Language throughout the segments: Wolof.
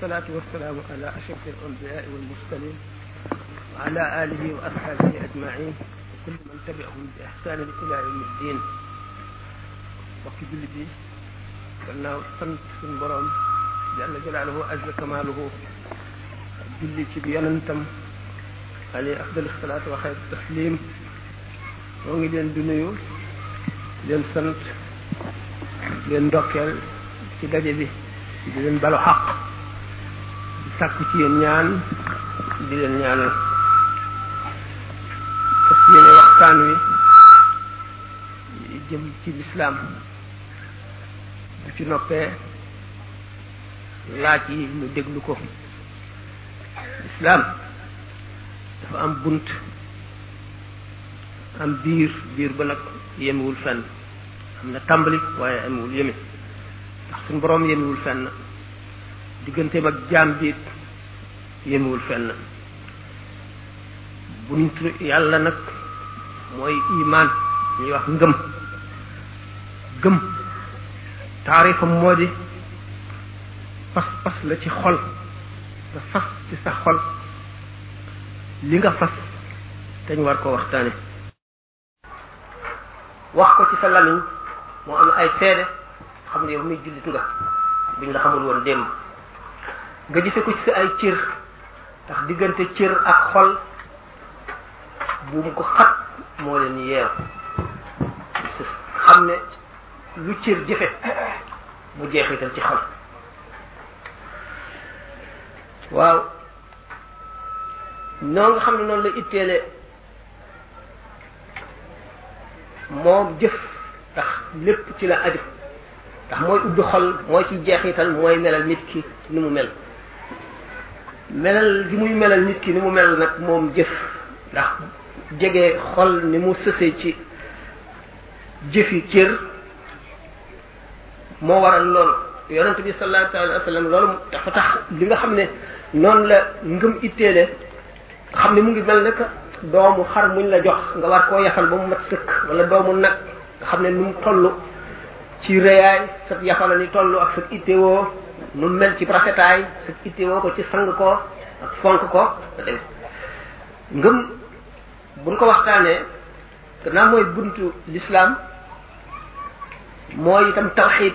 والصلاة والسلام على أشرف الأنبياء والمرسلين وعلى آله وأصحابه أجمعين وكل من تبعهم بإحسان إلى يوم الدين وفي بلدي gannaaw sant suñu borom jalla jalaaluhu azza kamaaluhu julli ci bi yonentam alayhi afdal salaatu wa xayr taslim moo ngi leen di nuyu leen sant leen ndokkeel ci daje bi di leen balu xaq di sàkku ci yéen ñaan di leen ñaanal fas yéene waxtaan wi jëm ci lislaam bu ci noppee laaj yi ñu déglu ko lislaam dafa am bunt am biir biir ba nag yemewul fenn am na tàmbali waaye amewul yeme ndax suñu boroom yemewul fenn digganteem ak jaam biit yemewul fenn buntu yàlla nag mooy imaan ñuy wax ngëm gëm taarifam moo di fas fas la ci xol nga fas ci sa xol li nga fas dañ war ko waxtaane wax ko ci sa lamiñ moo am ay seede xam ne yow muy jullit nga buñ la xamul woon démb nga gise ko ci sa ay cër ndax diggante cër ak xol buum ko xat moo leen yeew xam ne lu cër jëfe mu jeexital ci xol waaw noo nga xam ne noonu la itteele moom jëf ndax lépp ci la aju ndax mooy ubbi xol mooy ci jeexital mooy melal nit ki ni mu mel melal gi muy melal nit ki ni mu mel nag moom jëf ndax jege xol ni mu sësee ci jëfi cër moo waral loolu yonent bi sallallahu alayhi wa sallam loolu dafa tax li nga xam ne noonu la ngëm itteele nga xam ne mu ngi mel ne que doomu xar muñ la jox nga war koo yafal ba mu mat sëkk wala doomu nag nga xam ne nu mu toll ci rëyaay sa yafala ni toll ak sa ittewoo nu mu mel ci rafetaay sa ittewoo ko ci sang ko ak fonk ko ngëm buñ ko waxtaanee gannaaw mooy buntu l'islam mooy itam tawxid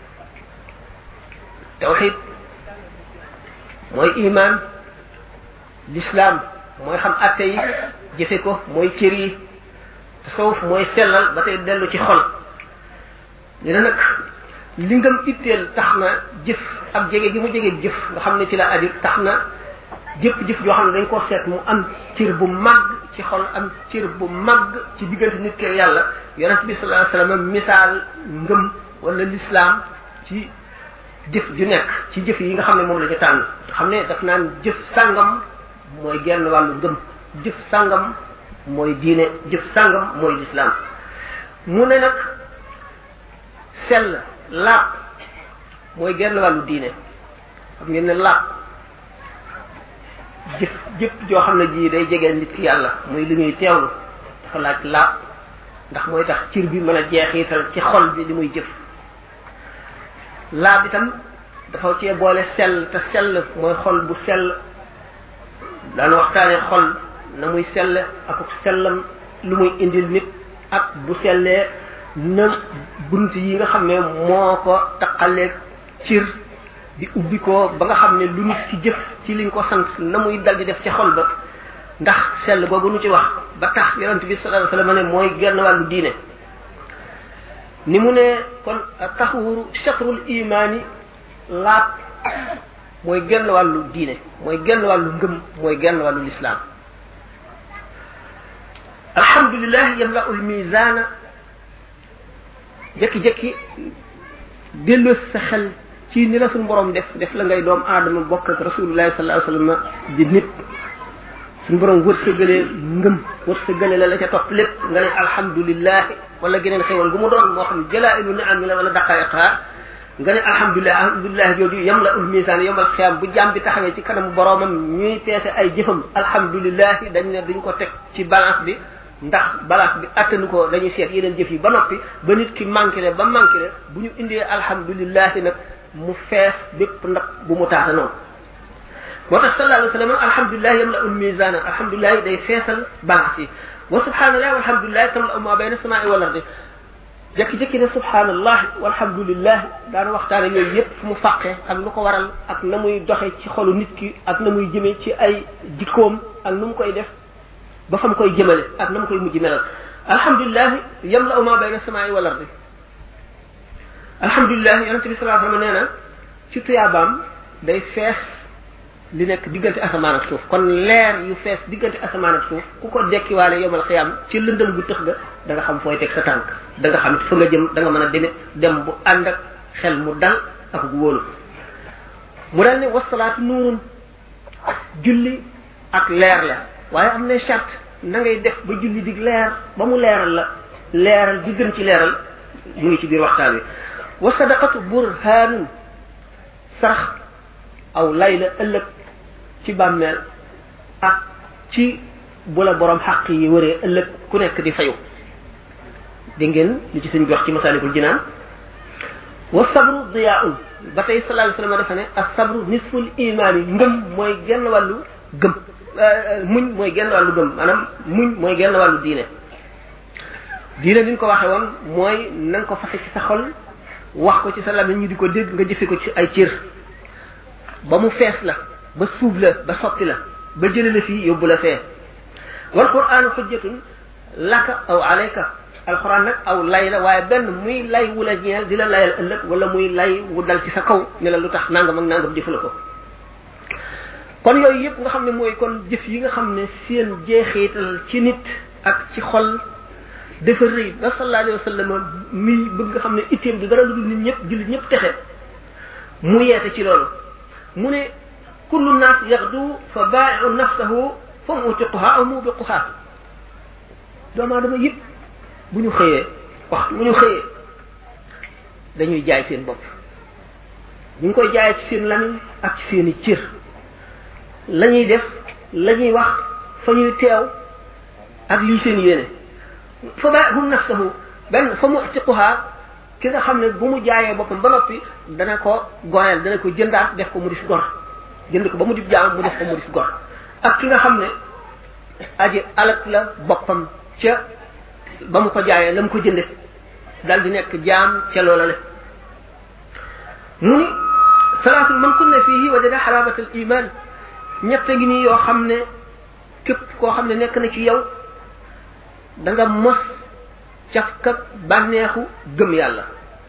tawxid mooy iman l'islam mooy xam atte yi jëfe ko mooy cër yi tasawuf mooy sellal ba tey dellu ci xol ñu ne nag li ngam itteel tax na jëf ak jege gi mu jege jëf nga xam ne ci la aju tax na jëpp jëf joo xam ne dañ koo seet mu am cër bu màgg ci xol am cër bu màgg ci diggante nit ke yàlla yonent bi sallallahu alayhi wasallam misaal ngëm wala l'islam ci jëf ju nekk ci jëf yi nga xam ne moom la ñu tànn nga xam ne daf naan jëf sàngam mooy genn wàllu ngëm jëf sàngam mooy diine jëf sàngam mooy l'islam mu ne nag sell laab mooy genn wàllu diine xam ngeen ne laab jëf jëpp joo xam ne ji day jegeel nit ki yàlla muy li ñuy teewlu dafa laaj laab ndax mooy tax cir bi mën a jeexital ci xol bi li muy jëf laab itam dafa cee boole sell te sell mooy xol bu sell daana waxtaane xol na muy sell ak sellam lu muy indil nit ak bu sellee na bunt yi nga xam ne moo ko taqaleeg cir di ubbi ko ba nga xam ne lu nit ci jëf ci liñ ko sant na muy dal di def ci xol ba ndax sell boobu nu ci wax ba tax yonent bi sallallahu alayhi wasallam ne mooy genn wàllu diine ni mu ne kon taxawuru chatrul imaani laab mooy genn wàllu diine mooy genn wàllu ngëm mooy genn wàllu lislaam alhamdulillah yamla'ul mizaana jekki-jekki delloo sa xel ci ni la suñu borom def def la ngay doom aadama bokk ak rasulullahi sallallahu alayhi wasallam di nit suñu borom wërsëgalee ngëm wërsëgalee la la ca topp lépp nga ne alhamdulillah wala geneen xéwal gu mu doon moo xam jalaa'ilu ni'am la wala daqaa'iqha nga ne alhamdulilah alhamdulilah jooju yam la ul misaan yomal xiyaam bu jaam bi taxawee ci kanamu boromam ñuy peese ay jëfam alhamdulilah dañ ne duñ ko teg ci balance bi ndax balance bi attanu ko dañuy seet yeneen jëf yi ba noppi ba nit ki manqué le ba manqué le bu ñu indee alhamdulilah nag mu fees bépp ndax bu mu taata noonu moo tax sallallahu alayhi wa sallam alhamdulilah yamla ul misana alhamdulilah day feesal balance yi wa subhanallah walhamdulilah tamla ma bayna samaa'i wal ardi jekki-jekki ne subhanallah walhamdulillah daana waxtaane yooyu yëpp fu mu fàqee ak lu ko waral ak na muy doxe ci xolu nit ki ak na muy jëmee ci ay jikkoom ak nu mu koy def ba fa mu koy jëmale ak na mu koy mujj melal alhamdulilah yamla ma bayna samaa'i wal ardi alhamdulilah yonente bi sallallahu alayhi wa sallam nee na ci tuyaabaam day fees li nekk diggante asamaan ak suuf kon leer yu fees diggante asamaan ak suuf ku ko dekkiwaale yomal xiyaam ci lëndëm gu tëx ga da nga xam fooy teg sa tànk da nga xam fa nga jëm da nga mën a demit dem bu ànd ak xel mu dal ak gu wóolu mu dal ne wasalaatu nuurun julli ak leer la waaye am na charte na ngay def ba julli di leer ba mu leeral la leeral di gën ci leeral mu ngi ci biir waxtaan wi wa sadaqatu burhaanun sarax aw lay la ëllëg ci bàmmeel ak ci bu la borom xaq yi wëree ëllëg ku nekk di fayu di ngeen li ci suñ jox ci masalikul jinaan wa sabru diyaun ba tey sallallahu alayhi wasallam dafa ne ak sabru nisful imaan yi ngëm mooy genn wàllu gëm muñ mooy genn wàllu gëm maanaam muñ mooy genn wàllu diine diine ni ñu ko waxee woon mooy na nga ko fase ci sa xol wax ko ci sa lamiñ ñu di ko dégg nga jëfe ko ci ay cër ba mu fees la ba suub la ba sotti la ba jële la fii yóbbu la fee wal qur'aanu xujjatun laka aw alayka alquran nag aw lay la waaye benn muy lay wu la ñeel di la layal ëllëg wala muy lay wu dal ci sa kaw ne la lu tax nangam ak nangam jëfu la ko kon yooyu yëpp nga xam ne mooy kon jëf yi nga xam ne seen jeexital ci nit ak ci xol dafa rëy ba sallallahu alayhi wa sallam mi bëgg nga xam ne itteem du dara lu dul nit ñëpp jullit ñëpp texe mu yeete ci loolu mu ne kullu naas yaxdu fa baa'iu nafsahu fa mutiquha aw mubiquha doomu aadama yëpp bu ñu xëyee waxtu bu ñu xëyee dañuy jaay seen bopp ñu ngi koy jaayee ci seen lamiñ ak ci seen i cër la ñuy def la ñuy wax fa ñuy teew ak lii seen yéene fa baa'iu nafsahu benn fa mutiquha ki nga xam ne bu mu jaayee boppam ba noppi dana ko goreel dana ko jëndaat def ko mu di fi gor jënd ko ba mu di jaam mu def ko mu di fi gor ak ki nga xam ne aji alak la boppam ca ba mu ko jaayee la mu ko jënde dal di nekk jaam ca loola le mu ni salaatul man kunna fihi wajada xalabat al iman ñett ngi nii yoo xam ne képp koo xam ne nekk na ci yow da nga mos cafka bànneexu gëm yàlla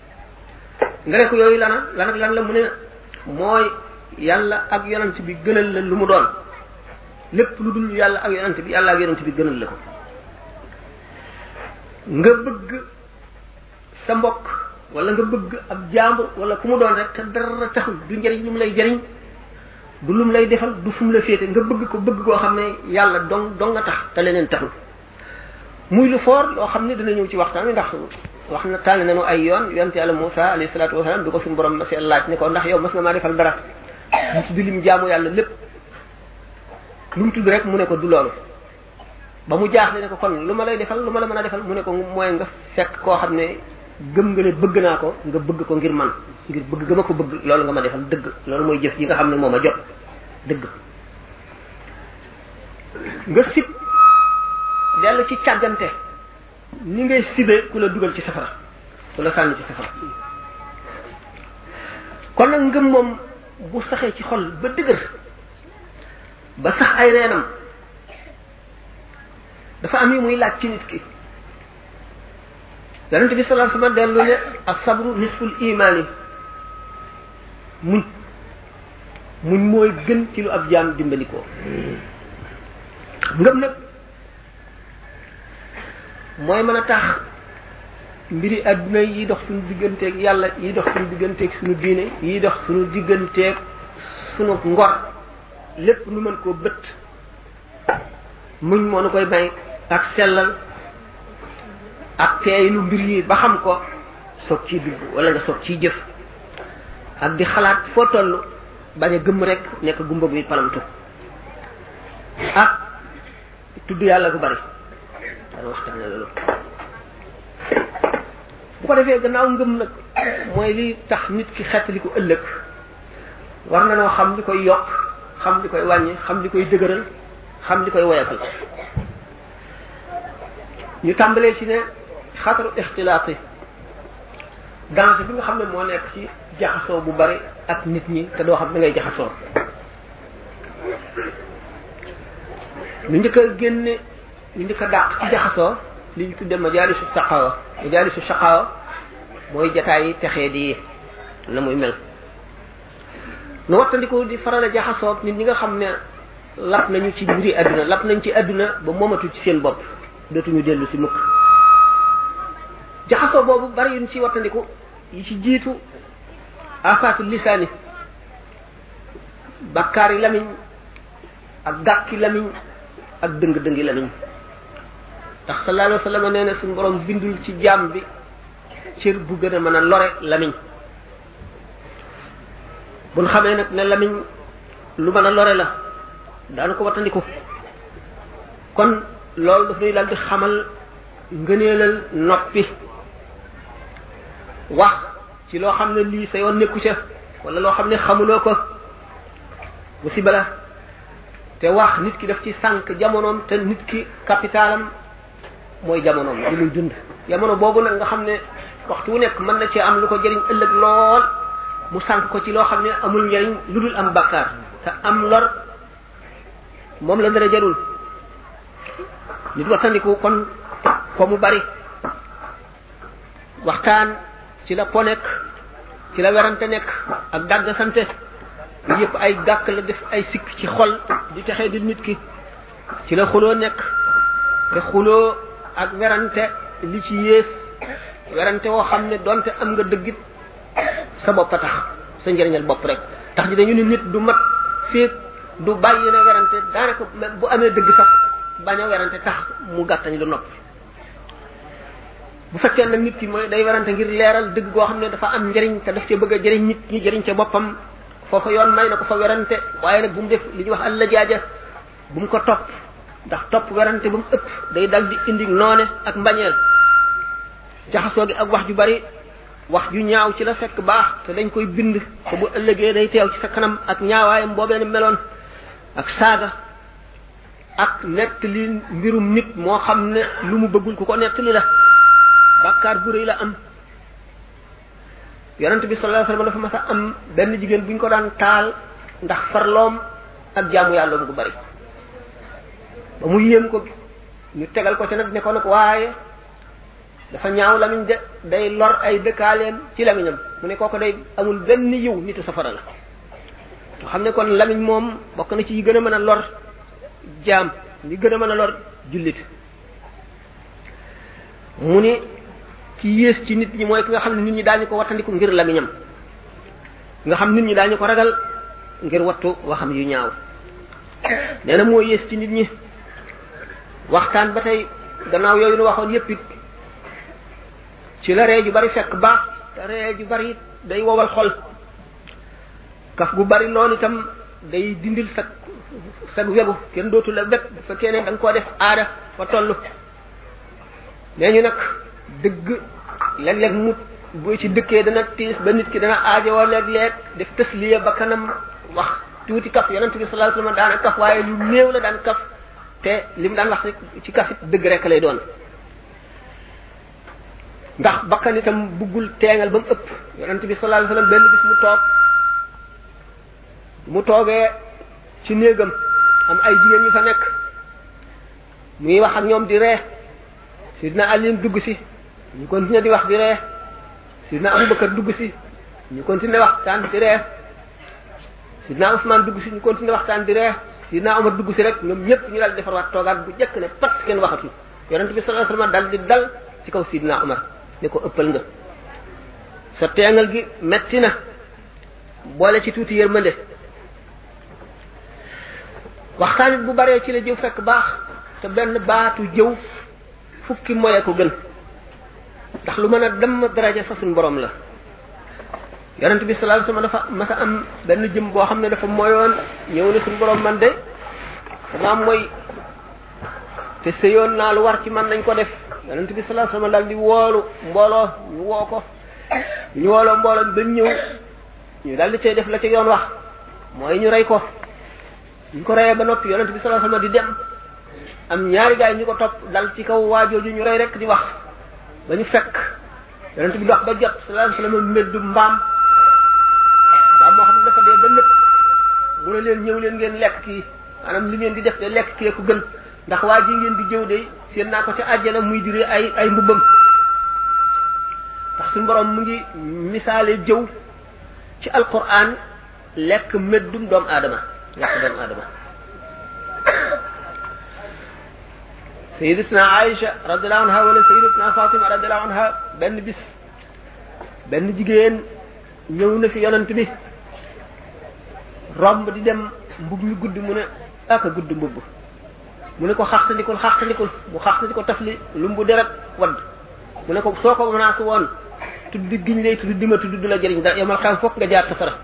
nga ne ko yooyu lana lan ak lan la mu ne mooy yàlla ak yonent bi gënal la lu mu doon lépp lu dul yàlla ak yonent bi yàlla ak yonent bi gënal la ko nga bëgg sa mbokk wala nga bëgg ab jàmbur wala ku mu doon rek te dara taxul du njëriñ lu mu lay jëriñ du lu mu lay defal du fu mu la féete nga bëgg ko bëgg koo xam ne yàlla dong dong nga tax te leneen taxul muy lu foor loo xam ne dina ñëw ci waxtaan wi ndax wax na tànn nañu ay yoon yonte yàlla Moussa alayhi salaatu wasalaam bi ko suñu borom ma si laaj ne ko ndax yow mas nga maa defal dara mu tudd lim jaamu yàlla lépp lu mu tudd rek mu ne ko du loolu ba mu jaaxle ne ko kon lu ma lay defal lu ma la mën a defal mu ne ko mooy nga fekk koo xam ne gëm nga ne bëgg naa ko nga bëgg ko ngir man ngir bëgg ga ma ko bëgg loolu nga ma defal dëgg loolu mooy jëf ji nga xam ne moo ma jot dëgg nga sib dellu ci càggante ni ngay sibe ku la dugal ci safara ku la sànni ci safara kon nag ngëm moom bu saxee ci xol ba dëgër ba sax ay reenam dafa am yi muy laaj ci nit ki yonent bi sallallahu alayhi wasallam dellu ne ak sabru nisful imaani muñ muñ mooy gën ci lu ab jaam dimbalikoo ngëm nag mooy mën a tax mbiri adduna yi dox suñu digganteeg yàlla yi dox suñu digganteeg suñu diine yi dox suñu digganteeg suñu ngor lépp nu mën koo bët muñ moo nu koy may ak sellal ak teeylu mbir yi ba xam ko soog ciy dugg wala nga soog ciy jëf ak di xalaat foo toll bañ a gëmm rek nekk gumba guy palamtu ak tudd yàlla gu bari dana waxtaane loolu bu ko defee gannaaw ngëm nag mooy li tax nit ki xettali ko ëllëg war na noo xam li koy yokk xam li koy wàññi xam li koy dëgëral xam li koy woyafal ñu tàmbalee ci ne xataru ixtilaat yi danger bi nga xam ne moo nekk ci jaxasoo bu bari ak nit ñi te doo xam da ngay jaxasoo ñu njëkk a génne ñu njëkk a dàq ci jaxasoo li ñu tudde majaalisu saqaawa majaalisu saqaawa mooy jataay yi texee di na muy mel nu wattandiku di faral a jaxasoo nit ñi nga xam ne lap nañu ci mbiri àdduna lap nañ ci àdduna ba moomatu ci seen bopp dootuñu dellu si mukk jaxasoo boobu bari yuñ ci wattandiku yi ci jiitu afaatu lisaani bakkaar yi lamiñ ak gàkki lamiñ ak dëng-dëngi lamiñ ndax sallallahu alayhi wa sallam nee na suñu borom bindul ci jaam bi cër bu gën a mën a lore lamiñ buñ xamee nag ne lamiñ lu mën a lore la daanu ko wattandiku kon loolu daf ñuy daal di xamal ngëneelal noppi wax ci loo xam ne lii sa yoon nekku ca wala loo xam ne xamuloo ko musiba la te wax nit ki daf ci sànq jamonoom te nit ki capitalam mooy jamonoom di muy dund jamono boobu nag nga xam ne waxtu wu nekk mën na cee am lu ko jëriñ ëllëg lool mu sànq ko ci loo xam ne amul njëriñ lu dul am bakkaar te am lor moom la dara jarul nit wattandiku kon ko mu bari waxtaan ci la po nekk ci la werante nekk ak dàgg sante yëpp ay gàkk la def ay sikk ci xol di texee di nit ki ci la xuloo nekk te xuloo ak werante li ci yées werante woo xam ne donte am nga dëggit sa bopp a tax sa njëriñal bopp rek tax ji dañu ne nit du mat féeg du bàyyi na werante daanaka bu amee dëgg sax bañ a werante tax mu gàttañ lu noppi bu fekkee nag nit ki mooy day werante ngir leeral dëgg goo xam ne dafa am njëriñ te daf cee bëgg a jëriñ nit ñi jëriñ ca boppam foofa yoon may na ko fa werante waaye nag bu mu def li ñuy wax alla jaaja bu mu ko topp ndax topp werante ba mu ëpp day dal di indi noone ak mbañeel jaxasoo gi ak wax ju bari wax ju ñaaw ci la fekk baax te dañ koy bind te bu ëllëgee day teew ci sa kanam ak ñaawaayam boobee ni meloon ak saaga ak nettali mbirum nit moo xam ne lu mu bëggul ku ko nettali la bàkkaar bu rëy la am yonent bi sallallahu alayhi wasallam dafa mas a am benn jigéen bu ñu ko daan taal ndax farloom ak jaamu yàlla bu bari ba mu yéem ko ñu tegal ko ci nag ne ko nag waaye dafa ñaaw lamiñ de day lor ay dëkkaaleem ci lamiñam mu ne kooko day amul benn yiw nitu safara la nga xam ne kon lamiñ moom bokk na ci yi gën a mën a lor jaam li gën a mën a lor jullit mu ni ki yées ci nit ñi mooy ki nga xam ne nit ñi daañu ko wattandiku ngir lamiñam nga xam nit ñi daañu ko ragal ngir wattu waxam yu ñaaw nee na moo yées ci nit ñi waxtaan ba tey gannaaw yooyu nu waxoon yépp it ci la ree ju bari fekk baax te ree ju bari day wowal xol kaf gu bari loolu itam day dindil sa sag wegu kenn dootu la wet bu fekkee ne da nga koo def aada fa toll nee ñu nag dëgg léeg-léeg mu bu ci dëkkee dana tiis ba nit ki dana aajowoo léeg-léeg def tasliya ba kanam wax tuuti kaf yonent bi sallallahu alayhi wasallam daana kaf waaye lu néew la daan kaf te li mu daan wax rek ci kafit dëgg rek lay doon ndax bakkan itam buggul teengal ba mu ëpp yonent bi sallallahu alayhi wasallam benn bis mu toog mu toogee ci néegam am ay jigéen ñu fa nekk muy wax ak ñoom di ree sidna Ali dugg si ñu continuer di wax di ree sidna Abubakar dugg si ñu continuer waxtaan di ree sidna Usman dugg si ñu continuer waxtaan di ree sidna Omar dugg si rek ñoom ñëpp ñu dal defarwaat toogaat bu jëkk ne pat kenn waxatul yonent bi sallallahu alayhi wasallam dal di dal ci kaw sidna Omar ne ko ëppal nga sa teengal gi metti na boole ci tuuti yërmande waxtaan it bu baree ci la jëw fekk baax te benn baatu jëw fukki moye ko gën ndax lu mën a dem daraja fa suñ borom la yonent bi sallallahu alayhi wasallam dafa masa am benn jëm boo xam ne dafa moyoon ñëw ne suñ borom man de dama mooy te sëyoon naa lu war ci man nañ ko def yonent bi sallallahu alayhi wasallam daal di woolu mbooloo ñu woo ko ñu wooloo mbooloo ba ñëw ñu daal di cay def la ci yoon wax mooy ñu rey ko ñu ko reyee ba noppi yonent bi sallallahu alayhi wasallam di dem am ñaari gaay ñu ko topp dal ci kaw waajooju ñu rey rek di wax ba ñu fekk yonent bi dox ba jot sallallahu alayhi wasallam meddu mbaam mbaam moo xam ne dafa dee ba lépp mu ne leen ñëw leen ngeen lekk kii maanaam li ngeen di def de lekk kee ko gën ndax waa ji ngeen di jëw de seen naa ko ca àjjana muy diri ay ay mbubbam ndax suñu borom mu ngi misaale jëw ci alquran lekk meddum doomu aadama lekk doomu aadama sayidatuna Aïcha radiallahu anha wala sayidatuna Fatima radiallahu anha benn bis benn jigéen ñëw na fi yonent bi romb di dem mbub mi gudd mu ne aka gudd mbubb mu ne ko xaxtandikul xaxtandikul mu xaxtandi ko tafli lumbu deret wadd mu ne ko soo ko menacé woon tudd giñ lay tudd dima tudd du la jëriñ da yomal xam fokk nga jaar safara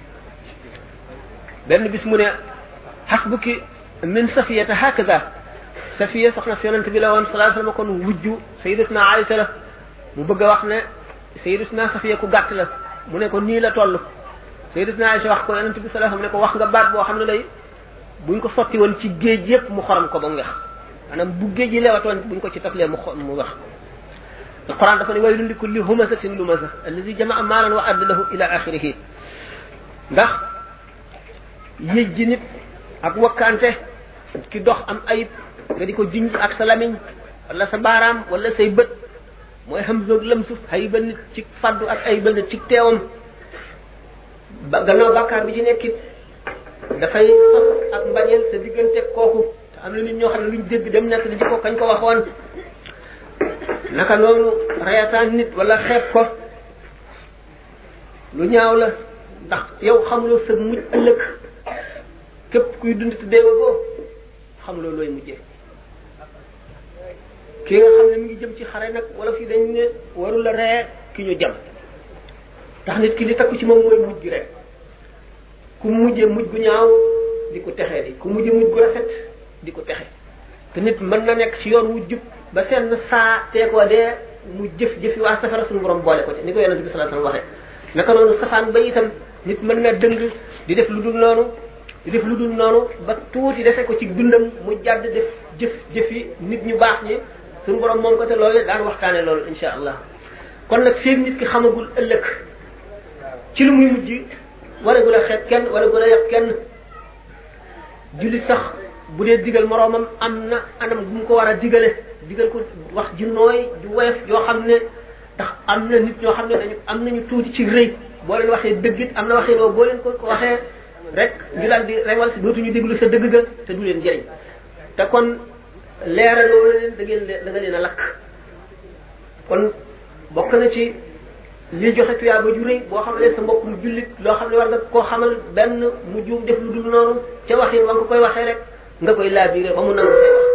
benn bis mu ne xasbuki min safiyata hakaza safiya soxna si yonent bi la woon sallallahu alayhi wasallam kon wujju sayyidatuna Aïsa la mu bëgg a wax ne sayyidatuna safiya ku gàtt la mu ne ko nii la toll sayyidatuna Aïsa wax ko yonent bi sallallahu alayhi wasallam ne ko wax nga baat boo xam ne lay buñ ko sotti woon ci géej yépp mu xorom ko ba mu wex maanaam bu géej yi lewatoon buñ ko ci taflee mu mu wax alquran dafa ne waylun li kulli humazatin lumaza allazi jamaa maalan wa addalahu ila axirihi ndax yëj ji nit ak wakkaante ki dox am ayib nga di ko junj ak sa lamiñ wala sa baaraam wala say bët mooy xam zoog lëmsu xay ba nit ci faddu ak ay ba nit ci teewam ba gannaaw bàkkaar bi ci nekkit dafay sos ak mbañeel sa diggante kooku te am na nit ñoo xam ne luñ dégg dem nekk di ko kañ ko waxoon naka noonu reyataan nit wala xeeb ko lu ñaaw la ndax yow xamuloo sa mujj ëllëg képp kuy dund te deewa ko xamuloo looy mujjee ki nga xam ne mi ngi jëm ci xare nag wala fii dañ ne waru la ree ki ñu jam ndax nit ki li takku ci moom mooy mujj gi rek ku mujjee mujj gu ñaaw di ko texee di ku mujjee mujj gu rafet di ko texe te nit mën na nekk ci yoon wu jub ba seen saa teekoo dee mu jëf jëfi waa safara suñu borom boole ko ci ni ko yonente bi sallallahu alayhi wasallam waxee naka noonu safaan ba itam nit mën na dëng di def lu dul noonu di def lu dul noonu ba tuuti defe ko ci dundam mu jàdd def jëf jëfi nit ñu baax ñi suñu borom moom ko te loolu daan waxtaane loolu insha allah kon nag fii nit ki xamagul ëllëg ci lu muy mujj waragul a xeeb kenn waragul a yàq kenn jullit sax bu dee digal moroomam am na anam bu mu ko war a digale digal ko wax ju nooy ju woyof yoo xam ne ndax am na nit ñoo xam ne dañu am nañu tuuti ci rëy boo leen waxee dëggit am na waxee boo boo leen ko ko waxee rek ñu daal di rewal si dootuñu déglu sa dëgg ga te du leen jëriñ te kon leeraloo leen da ngeen da nga leen a lakk kon bokk na ci li joxe tuyaa ba ju rëy boo xam ne sa mbokk mu jullit loo xam ne war nga koo xamal benn mu juum def lu dul noonu ca waxin wa nga koy waxee rek nga koy laabiré ba mu nangu say wax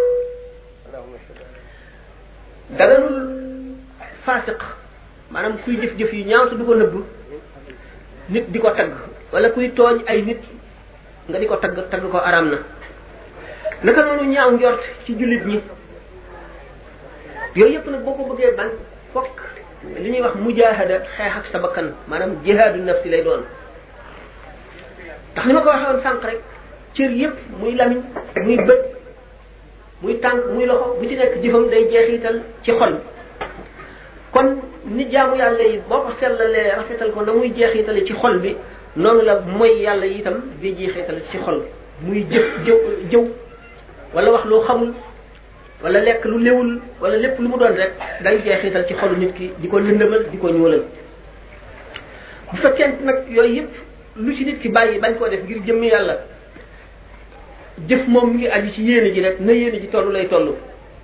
daganul faasiq maanaam kuy jëf-jëf yu ñaaw te du ko nëbb nit di ko tagg wala kuy tooñ ay nit nga di ko tagg tagg ko araam na naka noonu ñaaw njort ci jullit ñi yooyu yëpp nag boo ko bëggee ban fokk li ñuy wax mujahada xeex ak sa bakkan maanaam jihaadu nafsi lay doon ndax ni ma ko waxee woon sànq rek cër yëpp muy lamiñ muy bët muy tànk muy loxo bu ci nekk jëfam day jeexital ci xol kon ni jaamu yàlla yi boo ko sellalee rafetal ko na muy jeexitale ci xol bi noonu la mooy yàlla yi itam di jeexital ci xol muy jëf jëw jëw wala wax loo xamul wala lekk lu léwul wala lépp lu mu doon rek day jeexital ci xolu nit ki di ko lëndëmal di ko ñuulal bu fekkee nag yooyu yëpp lu ci nit ki bàyyi bañ koo def ngir jëmmi yàlla jëf moom mi ngi aju ci yéene ji rek na yéene ji toll lay toll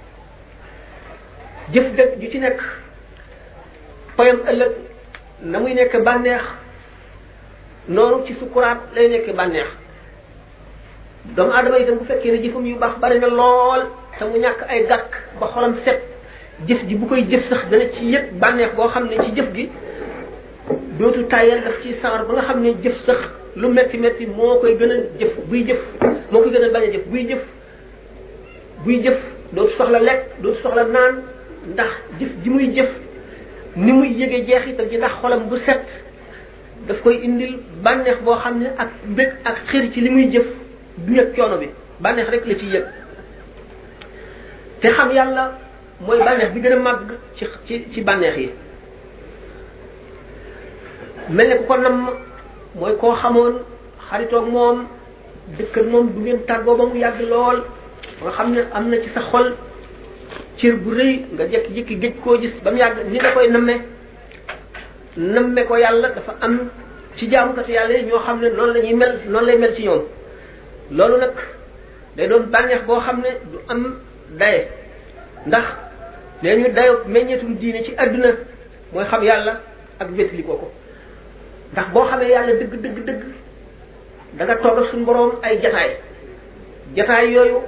jëf dëgg ju ci nekk payam ëllëg na muy nekk bànneex noonu ci sukuraat lay nekk bànneex doomu aadama itam bu fekkee ne jëfam yu baax bari na lool te mu ñàkk ay gàkk ba xolam set jëf ji bu koy jëf sax dana ci yëg bànneex boo xam ne ci jëf gi dootu tàyyal daf ci sawar ba nga xam ne jëf sax lu metti metti moo koy gën a jëf buy jëf moo koy gën a bañ a jëf buy jëf buy jëf dootu soxla lekk dootu soxla naan ndax jëf ji muy jëf ni muy yëgee jeexital ji ndax xolam bu set daf koy indil bànneex boo xam ne ak mbég ak xër ci li muy jëf du yëg coono bi bànneex rek la ciy yëg te xam yàlla mooy bànneex bi gën a màgg ci ci ci bànneex yi mel ne ku ko nam mooy koo xamoon xaritoog moom dëkkal moom du ngeen tàggoo ba mu yàgg lool nga xam ne am na ci sa xol cër bu rëy nga jékki-jékki géej koo gis ba mu yàgg ni da koy namme namme ko yàlla dafa am ci jaamukatu yàlla yi ñoo xam ne noonu la ñuy mel noonu lay mel ci ñoom loolu nag day doon bànneex boo xam ne du am daye ndax nee ñu dayo meññetum diine ci àdduna mooy xam yàlla ak wétali ko ko ndax boo xamee yàlla dëgg dëgg dëgg da nga toog ak suñu boroom ay jataay jataay yooyu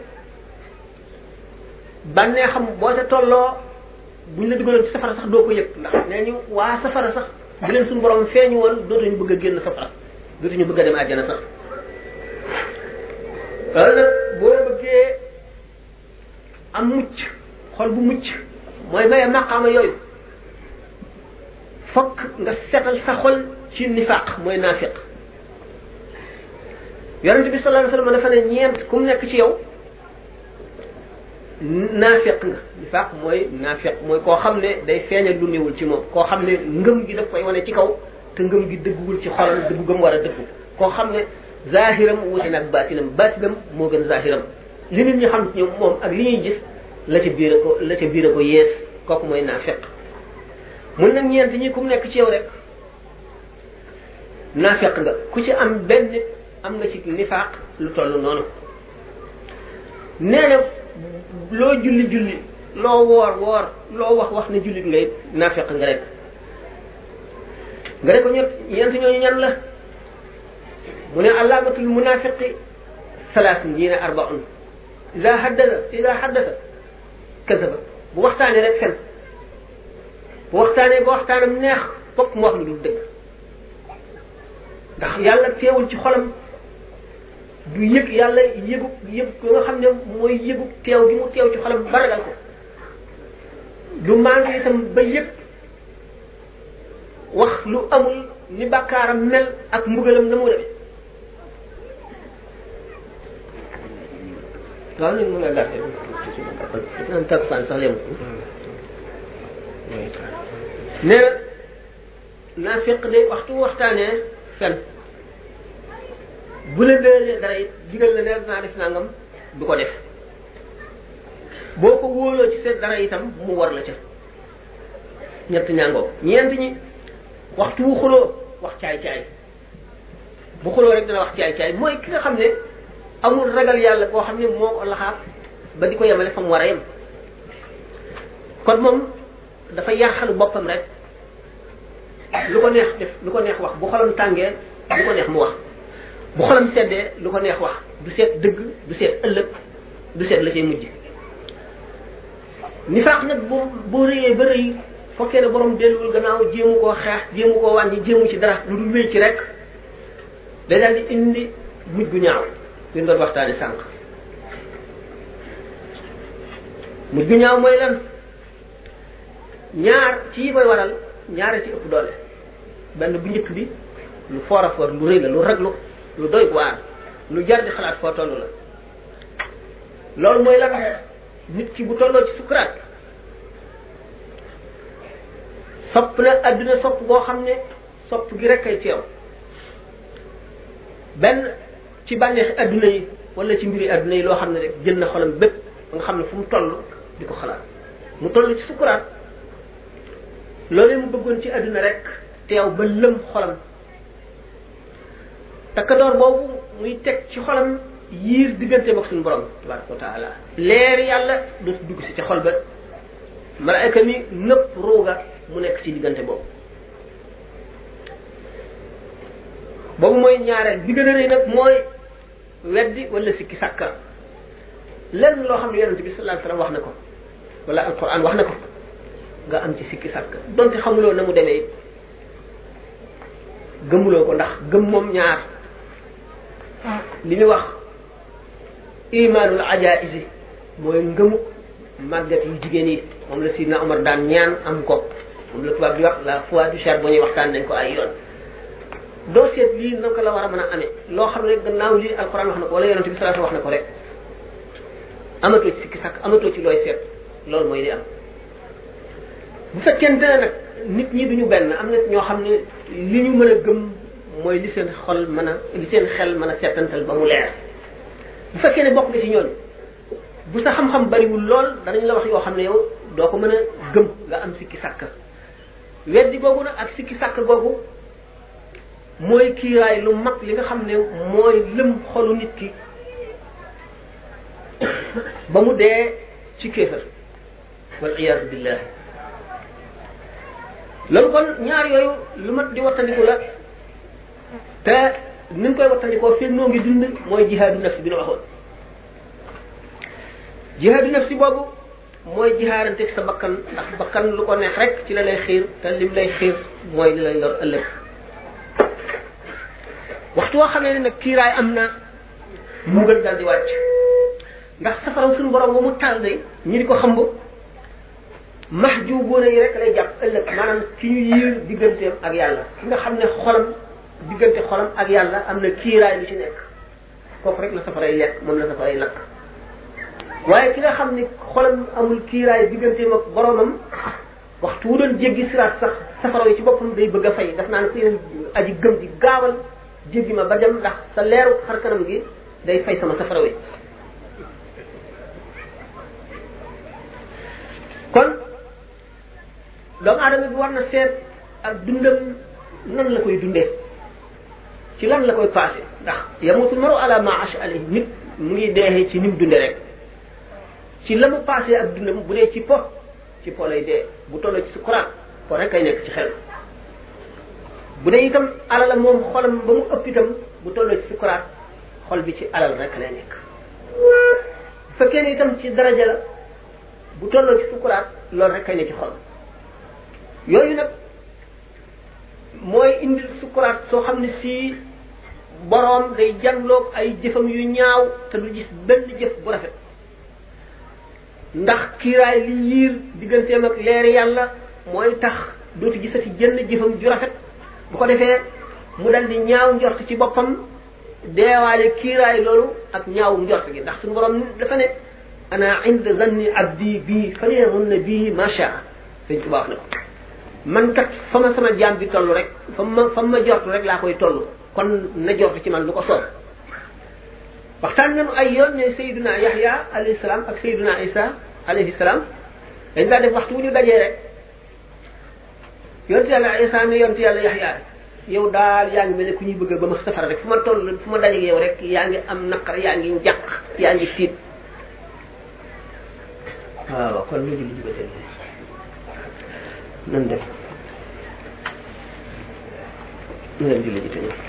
bànnee xam boo ca tolloo buñ la dugaloon ci safara sax doo ko yëg ndax nee ñu waa safara sax bu leen suñu boroom feeñu woon dootuñu bëgg a génn safara dootuñu bëgg a dem àjjana sax loolu nag boo bëggee am mucc xol bu mucc mooy maye maqaama yooyu fokk nga setal sa xol ci nifaq mooy naafiq yonent bi sallallahu alayhi wasallam dafa ne ñeent ku mu nekk ci yow naafiq nga nifaq mooy naafiq mooy koo xam ne day feeñal lu néewul ci moom koo xam ne ngëm gi daf koy wane ci kaw te ngëm gi dëgguwul ci xolam dëggu gëm war a dëggu koo xam ne zahiram wuute nag baatinam baatinam moo gën zahiram li nit ñi xam ci ñoom moom ak li ñuy gis la ca biir ko la ca biir ko yees kooku mooy naafiq mun nag ñeent ñi ku mu nekk ci yow rek naafiq nga ku ci am benn nit am nga ci nifaaq lu toll noonu nee na loo julli julli loo woor woor loo wax wax ne jullit ngay naafiq nga rek nga ne ko ñett ñeent ñooñu ñan la mu ne alaamatul munafiqi salaas ñii ne arbaun ida haddasa ida haddasa kasaba bu waxtaanee rek fen bu waxtaanee ba waxtaanam neex fokk mu wax lu dul dëgg ndax yàlla teewul ci xolam du yëg yàlla yëgu yëg ko nga xam ne mooy yëgu teew gi mu teew ci xolam ba ragal ko du manqué itam ba yëg wax lu amul ni bàkkaaram mel ak mbugalam na mu demee waaw léegi mën nga gàtte naan takkusaan sax léemu nee na naafiq de waxtu waxtaanee fen bu la dëlee dara it digal la ne naa def nangam du ko def boo ko wóoloo ci seet dara itam mu war la ca ñett ñàngoo ñeent ñi waxtu wu xuloo wax caay-caay bu xuloo rek dina wax caay-caay mooy ki nga xam ne amul ragal yàlla koo xam ne moo ko laxaat ba di ko yemale fa mu war a yem kon moom dafa yaaxalu boppam rek lu ko neex def lu ko neex wax bu xolam tàngee lu ko neex mu wax bu xolam seddee lu ko neex wax du seet dëgg du seet ëllëg du seet la cay mujj nifaaq nag bu boo rëyee ba rëy fokkee ne borom delluwul gannaaw jéemu koo xeex jéemu koo wàññi jéemu ci dara lu dul wéy ci rek day daal di indi mujj gu ñaaw li doon waxtaane sànq mujj gu ñaaw mooy lan ñaar ci yi koy waral ñaare ci ëpp doole benn bu njëkk bi lu foor a foor lu rëy la lu raglu lu doy waar lu jar di xalaat foo toll la loolu mooy lan nit ki bu tolloo ci sukuraat sopp na adduna sopp boo xam ne sopp gi rek ay teew benn ci bànneexi adduna yi wala ci mbiri adduna yi loo xam ne rek jël na xolam bépp ba nga xam ne fu mu toll di ko xalaat mu toll ci sukuraat loolee mu bëggoon ci adduna rek teew ba lëm xolam takkadoor boobu muy teg ci xolam yiir diggante ak suñu borom tabaraka wa taala leer yàlla dootu dugg si ca xol ba malaayka mi nëpp ruuga mu nekk ci diggante boobu boobu mooy ñaareel bi gën a rëy nag mooy weddi wala sikki sàkka lenn loo xam ne yonente bi sallallahu alayhi wasallam wax na ko wala alquran wax na ko nga am ci sikki sàkka donte xamuloo na mu demee it gëmuloo ko ndax gëm moom ñaar li ñu wax imaanul ajaisi mooy ngëmu màggat yu jigéen yi moom la sidna Omar daan ñaan am ko moom la tubaab di wax la foi du charbonnier waxtaan nañ ko ay yoon doo seet lii naka la war a mën a amee loo xam ne gannaaw lii alquran wax na ko wala yonente bi salaatu wax na ko rek amatoo ci sikki sàkk amatoo ci looy seet loolu mooy li am bu fekkente ne nag nit ñi duñu benn am na ñoo xam ne li ñu mën a gëm mooy li seen xol mën a li seen xel mën a seetantal ba mu leer bu fekkee ne bokk nga ci ñooñu bu sa xam-xam bariwul lool danañ la wax yoo xam ne yow doo ko mën a gëm nga am sikki sàkk weddi googu nag ak sikki sàkk googu mooy kiiraay lu mag li nga xam ne mooy lëm xolu nit ki ba mu dee ci kéefër wal iyaadu billah loolu kon ñaar yooyu lu mat di wattandiku la te ni ñu koy wattandikoo fii noo ngi dund mooy jihaadu nafsi bi nu waxoon jihaadu nafsi boobu mooy jihaarante sa bakkan ndax bakkan lu ko neex rek ci la lay xiir te lim lay xiir mooy li lay lor ëllëg waxtu woo xamee ne nag kiiraay am na mu gën daal di wàcc ndax safara suñu borom ba mu taal day ñi di ko xamb mahjubuuna yi rek lay jàpp ëllëg maanaam ki ñu yiir digganteem ak yàlla ki nga xam ne xolam diggante xolam ak yàlla am na kiiraay lu ci nekk kooku rek la safaray lekk moom la safaray lakk waaye ki nga xam ne xolam amul kiiraay digganteem ak boromam waxtu wu doon jéggi siraat sax safara yi ci boppam day bëgg a fay daf naan ko yow aji gëm ji gaawal jéggi ma ba dem ndax sa leeru xar kanam gi day fay sama safara wi kon doomu aadama bi war na seet ak dundam nan la koy dundee ci lan la koy passé ndax yamutul maru ala ma ash alayhi nit mu ngi deexee ci ni mu dunde rek ci la mu passé ak dundam bu dee ci po ci po lay dee bu tolloo ci sukuraat po rek kay nekk ci xel bu dee itam alala moom xolam ba mu ëpp itam bu tolloo ci sukuraat xol bi ci alal rek lay nekk bu fekkee ne itam ci daraja la bu tolloo ci sukuraat loolu rek kay ne ci xol yooyu nag mooy indil sukuraat soo xam ne si boroom day janloog ay jëfam yu ñaaw te du gis benn jëf bu rafet ndax kiiraay li yiir digganteem ak leeri yàlla mooy tax dootu gisati jënn jëfam ju rafet bu ko defee mu dal di ñaaw njort ci boppam deewaale kiiraay loolu ak ñaaw njort gi ndax suñu borom dafa ne ana inda zanni abdi bii falyamunna bii ma shaa sëñ Tuubaa wax na ko man kat fa ma sama jaam bi toll rek fa ma fa ma jort rek laa koy toll kon na jort ci man lu ko soob waxtaan nañu ay yoon ne Seydina Yahya alayhi salaam ak Seydina Isa alayhi salaam dañ daa def waxtu wu ñu dajee rek yonent yàlla Isa ne yonent yàlla Yahya yow daal yaa ngi mel ne ku ñuy bëgg ba ma safara rek fu ma toll fu ma dajeeg yow rek yaa ngi am naqar yaa ngi njàq yaa ngi tiit waaw kon ñu julli jubate nan def ñu leen julli ji te ñëw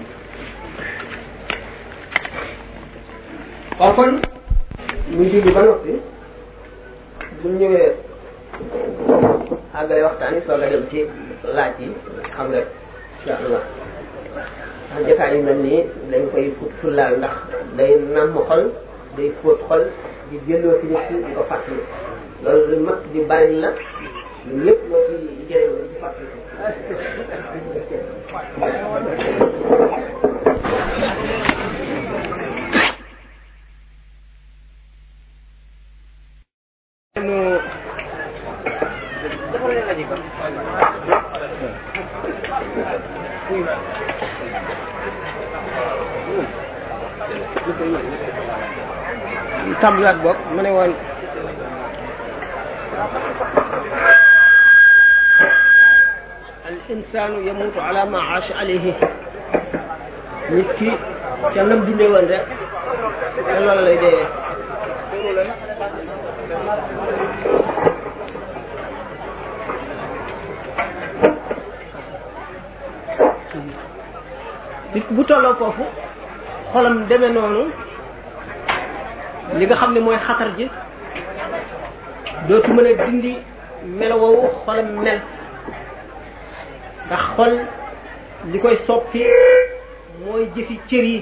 waaw kon ñu julli ba noppi bu ñëwee àggale waxtaan yi soog a dem ci laaj yi xam rek insha allah ndax jotaay yu mel nii dañ koy fut fullaal ndax day namm xol day fóot xol di jëlloo ci nit ki di ko fàttali loolu lu mag di bari la ñun lépp loo ci jëriñoo di ci fàttali tàmbaliwaat boog mu ne woon al insanu yamutu ala ma aasha alayhi nit ki ca nam dundee woon rek te loolu lay dee nit bu tolloo foofu xolam demee noonu li nga xam ne mooy xatar ji dootu mën a dindi melo woowu xolam mel ndax xol li koy soppi mooy jëfi cër yi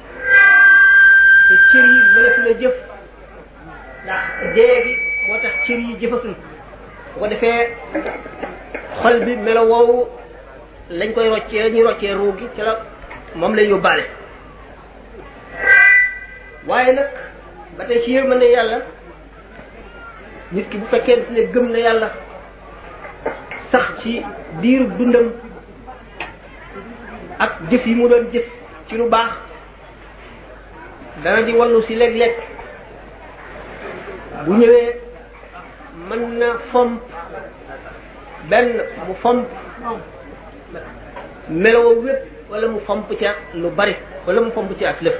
te cër yi mënatu la jëf ndax dee gi moo tax cër yi jëfatul bu ko defee xol bi melo woowu lañ koy roccee ñuy roccee ruu gi ca la moom lay yóbbaale waaye nag ba tey ci yërmande yàlla nit ki bu fekkee ne gëm na yàlla sax ci diiru dundam ak jëf yi mu doon jëf ci lu baax dana di wallu si léeg-léeg bu ñëwee mën na fomp benn mu fomp meloo wépp wala mu fomp ci ak lu bari wala mu fomp ci ak lëf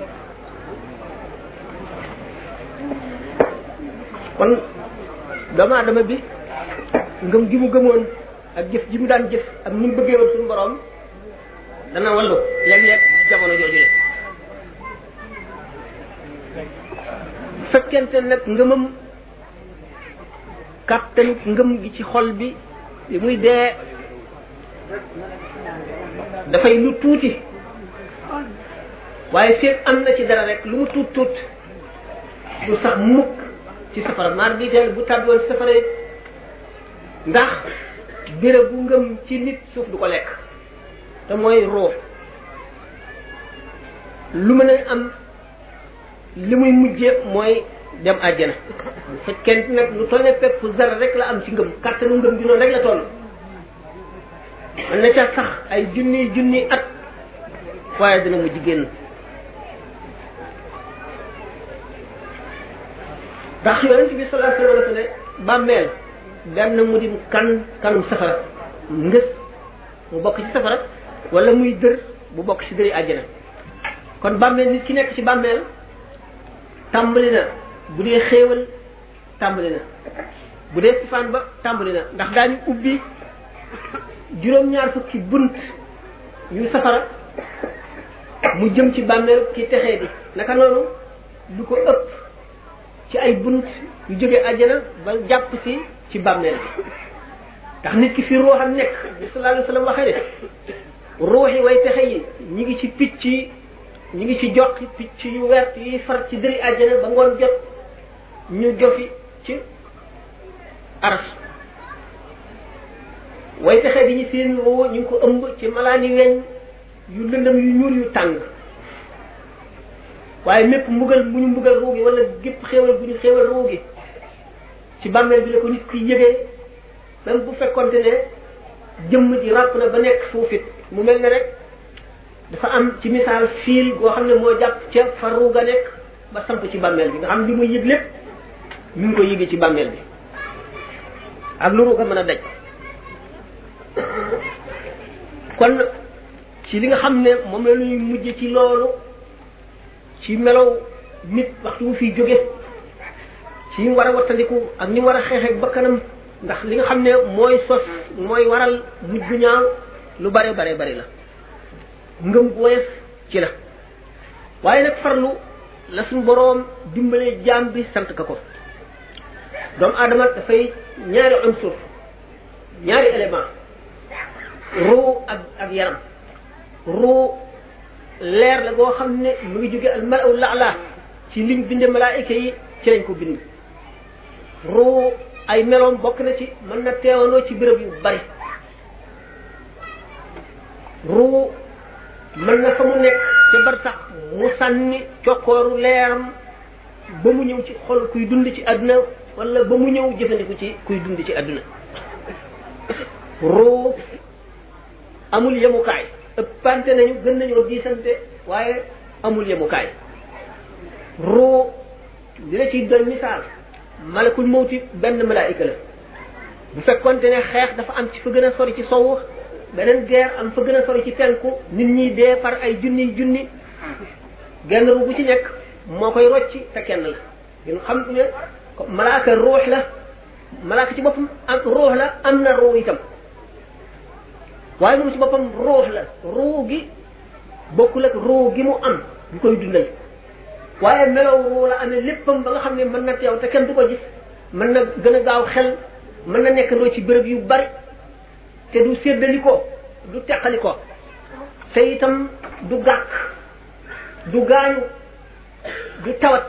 kon doomu adama bi ngëm gi mu gëmoon ak jëf ji mu daan jëf ak ni mu bëggee woon suñu borom dana wallu léeg-léeg jamono jooju le fekkente nag ngëmam kàttan ngëm gi ci xol bi bi muy dee dafay lu tuuti waaye feeg am na ci dara rek lu mu tuut tuut du sax mukk ci safara maar bi teel bu tàbbiwoon ci safara ndax béréb bu ngëm ci nit suuf du ko lekk te mooy ruux lu mën a am li muy mujje mooy dem àjjana bu fekkente nag lu toll ne pepp zara rek la am ci ngëm kàttanu ngëm gi noonu rek la toll mën na ca sax ay junni junni at waaye dina mujj génn ndax yonent bi sallallahu alayhi wa sallam ne bàmmeel benn mu di kan kanum safara ngës mu bokk ci safara wala muy dër bu bokk ci dëri àjjana kon bàmmeel nit ki nekk ci bàmmeel tàmbali na bu dee xéewal tàmbali na bu dee sifaan ba tàmbali na ndax daañu ubbi juróom-ñaar fukki bunt yu safara mu jëm ci bàmmeel ki texee di naka noonu lu ko ëpp ci ay bunt yu jóge àjjana ba jàpp si ci bàmmeel bi ndax nit ki fi ruuxam nekk bi sallallahu alayhi wa sallam waxee ne ruux yi way texe yi ñi ngi ci picc yi ñi ngi ci joxi picc yu wert yi far ci dëri àjjana ba ngoon jot ñu jofi ci aras way texe di ñu seen ruu ñu ngi ko ëmb ci malaani weñ yu lëndëm yu ñuul yu tàng waaye mépp mbugal bu ñu mbugal ruu gi wala gépp xéewal bu ñu xéewal ruu gi ci bàmmeel bi la ko nit kuy yëgee même bu fekkonte ne jëmm ji ràpp na ba nekk suufit mu mel ne rek dafa am ci misaal fiil goo xam ne moo jàpp ca fa ruu ga nekk ba samp ci bàmmeel bi nga xam li muy yëg lépp mi ngi ko yëgee ci bàmmeel bi ak lu ruu ga mën a daj kon ci li nga xam ne moom la ñuy mujj ci loolu ci melow nit waxtu mu fiy jóge ci ñu war a wattandiku ak ñu war a xeexeeg bakkanam ndax li nga xam ne mooy sos mooy waral mujj gu ñaaw lu bare bare bari la ngëm gu woyof ci la waaye nag farlu la suñ boroom dimbalee jaam bi sant ka ko doomu aadama dafay ñaari unsur ñaari élément ruu ak ak yaram ruu leer la goo xam ne mu ngi jóge al malaw laala ci liñ binde malaayika yi ci lañ ko bind ruu ay meloom bokk na ci mën na teewandoo ci béréb yu bari ruu mën na fa mu nekk ca bar sax mu sànni cokkooru leeram ba mu ñëw ci xol kuy dund ci àdduna wala ba mu ñëw jëfandiku ci kuy dund ci àdduna ruu amul yemukaay ëppante nañu gën nañoo diisante waaye amul yemukaay ruu li la ciy doon misaal malakul mawti benn malaayika la bu fekkonte ne xeex dafa am ci fa gën a sori ci sowu beneen guerre am fa gën a sori ci penku nit ñi dee par ay junni junni genn ru bu ci nekk moo koy rocci te kenn la ngeen xam ne malaaka ruux la malaaka ci boppam am ruux la am na ruu itam waaye moom ci boppam ruux la ruu gi bokkul ak ruu gi mu am bu koy dundal waaye melow ruu la amee léppam ba nga xam ne mën na teew te kenn du ko gis mën na gën a gaaw xel mën na nekk ndoo ci béréb yu bari te du séddali ko du teqali ko te itam du gàkk du gaañu du tawat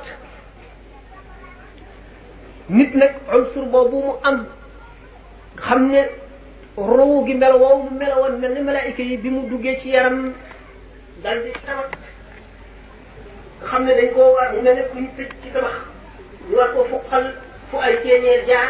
nit nag unsur boobu mu am xam ne ruu gi melo woowu mu melo woon mel ni malaayika yi bi mu duggee ci yaram daal di tawat nga xam ne dañ koo war mu mel ne kuñ tëj ci tabax ñu war koo fuqal fu ay ceeñeer jaar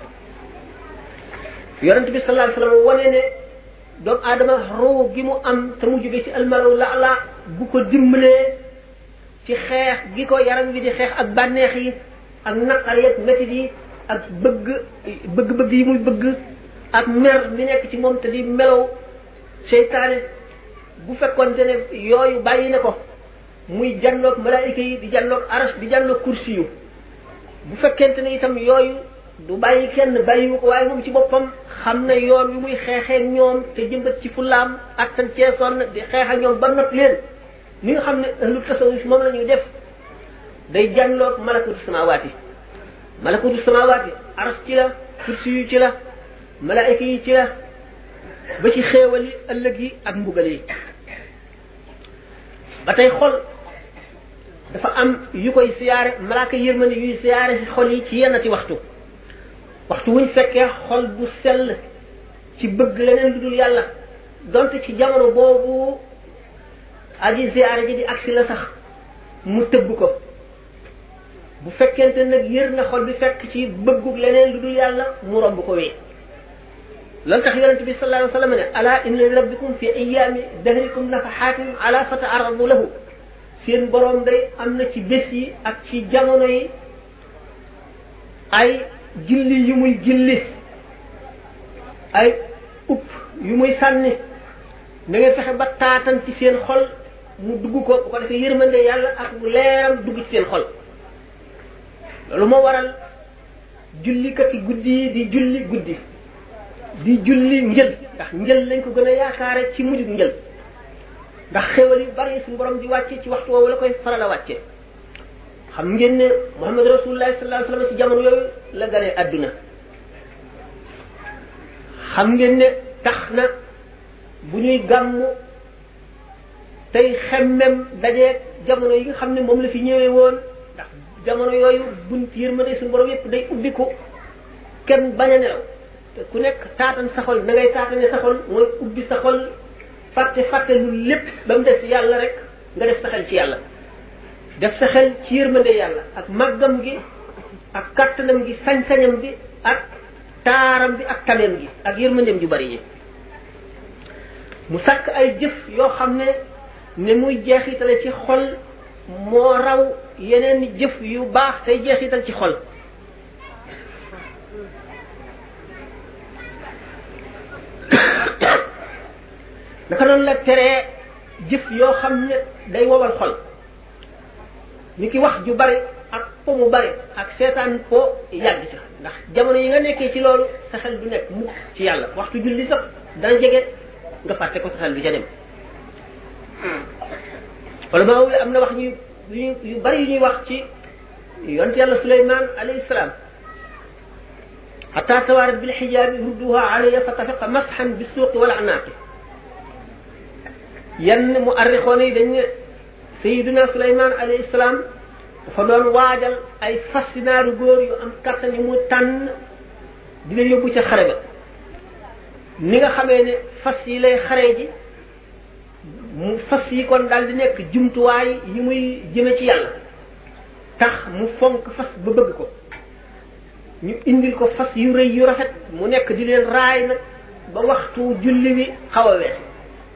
yonent bi sallallahu alayhi wasallam wane ne doomu aadama ruu gi mu am te mu jóge ci almalaw la la bu ko dimbalee ci xeex gi ko yaram wi di xeex ak bànneex yi ak naqar yeeg métit yi ak bëgg bëgg-bëgg yi muy bëgg ak mer mi nekk ci moom te di melow seytaane bu fekkoonte ne yooyu bàyyi na ko muy janloog malaayika yi di janloog aras di janloog kursi yu bu fekkente ne itam yooyu du bàyyi kenn bàyyiwu ko waaye moom ci boppam xam na yoon wi muy xeexee ñoom te jëmbat ci fulaam ak tan ceesoon di xeex ak ñoom ba not leen ni nga xam ne ahlu tasawuf moom la ñuy def day janloog malakutu samawaati malakutu samawaati aras ci la kursi yu ci la malaayika yi ci la ba ci xéewal yi ëllëg yi ak mbugal yi ba tey xol dafa am yu koy siyaare malaaka yërmande yuy siyaare si xol yi ci yennati waxtu waxtu wuñ fekkee xol bu sell ci bëgg leneen lu dul yàlla donte ci jamono boobu aji siyaare ji di agsi la sax mu tëbb ko bu fekkente nag yër na xol bi fekk ci bëggug leneen lu dul yàlla mu romb ko wee loolu tax yonente bi sallallahu alayhi wa sallam ne ala inna li rabbikum fi ayami dahrikum nafahatin ala fataaradu lahu seen borom day am na ci bés yi ak ci jamono yi ay gilli yu muy gilli ay upp yu muy sànni na ngeen fexe ba taatan ci seen xol mu dugg ko bu ko defee yërmande yàlla ak leeram dugg ci seen xol loolu moo waral jullikati guddi yi di julli guddi di julli njël ndax njël lañ ko gën a yaakaare ci mujjug njël ndax xéwal yu bari suñu borom di wàcce ci waxtu woowu la koy faral a wàcce xam ngeen ne Muhammad Rasulullah sallallahu alayhi wasallam ci jamono yooyu la gane àdduna xam ngeen ne tax na bu ñuy gàmmu tey xemmem dajeeg jamono yi nga xam ne moom la fi ñëwee woon ndax jamono yooyu bunt yërmande suñu borom yépp day ubbi ko kenn bañ a nelaw te ku nekk taatan sa xol na ngay taatane sa xol mooy ubbi sa xol fàtte fàtte lu lépp ba mu des yàlla rek nga def sa xel ci yàlla def sa xel ci yërmande yàlla ak màggam gi ak kattanam gi sañ-sañam bi ak taaram bi ak tameem gi ak yërmandeem ju bari yi mu sàkk ay jëf yoo xam ne ne muy jeexitale ci xol moo raw yeneen jëf yu baax tey jeexital ci xol naka noonu la teree jëf yoo xam ne day wowal xol ni ki wax ju bari ak po mu bari ak seetaan po yàgg ca ndax jamono yi nga nekkee ci loolu sa xel du nekk mukk ci yàlla waxtu julli sax dana jege nga fàtte ko sa xel du ca dem wala maa am na wax ñu yu bari yu ñuy wax ci yonent yàlla suleyman alayhi salaam xata tawaarat bil xijaabi rudduha alayya fa tafiqa masxan bi suuqi wala anaaqi yenn mu arrixoon yi dañ ne sayiduna suleyman alayhi salaam dafa doon waajal ay fascinaaru góor yu am kattan yi mu tànn dina yóbbu ca xare ba ni nga xamee ne fas yi lay xare ji mu fas yi kon daal di nekk jumtuwaay yi muy jëme ci yàlla tax mu fonk fas ba bëgg ko ñu indil ko fas yu rëy yu rafet mu nekk di leen raay nag ba waxtu julli wi xaw a wees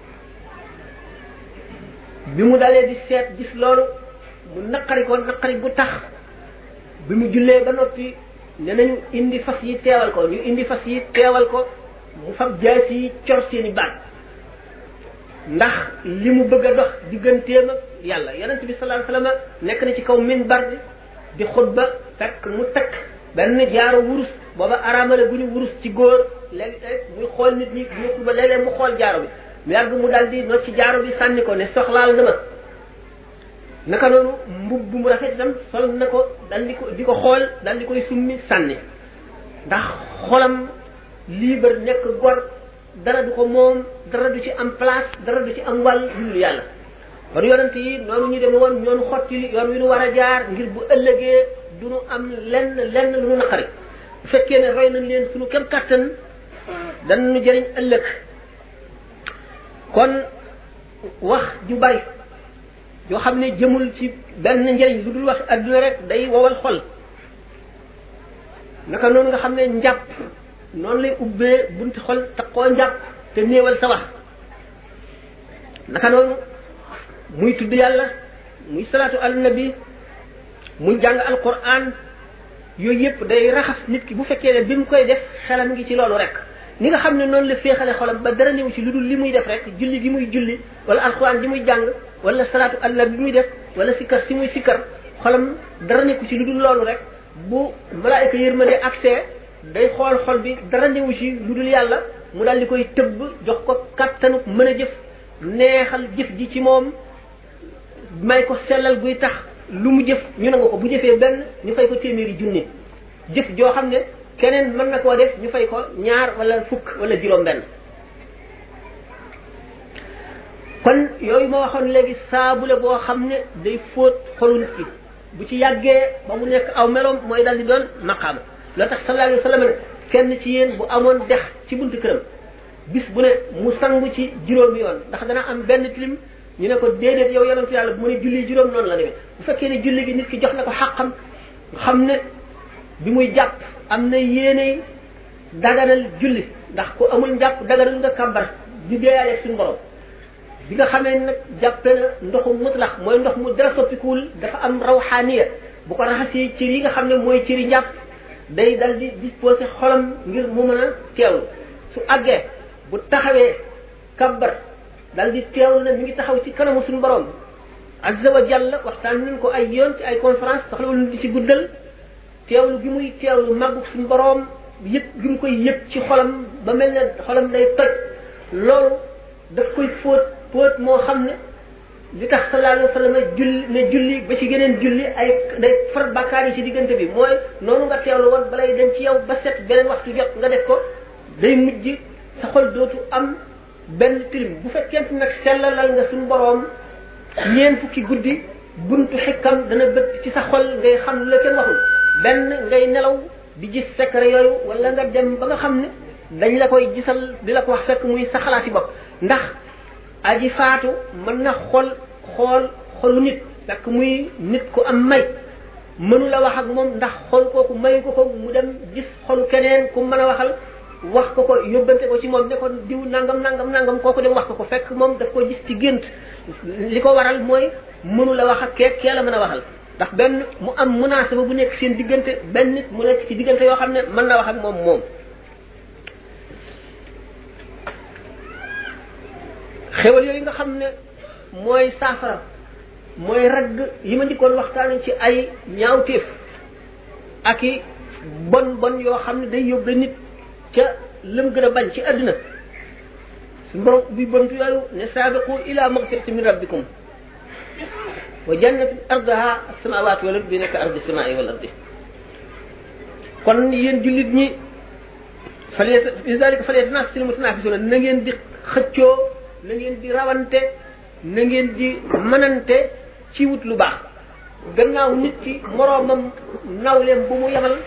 bi mu dalee di seet gis loolu mu naqari ko naqari gu tax bi mu jullee ba noppi ne nañu indi fas yi teewal ko ñu indi fas yi teewal ko mu fab jaas yi cor seeni baat ndax li mu bëgg a dox digganteem ak yàlla yonent bi sallallahu alayhi wasallam nekk na ci kaw minbar bi di xutba fekk mu takk benn jaaro wurus booba araamale bu ñu wurus ci góor léegi muy xool nit ñi bu ñu xutba léeg-léeg mu xool jaaro bi mu yàgg mu daal di not ci jaaro bi sànni ko ne soxlaal na ma naka noonu mbub bu mu rafet itam sol na ko dal di ko di ko xool dal di koy summi sànni ndax xolam libre nekk gor dara du ko moom dara du ci am place dara du ci am wàll lu dul yàlla kon yonent yi noonu ñu dem woon ñoonu xotti yoon wi nu war a jaar ngir bu ëllëgee du nu am lenn lenn lu nu naqari bu fekkee ne roy nañ leen suñu kem kattan danañu jëriñ ëllëg kon wax ju bari yoo xam ne jëmul ci benn njëriñ lu dul wax adduna rek day wowal xol naka noonu nga xam ne njàpp noonu lay ubbee bunti xol te koo njàpp te néewal sa wax naka noonu muy tudd yàlla muy salaatu ala nabi muy jàng alquran yooyu yëpp day raxas nit ki bu fekkee ne bi mu koy def xelam ngi ci loolu rek ni nga xam ne noonu la féexale xolam ba dara néew ci lu dul li muy def rek julli gi muy julli wala alquran gi muy jàng wala salaatu ala nabi bi muy def wala sikkar si muy sikkar xolam dara nekku ci lu dul loolu rek bu malaayika yërmande accès day xool xol bi dara néewu ci lu dul yàlla mu daal di koy tëbb jox ko kattanu mën a jëf neexal jëf ji ci moom may ko sellal guy tax lu mu jëf ñu nangu ko bu jëfee benn ñu fay ko téeméeri junni jëf joo xam ne keneen mën na koo def ñu fay ko ñaar wala fukk wala juróom benn kon yooyu ma waxoon léegi saabu la boo xam ne day fóot xolu nit ki bu ci yàggee ba mu nekk aw meloom mooy dal di doon maqaama loo tax sallallahu alayhi wa sallam ne kenn ci yéen bu amoon dex ci buntu këram bis bu ne mu sangu ci juróomi yoon ndax dana am benn tilim ñu ne ko déedéet yow yonentu yàlla bu mu ne julli juróom noonu la demee bu fekkee ne julli gi nit ki jox na ko xàqam xam ne bi muy jàpp am na yéene daganal julli ndax ku amul njàpp daganal nga kàmbar di deeyaale suñu borom bi nga xamee nag jàppe na ndoxu mutlax mooy ndox mu dara soppikuwul dafa am rawxaaniya bu ko raxasee cër yi nga xam ne mooy cëri njàpp day dal di disposé xolam ngir mu mën a teewlu su àggee bu taxawee kabbar dal di teewlu ne mi ngi taxaw ci kanamu suñu borom azza wa jalla waxtaan nañ ko ay yoon ci ay conférence soxlawul di ci guddal teewlu gi muy teewlu màggug suñu borom yëpp gi mu koy yëpp ci xolam ba mel ne xolam day toj loolu daf koy fóot fóot moo xam ne li tax sallallahu alayhi wa sallam julli ne julli ba ci geneen julli ay day far bàkkaar yi ci diggante bi mooy noonu nga teewlu woon balay dem ci yow ba set beneen waxtu jot nga def ko day mujj sa xol dootu am benn tilim bu fekkente nag sellalal nga suñu boroom ñeen fukki guddi buntu xikkam dana bëtt ci sa xol ngay xam la kenn waxul benn ngay nelaw di gis secret yooyu wala nga dem ba nga xam ne dañ la koy gisal di la ko wax fekk muy sa xalaati bopp ndax aji faatu mën na xol xool xolu nit fekk muy nit ku am may mënu la wax ak moom ndax xol kooku mayu ko ko mu dem gis xolu keneen ku mën a waxal wax ko ko yóbbante ko ci moom ne ko diw nangam nangam nangam kooku dem wax ko ko fekk moom daf ko gis ci gént li ko waral mooy mënu la wax ak kee kee la mën a waxal ndax benn mu am munaasaba bu nekk seen diggante benn nit mu nekk ci diggante yoo xam ne mën na wax ak moom moom xewal yooyu nga xam ne mooy saafara mooy ragg yi ma njëkkoon waxtaane ci ay ñaawteef ak i bon bon yoo xam ne day yóbbe nit ca lëm gën a bañ ci àdduna suñu borom bi bontu yooyu ne saabiqu ila magfirati min rabbikum wa jannatin ardaha as-samawati wal ardi bi nekk ardi samai wal ardi kon yéen jullit ñi fale lidalika falyatanaafasil mutanaafisuuna na ngeen di xëccoo na ngeen di rawante na ngeen di mënante ci wut lu baax gannaaw nit ki moroomam nawleem bu mu yemal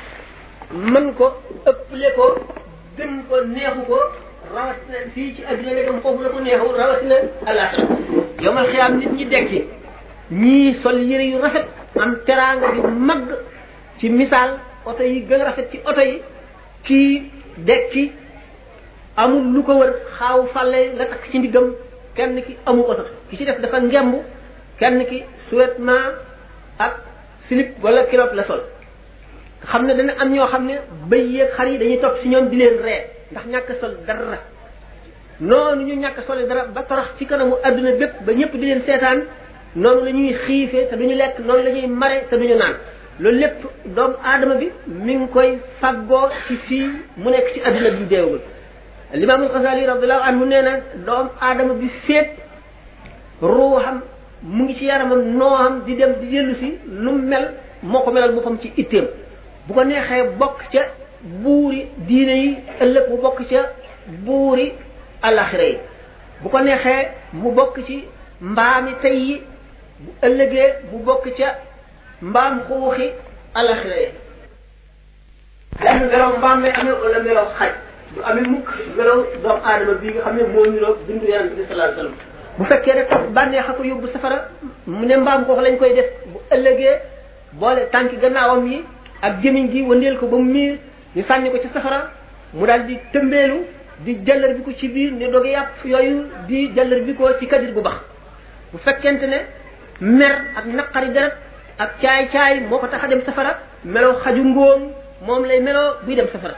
mën ko ëpple ko gën ko neexu ko rawatina fii ci adduna ne dem foofu la ko neexu rawatina alaxira yomal xiyaam nit ñi dekki ñii sol yëre yu rafet am teraanga yu mag ci misaal oto yi gën a rafet ci oto yi kii dekki amul lu ko wër xaaw fàlle la takk ci ndiggam kenn ki amu ko sax ki ci def dafa ngemb kenn ki survêtement ak slip wala kilot la sol xam ne dana am ñoo xam ne bëy yeeg xar yi dañuy topp si ñoom di leen ree ndax ñàkk sol dara noonu ñu ñàkk sole dara ba torox ci kanamu adduna bépp ba ñëpp di leen seetaan noonu la ñuy xiifee te duñu lekk noonu la ñuy mare te duñu naan loolu lépp doomu aadama bi mi ngi koy faggoo ci fii mu nekk ci adduna bi deewagul limaamul Xasaali radiallahu anhu nee na doomu aadama bi féet ruuxam mu ngi ci yaramam nooxam di dem di dellu si nu mel moo ko melal boppam ci itteem bu ko neexee bokk ca buuri diine yi ëllëg mu bokk ca buuri alaxira yi bu ko neexee mu bokk ci mbaami tey yi bu ëllëgee mu bokk ca mbaam xuuxi alaxira yi lenn melow mbaam lay amee wala melow xaj du amee mukk melaw doomu aadama bii nga xam ne moo niroo bindu yonent bi sallallahu alayhi wasallam bu fekkee rek bànneex a ko yóbbu safara mu ne mbaam ko lañ koy def bu ëllëgee boole tànki gannaawam yi ak jëmiñ gi wëndeel ko ba mu miir ñu sànni ko ci safara mu daal di tëmbeelu di jallar bi ko ci biir ne doge yàpp yooyu di jallar bi ko ci kadir bu bax bu fekkente ne mer ak naqari deret ak caay caay moo ko tax a dem safara meloo xaju ngóom moom lay meloo buy dem safara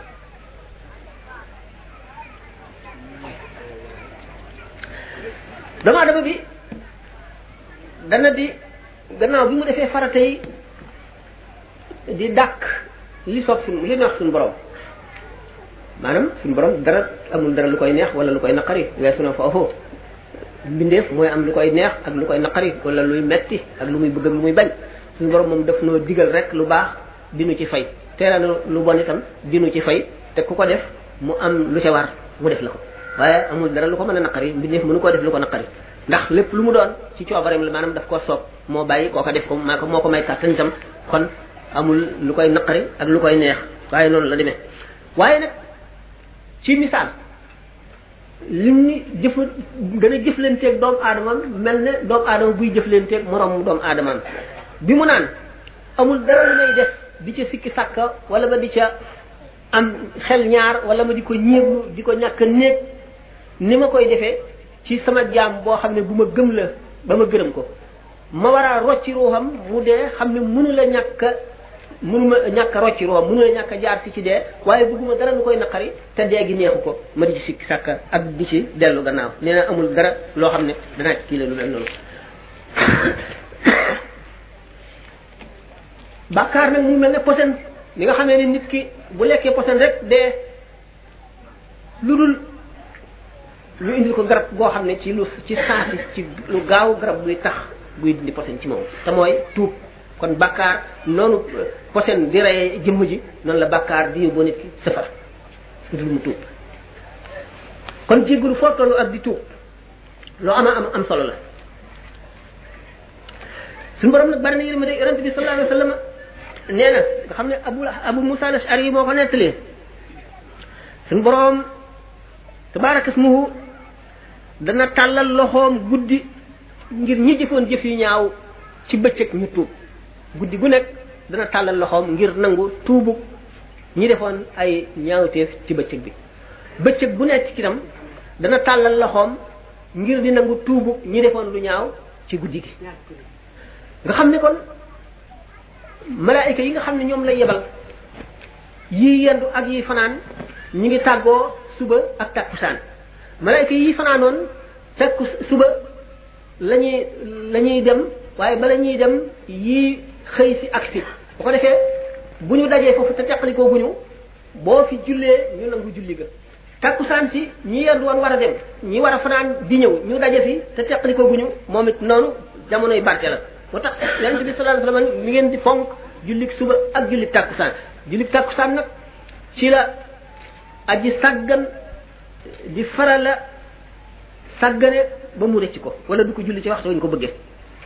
doomu adama bi dana di gannaaw bi mu defee farata yi di dàkk li soob suñ li neex suñu borom maanaam suñu borom dara amul dara lu koy neex wala lu koy naqari weesu na foofu mbindeef mooy am lu koy neex ak lu koy naqari wala luy metti ak lu muy bëgg ak lu muy bañ suñu borom moom daf noo digal rek lu baax dinu ci fay teela na lu bon itam dinu ci fay te ku ko def mu am lu ca war mu def la ko waaye amul dara lu ko mën a naqari mbindeef mënu koo def lu ko naqari ndax lépp lu mu doon ci coobareem la maanaam daf koo soob moo bàyyi koo ko def ko maa ko moo ko may kàttan itam kon amul lu koy naqari ak lu koy neex waaye noonu la demee waaye nag ci misaal lim ni jëf dana jëflanteeg doomu aadamam mel ne doomu aadama buy jëflanteeg moroom doomu aadamam bi mu naan amul dara lu may def di ca sikki sàkka wala ba di ca am xel ñaar wala ma di ko ñéeglu di ko ñàkk a néeg ni ma koy defee ci sama jaam boo xam ne bu ma gëm la ba ma gërëm ko ma war a rocci ruuxam mu dee xam ne mënu la ñàkk a mënu ma ñàkk a rocci ruuxam mënu la ñàkk a jaar si ci dee waaye bëgguma dara lu koy naqari te dee gi neexu ko ma di ci sikki sàkka ak di ci dellu gannaaw nee na amul dara loo xam ne danaa ci kii la lu mel noonu bàkkaar nag mu mel ne posen li nga xamee ne nit ki bu lekkee posen rek dee lu dul lu indil ko garab goo xam ne ci lu ci saasi ci lu gaaw garab buy tax buy dindi posen ci moom te mooy tuub kon bàkkaar noonu posen di reye jëmm ji noonu la bàkkaar di yóbboo nit ki safar lu dul mu tuub kon jéggalu foo tollu ak di tuub loo ama am am solo la suñu borom nag bari na yërmande yonente bi sallallahu alayhi wa sallam nee na nga xam ne abu abu musa al ashari yi moo ko nettalee suñu borom tabaraka ismuhu dana tàllal loxoom guddi ngir ñi jëfoon jëf yu ñaaw ci bëccëg ñu tuub guddi gu nekk dana tàllal loxoom ngir nangu tuubu ñi defoon ay ñaawteef ci bëccëg bi bëccëg bu nekk ci itam dana tàllal loxoom ngir di nangu tuubu ñi defoon lu ñaaw ci guddi gi nga xam ne kon malaayika yi nga xam ne ñoom lay yebal yii yendu ak yi fanaan ñi ngi tàggoo suba ak takkusaan malaayika yi fanaanoon fekk suba la ñuy la ñuy dem waaye bala ñuy dem yii xëy si ak si bu ko defee bu ñu dajee foofu te teqalikoo bu ñu boo fi jullee ñu nangu julli ga takkusaan si ñi yendu woon war a dem ñi war a fanaan di ñëw ñu daje fi te teqalikoo bu ñu moom it noonu jamonoy barke la moo tax yonente bi sallallahu alayhi wasallam mi ngeen di fonk jullik suba ak jullik takkusaan jullik takkusaan nag ci la aji sàggan di farala sàggane ba mu rëcc ko wala du ko julli ci waxtu wañ ko bëggee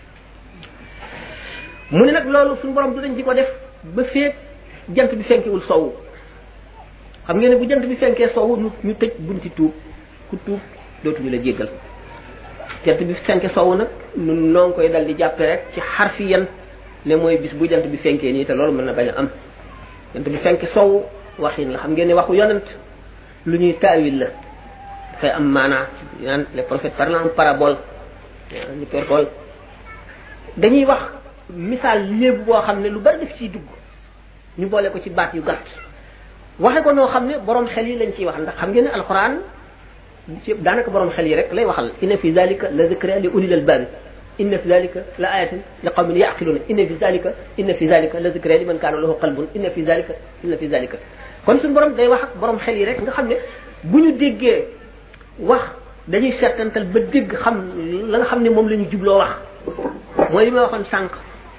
mu ne nag loolu suñu borom du dañ di ko def ba feek jant bi fenkewul sowu xam ngeen ne bu jant bi fenkee sowu ñu ñu tëj bunti tuub ku tuub dootuñu la jéggal jant bi fenke sowu nag nun noo ngi koy dal di jàppe rek ci xarfi yan ne mooy bis bu jant bi fenkee nii te loolu mën na bañ a am jant bi fenke sowu waxin la xam ngeen ne waxu yonent lu ñuy taawil la dafay am maanaa naan les prophètes parlant en parabole ñu perkool dañuy wax misaal léebu boo xam ne lu bari def ciy dugg ñu boole ko ci baat yu gàtt waxe ko noo xam ne borom xel yi lañ ciy wax ndax xam ngeen ne alquran ci daanaka borom xel yi rek lay waxal inna fi zalika la zikra li ulil albab inna fi zalika la ayatin li qawmin yaqiluna inna fi zalika inna fi zalika la zikra li man kaana lahu qalbun inna fi zalika inna fi zalika kon suñu borom day wax ak borom xel yi rek nga xam ne bu ñu déggee wax dañuy seetantal ba dégg xam la nga xam ne moom la ñu jubloo wax mooy li ma waxoon sànq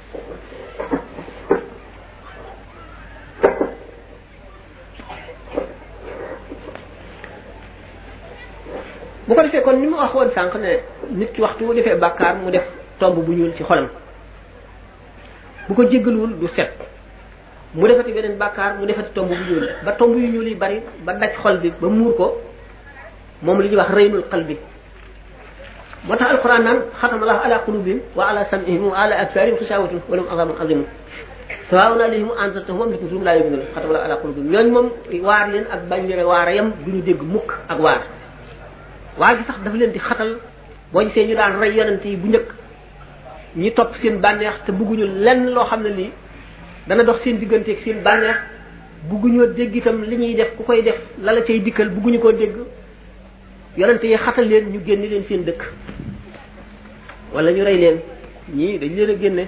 bu ko defee kon ni ma wax woon sànq ne nit ki waxtu bu defee bàkkaar mu def tomb bu ñuul ci xolam bu ko jéggaluwul du set mu defati beneen bàkkaar mu defati tomb bu ñuul ba tomb yu ñuul yi bari ba daj xol bi ba muur ko moom li ñuy wax reynul qalbi moo tax alquran naan xatama allahu ala qulubihim wa ala sam'ihim wa ala absarihim xishawatun wa lahum azabun azimun sawaawun alayhim anzartahum am lam tunzirhum laa yu'minuun xatama allahu ala qulubihim ñooñu moom waar leen ak bañ leen waara yam du ñu dégg mukk ak waar waar gi sax dafa leen di xatal boo gisee ñu daan rey yonent yi bu njëkk ñi topp seen bànneex te bugguñu lenn loo xam ne lii dana dox seen digganteeg seen bànneex bugguñoo dégg itam li ñuy def ku koy def la la cay dikkal bugguñu koo dégg yonente yi xatal leen ñu génne leen seen dëkk wala ñu rey leen ñii dañ leen a génne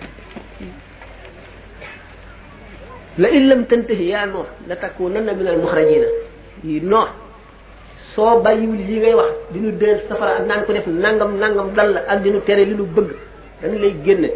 la in lam tantahi yaa noox la takunanna min al muxrajina yi noox soo bàyyiwul li ngay wax dinu deel safara ak naan ko def nangam nangam dal la ak dinu tere li nu bëgg dañu lay génne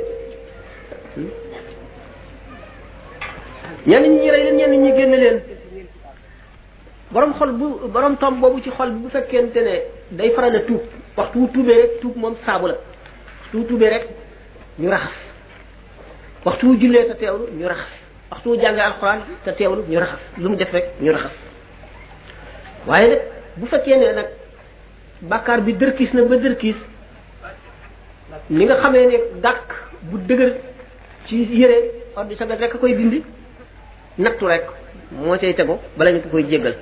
ñenn ñi rey leen ñenn ñi génne leen borom xol bu borom tom boobu ci xol bi bu fekkente ne day faral a tuub waxtu wu tuubee rek tuub moom saabu la waxtu wu tuubee rek ñu raxas waxtu wu jullee te teewlu ñu raxas waxtu wu jàngee alxuraan te teewlu ñu raxas lu mu def rek ñu raxas waaye nag bu fekkee ne nag bàkkaar bi dërkiis na ba dërkiis ni nga xamee ne dàq bu dëgër ci yére ordre sagat rek a koy dindi nattu rek moo cay tegu bala ñu ko koy jéggal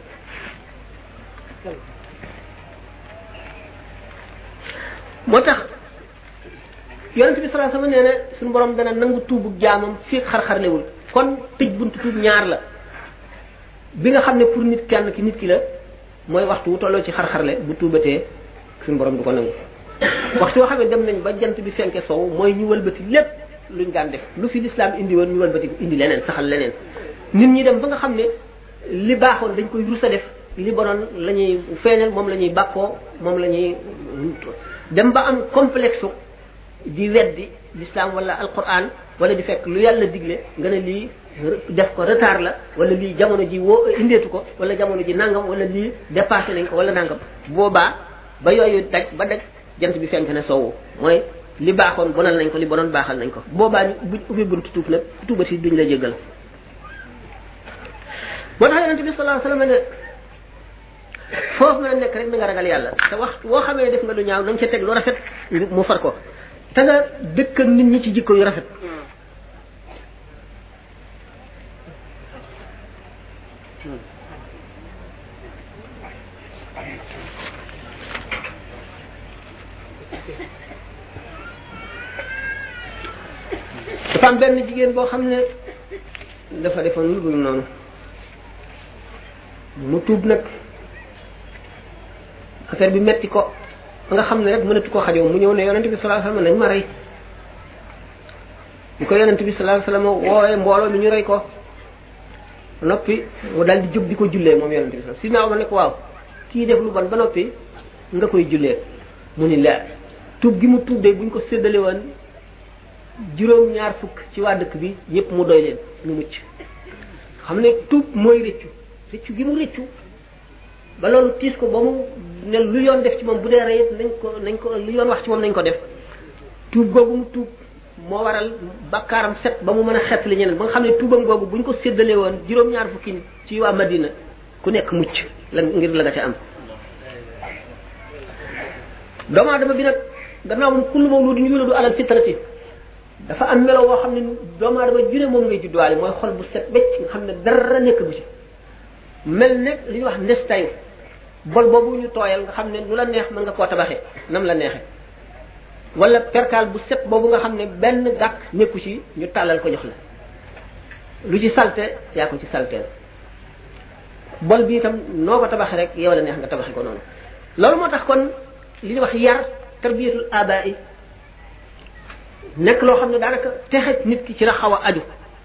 moo tax yonent bi sallallahu alayhi wasallam nee na suñu borom dana nangu tuubu jaamam fii xar-xarlewul kon tëj buntu tuub ñaar la bi nga xam ne pour nit kenn ki nit ki la mooy waxtu wu tolloo ci xar-xarle bu tuubatee suñu borom du ko nangu waxtu yoo xam ne dem nañ ba jant bi fenke sow mooy ñu wëlbati lépp luñ daan def lu fi lislaam indi woon ñu wëlbati indi leneen saxal leneen nit ñi dem ba nga xam ne li baaxoon dañ koy rus a def li bonoon la ñuy feeñal moom la ñuy bàkkoo moom la ñuy dem ba am complexe di weddi l'islam wala alquran wala di fekk lu yàlla digle nga ne lii def ko retard la wala lii jamono ji woo indeetu ko wala jamono ji nangam wala lii dépassé nañ ko wala nangam boobaa ba yooyu daj ba daj jant bi fenk ne soowu mooy li baaxoon bonal nañ ko li bonoon baaxal nañ ko boobaa ñu buñ ubbi buntu tuub nag tuubati duñ la jéggal moo tax yonente bi sallallahu alayhi wasallam ne foofu nga nekk rek na nga ragal yàlla te wax woo xamee ne def nga lu ñaaw na nga ca teg lu rafet mu far ko te nga dëkk ak nit ñi ci jikko yu rafet dafa am benn jigéen boo xam ne dafa defoon lu dul noonu mu tuub nag affaire bi metti ko ba nga xam ne rek mënatu koo xajoo mu ñëw ne yonente bi sallallahu alayhi wasallam nañ ma rey ñu ko yonente bi sallallahu alayhi wasallam woowee mbooloo mi ñu rey ko noppi mu dal di jóg di ko jullee moom yonente bi si naaw ma ne ko waaw kii def lu bon ba noppi nga koy jullee mu ni la tuub gi mu tuub de buñ ko séddale woon juróom ñaar fukk ci waa dëkk bi ñëpp mu doy leen ñu mucc xam ne tuub mooy rëccu rëccu gi mu rëccu ba loolu tiis ko ba mu ne lu yoon def ci moom bu dee rey nañ ko nañ ko lu yoon wax ci moom nañ ko def tuub googu mu tuub moo waral bakkaaram set ba mu mën a xet li ñeneen ba nga xam ne tuubam googu buñ ko séddalee woon juróom-ñaar fukki nit ci waa Madina ku nekk mucc la ngir la nga ca am doomu aadama bi nag gannaaw moom kullu mawludin yuladu alal fitrati dafa am melo woo xam ne doomu aadama june moom ngay judduwaale mooy xol bu set becc nga xam ne dara nekk bu ci mel ne li ñuy wax ndestayu bol boobu ñu tooyal nga xam ne lu la neex mën nga koo tabaxee nam la neexee wala perkaal bu set boobu nga xam ne benn gàkk nekku ci ñu tàllal ko jox la lu ci salte yaa ko ci salteel bol bi itam noo ko tabaxee rek yow la neex nga tabaxee ko noonu loolu moo tax kon li ñuy wax yar tarbiyatul aba'i nekk loo xam ne daanaka texe nit ki ci la xaw a aju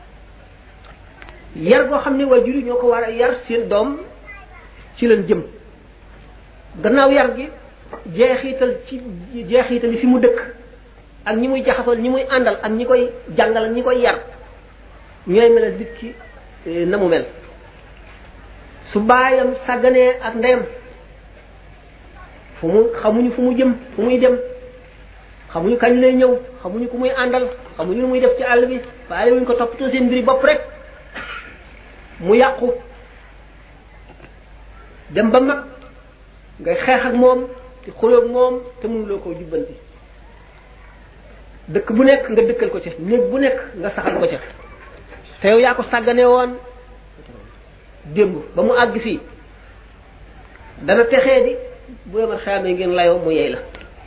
yar goo xam ne waajur yi ñoo ko war a yar seen doom ci leen jëm gannaaw yar gi jeexital ci jeexital yi fi mu dëkk ak ñi muy jaxasool ñi muy àndal ak ñi koy jàngal ak ñi koy yar ñooy melal nit ki na mu mel su baayam sàgganee ak ndeyam fu mu xamuñu fu mu jëm fu muy dem xamuñu kañ lay ñëw xamuñu ku muy àndal xamuñu lu muy def ci àll bi faale wuñ ko toppatoo seen mbiri bopp rek mu yàqu dem ba mag ngay xeex ak moom te xulóog moom te mënuloo koo jubbanti dëkk bu nekk nga dëkkal ko ca néeg bu nekk nga saxal ko ca te yow yaa ko sàggane woon démb ba mu àgg fii dana texee di bu yemal xeamee ngeen layoo mu yey la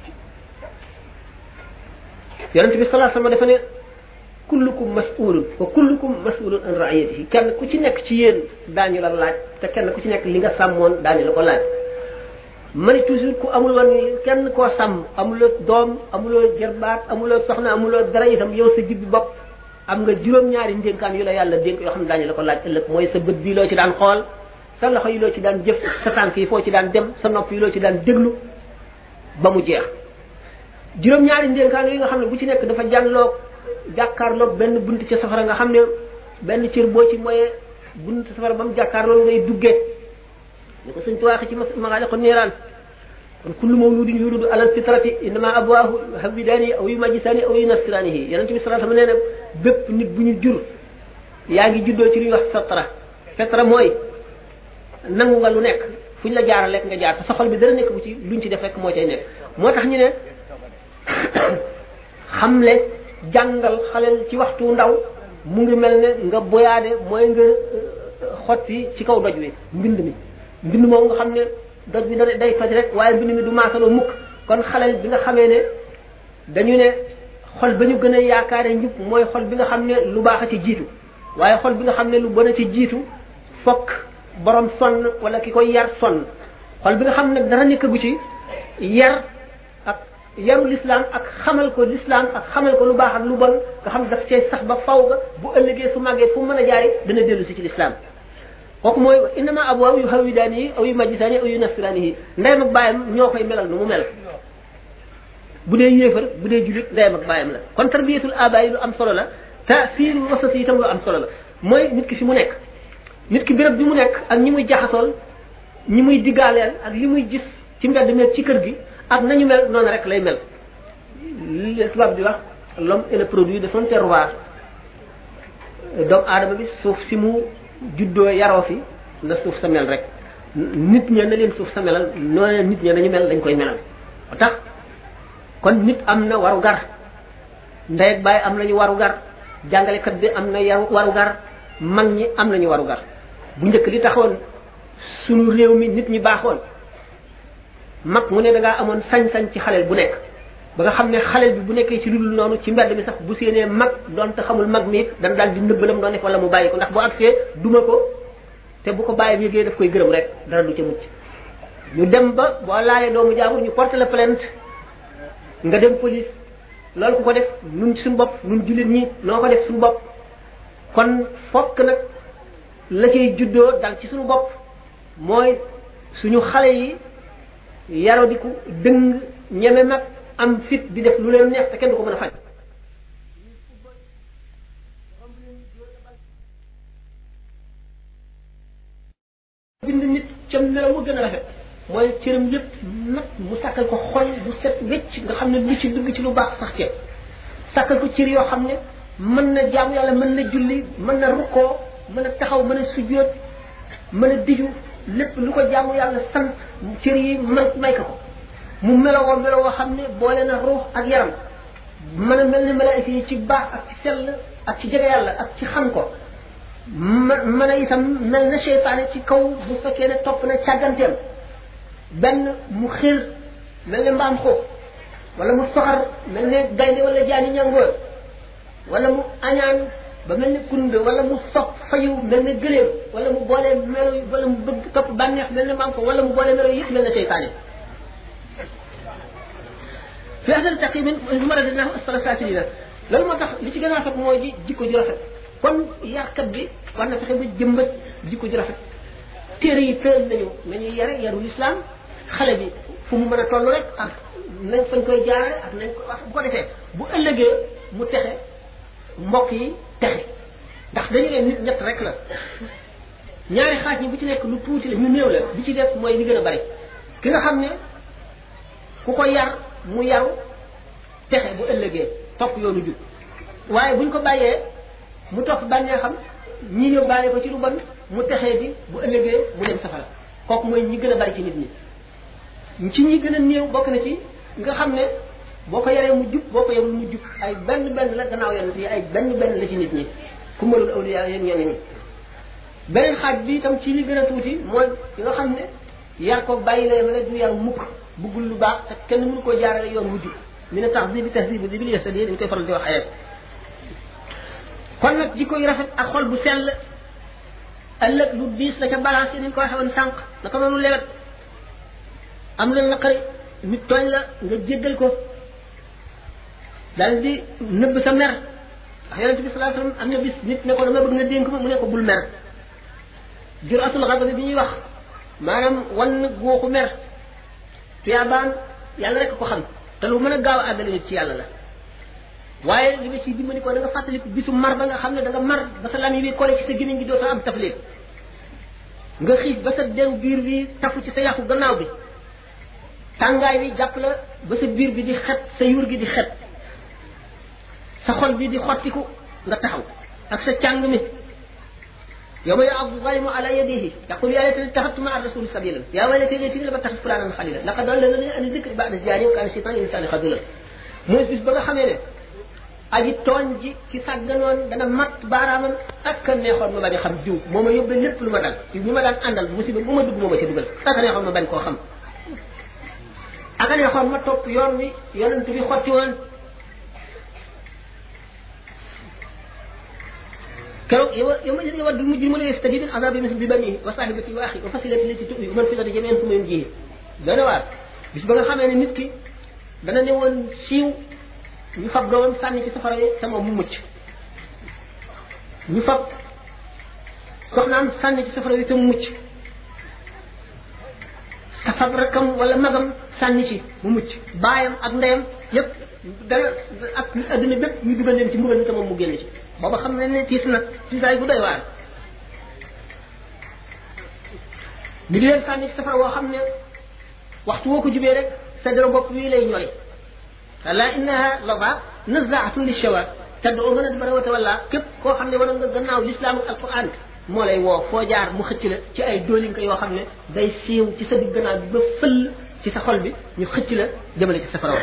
yonent bi salaa sama dafa ne kullukum mas'ulun wa kullukum mas'ulun an ra'iyatihi kenn ku ci nekk ci yéen daañu la laaj te kenn ku ci nekk li nga sàmmoon daañu la ko laaj ma ne toujours ku amul woon kenn koo sàmm amuloo doom amuloo jarbaat amuloo soxna amuloo dara itam yow sa jibbi bopp am nga juróom-ñaari ndénkaan yu la yàlla dénk yoo xam ne daañu la ko laaj ëllëg mooy sa bët bii loo ci daan xool sa loxo yi loo ci daan jëf sa tànk yi foo ci daan dem sa nopp yi loo ci daan déglu ba mu jeex juróom-ñaari ndénkaan yi nga xam ne bu ci nekk dafa jànloog jàkkaarloog benn bunt ca safara nga xam ne benn cër boo ci moyee bunt safara ba mu jàkkaarloog ngay duggee ni ko sëñ tuwaaxe ci magaale ko niiraan kon kullu mawludin yuludu alal fitrati innama abwaahu hawidaani aw yu majjisaani aw yu nasiraanihi yonente bi sallallahu alayhi wasallam nee na bépp nit bu ñu jur yaa ngi juddoo ci lu ñuy wax fitra fitra mooy nangu nga lu nekk fu ñu la jaaral lekk nga jaar te sa xol bi dara nekk bu ci luñ ci def rek moo cay nekk moo tax ñu ne xamle jàngal xaleel ci waxtu ndaw mu ngi mel ne nga boyaade mooy nga xotti ci kaw doj wi mbind mi mbind moom nga xam ne doj bi da day toj rek waaye mbind mi du maasaloo mukk kon xaleel bi nga xamee ne dañu ne xol ba ñu gën a yaakaare njub mooy xol bi nga xam ne lu baax a ci jiitu waaye xol bi nga xam ne lu bon a ci jiitu fokk borom sonn wala ki koy yar sonn xol bi nga xam ne dara nekkagu ci yar ak yaru l'islam ak xamal ko l'islam ak xamal ko lu baax ak lu bon nga xam ne daf cay sax ba faw ga bu ëllëgee su màggee fu mën a jaari dana dellu si ci l'islam kooku mooy innama abwaaw yu hawidaani yi aw yu majjisaani aw yu nasiraani yi ndeyam ak bàyyam ñoo koy melal nu mu mel bu dee yéefar bu dee julit ndeyam ak bàyyam la kon tarbiyatul aba yi lu am solo la taasiru wasat yi itam lu am solo la mooy nit ki fi mu nekk nit ki béréb bi mu nekk ak ñi muy jaxasool ñi muy diggaaleel ak li muy gis ci mbedd mi ci kër gi ak nañu mel noonu rek lay mel li tubaab di wax l'homme est le produit de son terroir doomu aadama bi suuf si mu juddoo yaroo fi la suuf sa mel rek nit ña na leen suuf sa melal noonu nit ña nañu mel dañ koy melal moo tax kon nit am na waru gar ndey ak baay am nañu waru gar jàngalekat bi am na yaru waru gar mag ñi am nañu waru gar bu njëkk li taxoon sunu réew mi nit ñi baaxoon mag mu ne da ngaa amoon sañ-sañ ci xaleel bu nekk ba nga xam ne xaleel bi bu nekkee ci lu dul noonu ci mbedd mi sax bu séenee mag doon te xamul mag mi dana daal di nëbbalam doon def wala mu bàyyi ko ndax bu agsee duma ko te bu ko bàyyi yëgee daf koy gërëm rek dara du ca mucc ñu dem ba boo laalee doomu jaamur ñu porté la plainte nga dem police loolu ku ko def nun suñu bopp nun jullit ñi noo ko def suñu bopp kon fokk nag la cay juddoo dal ci suñu bopp mooy suñu xale yi yarodiku dëng ñeme mag am fit di def lu leen neex te kenn du ko mën a faj bind nit ca melaw mu gën a rafet mooy cëram yépp nag mu sàkkal ko xol bu set wecc nga xam ne lu ci dugg ci lu baax sax ceeb sàkkal ko cër yoo xam ne mën na jaamu yàlla mën na julli mën na rukkoo mën a taxaw mën a sujjóot mën a diju lépp lu ko jaamu yàlla sant cër yi man may ko ko mu melowoo melowoo xam ne boole na ruux ak yaram mën a mel ni malaayika yi ci baax ak ci sell ak ci jege yàlla ak ci xam ko ma mën a itam mel na seytaane ci kaw bu fekkee ne topp na càgganteem benn mu xir mel ne mbaam xóob wala mu soxar mel ne gaynde wala jaani ñangoor wala mu añaan ba mel ne kund wala mu sopp fayu mel ne gëléem wala mu boole melo wala mu bëgg topp bànneex mel ne mbaam xóob wala mu boole melo yëpp mel ne seytaane fi asal taqimin maradinahu asfala safilina loolu moo tax li ci gën a rafet mooy ji jikko ju rafet kon yarkat bi war na fexe ba jëmbat jikko ju rafet téere yi tëral nañu nañuy yare yaru lislaam xale bi fu mu mën a toll rek ak nañ fañ koy jaarale ak nañ ko wax bu ko defee bu ëllëgee mu texe mbokk yi texe ndax dañu leen nit ñett rek la ñaari xaaj ñi bu ci nekk lu tuuti la ñu néew la bi ci def mooy li gën a bari ki nga xam ne ku ko yar mu yaru texe bu ëllëgee topp yoonu jub waaye buñ ko bàyyee mu topp bànnee xam ñi yóbbaale ko ci lu bon mu texee di bu ëllëgee mu dem safara kooku mooy ñi gën a bari ci nit ñi ci ñi gën a néew bokk na ci nga xam ne boo ko yaree mu jub boo ko yarul mu jub ay benn benn la gannaaw yonent yi ay benn benn la ci nit ñi ku malul awliya yéen ñeneen ñi beneen xaaj bi itam ci li gën a tuuti mooy ki nga xam ne yar ko bàyyi la yemale du yar mukk buggul lu baax te kenn mënu koo jaarale yoon wujj mi ne tax bi tax bi bi li yestadi dañ koy faral di wax ayat kon nag jikko yu rafet ak xol bu sell ëllëg lu diis la ca balance yi nañ ko waxe woon sànq naka noonu lewet am la naqari nit tooñ la nga jéggal ko daal di nëbb sa mer ndax yonente bi salaa sallam am na bis nit ne ko dama bëgg nga dénk ma mu ne ko bul mer juratul xadabi bi ñuy wax maanaam wan góoxu mer tuyaabaan yàlla rek ko xam te lu mën a gaaw a àggale nit ci yàlla la waaye li nga ciy dimbali ko da nga fàttaliku bisu mar ba nga xam ne da nga mar ba sa lam yi bi kole ci sa gémmiñ gi dootoo am taflit nga xiif ba sa deru biir bi tafu ci sa yàqu gannaaw bi tàngaay bi jàpp la ba sa biir bi di xet sa yuur gi di xet sa xol bi di xottiku nga taxaw ak sa càng mi يوم يعض الظالم على يديه يقول يا ليتني اتخذت مع الرسول سبيلا يا ويلتي ليتني لم اتخذ فلانا خليلا لقد ضلني عن الذكر بعد الجاري وكان الشيطان الانسان خذولا mooy bis ba nga xamee ne aji tooñ ji ci sàgganoon dana mat baaraamam ak a neexoon ma bañ a xam jiw moo ma yóbbee lépp lu ma dal ci bi ma daan àndal musiba bu ma dugg moo ma ca dugal ak a neexoon ma bañ koo xam ak a neexoon ma topp yoon wi yonent bi xotti woon keroog yow yow ma yow du mujj mu ne yastadi min azabi mis bi bani wa sahibati wa axi wa fasilati lati tubi man fi lati jameen fu ma ji dana waar bis ba nga xamee ne nit ki dana ne woon siiw ñu fab doomam sànni ci safara yi te moom mu mucc ñu fab soxnaam sànni ci safara yi te mu mucc te fab rakam wala magam sànni ci mu mucc baayam ak ndeyam yépp dana ak adduna bépp ñu dugal leen ci mbugal mi te moom mu génn ci booba xam ne ne tiis na tiisaay bu doy waar ñu di leen sànni ci safara woo xam ne waxtu woo ko jubee rek sa dara bopp wii lay ñori ala innaha lada nazaatun li shawa tad'u man adbara wa tawalla képp koo xam ne waroon nga gannaaw lislaam ak alquran moo lay woo foo jaar mu xëcc la ci ay doolinka yoo xam ne day siiw ci sa digg gannaaw bi ba fëll ci sa xol bi ñu xëcc la jëmale ci safara wa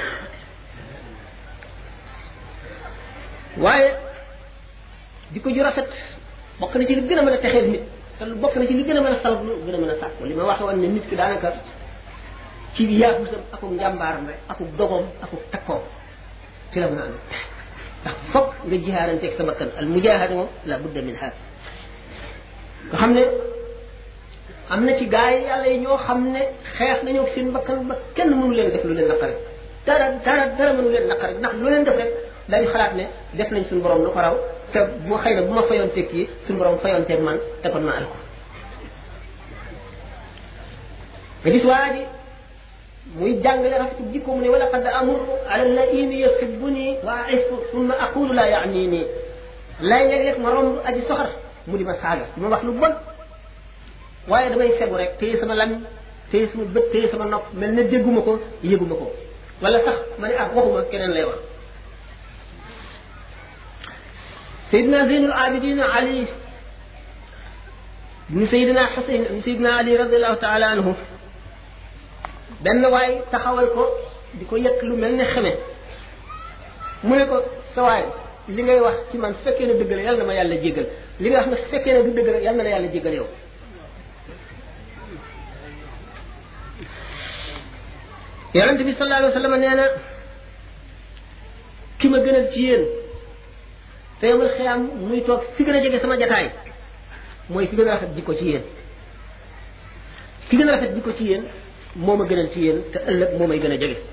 waaye jikko ju rafet bokk na ci li gën a mën a texeel nit te lu bokk na ci li gën a mën a salab lu gën a mën a sàkku li ma waxe woon ne nit ki daanaka ci yaagusam akuk njàmbaaram rek akuk dogoom akuk takkoom ci la mën a amee ndax foog nga jihaaranteeg sa bakkan al mujahada moom la budda min ha nga xam ne am na ci gaa yi yàlla yi ñoo xam ne xeex nañoo seen bakkan ba kenn mënu leen def lu leen naqare dara dara dara mënu leen naqare ndax lu leen def rek dañu xalaat ne def nañ suñu borom lu ko raw te bu xëy na bu ma fayoon teg kii suñu borom fayoon teeg man te kon ma al ko nga gis waa ji muy jàngale rafetu jikko mu ne wala qad amuru ala laimi yasibuni wa aifu summa aqulu la yaani nii lay léeg-léeg ma romb aji soxar mu di ma saaga di ma wax lu bon waaye damay fegu rek téye sama lam téye sama bët téye sama nopp mel ne dégguma ko yëguma ko wala sax ma ne ah waxuma keneen lay wax Seydina Zeynul Abidin Ali ibnu Seydina Xuseyn ibnu Seydina Ali radiallahu taala anhu benn waay taxawal ko di ko yëkk lu mel ne xeme mu ne ko sa waay li ngay wax ci man su fekkee ne dëgg la yàlla na ma yàlla jéggal li nga wax nag su fekkee ne du dëgg la yàlla na la yàlla jéggal yow yonente bi sallallahu alayhi wa sallam nee na ki ma gënal ci yéen te yomal xiyaam muy toog fi gën a jege sama jataay mooy ki gën a rafet jikko ci yéen ki gën a rafet jikko ci yéen moo ma gënal ci yéen te ëllëg moo may gën a jege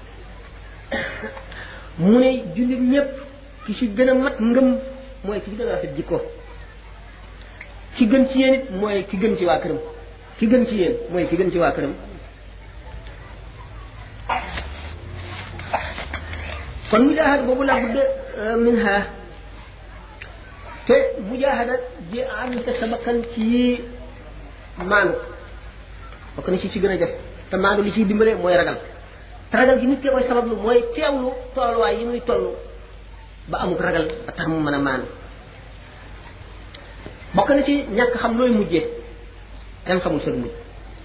mu ne jullit ñëpp ki ci gën a mat ngëm mooy ki ci gën a rafet jikko ki gën ci yéen it mooy ki gën ci waa këram ki gën ci yéen mooy ki gën ci waa këram kon mujaahada boobu la budda minha te mujaahada ji am sa bakkan ci maanu bokk na ci ci gën a jëf te maanu li ciy dimbale mooy ragal te ragal gi nit ki koy sabablu mooy teewlu tooluwaay yi muy toll ba amuk ragal ba tax mu mën a maanu bokk na ci ñàkk xam looy mujjee kenn xamul seen mujj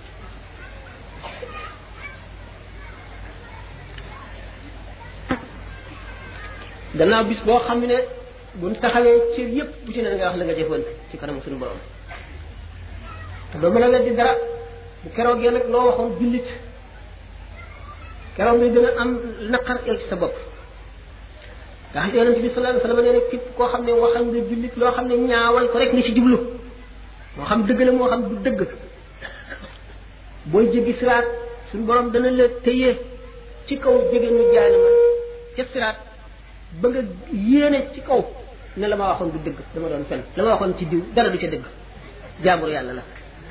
gannaaw bis boo xam ne buñ taxawee cër yépp bu ci ne nga wax la nga jëfoon ci kanam suñu borom te doo mën a weddi dara bu keroogee nag loo waxoon jullit keroog ngay gën a am naqar ci sa bopp ndax yonente bi sallallahu alayhi wasallam nee ne képp koo xam ne waxal nga jullit loo xam ne ñaawal ko rek ni ci jublu moo xam dëgg la moo xam du dëgg booy jéggi siraat suñu borom dana la téye ci kaw jege ñu jaay na ma ca siraat ba nga yéene ci kaw ne la ma waxoon du dëgg dama doon fen la ma waxoon ci diw dara du ca dëgg jaambur yàlla la